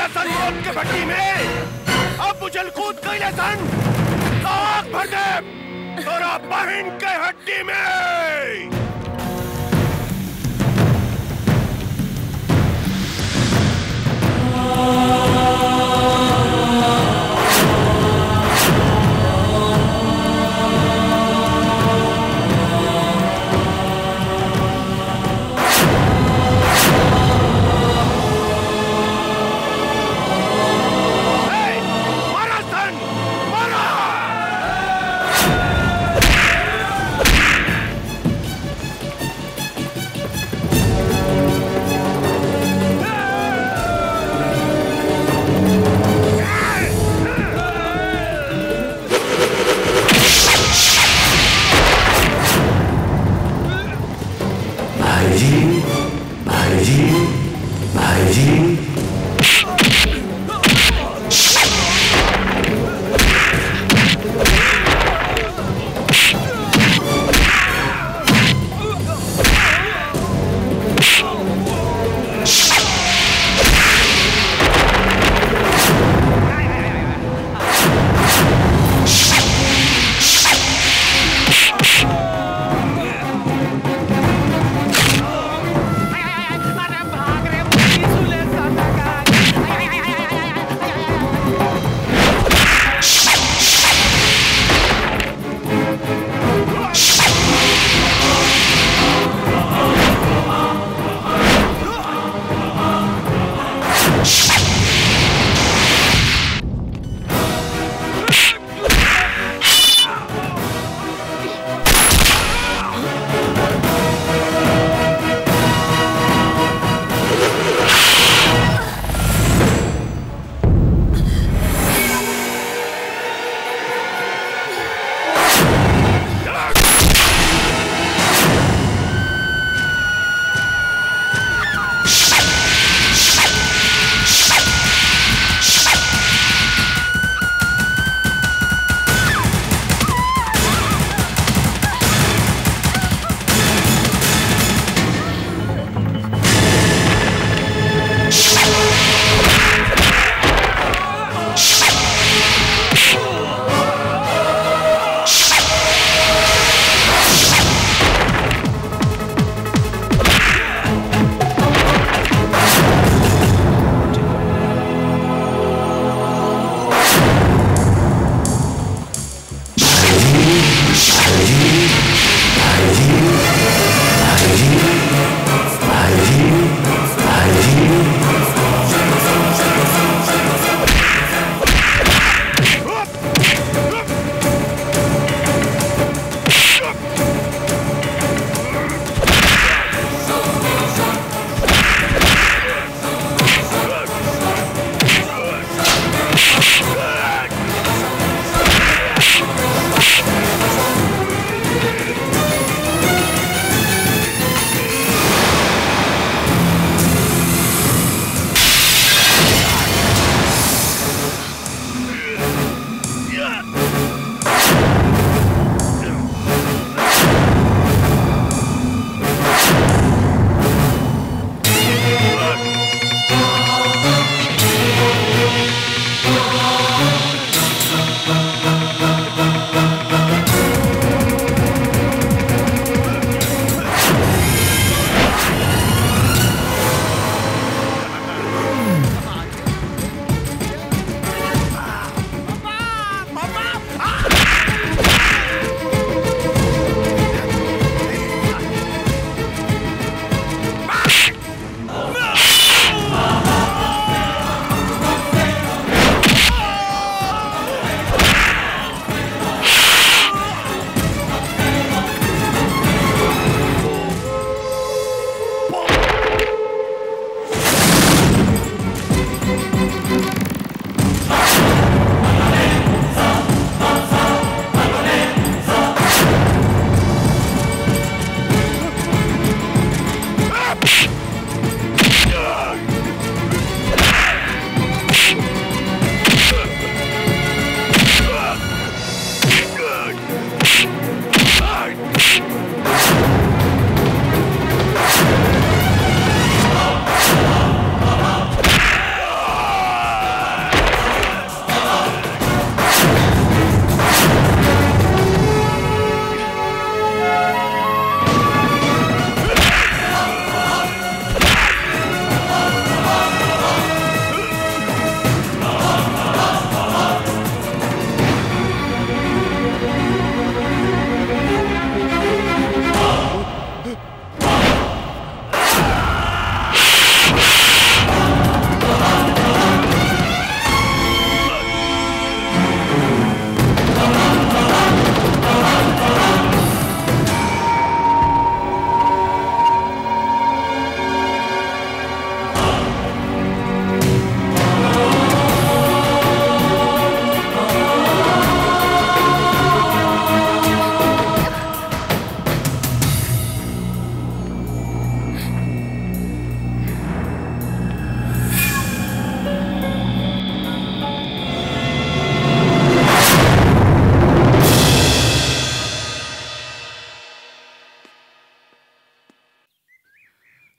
मारा सन मौत के भट्टी में अब उछल कूद कैले सन तो आग भर दे तोरा बहन के हड्डी में मारा सन मारा Hey!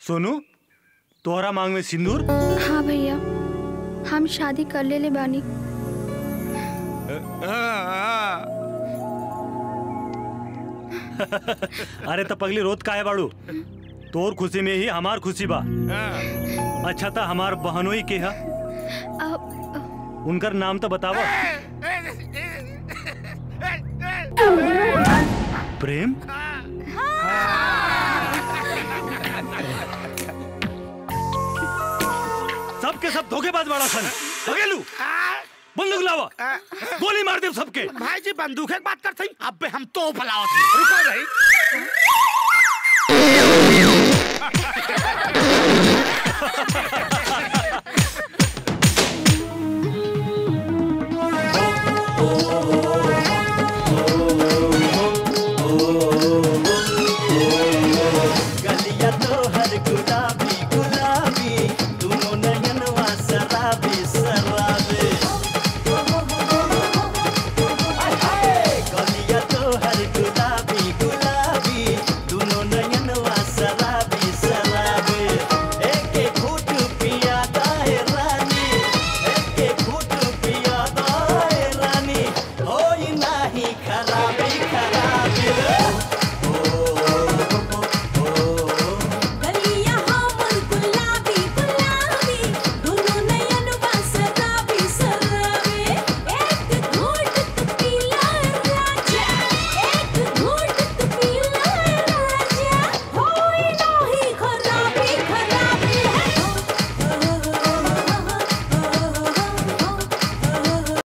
सोनू तोहरा मांग में सिंदूर हाँ भैया हम शादी कर ले ले बानी अरे तो पगली रोत का है बाड़ू तोर खुशी में ही हमार खुशी बा अच्छा था हमार बहनोई के है उनकर नाम तो बतावा प्रेम सबके सब धोखेबाज बाड़ा सन भगेलू बंदूक लावा गोली मार दे सबके भाई जी बंदूक की बात करते हैं अब हम तो फलावत हैं। रुको भाई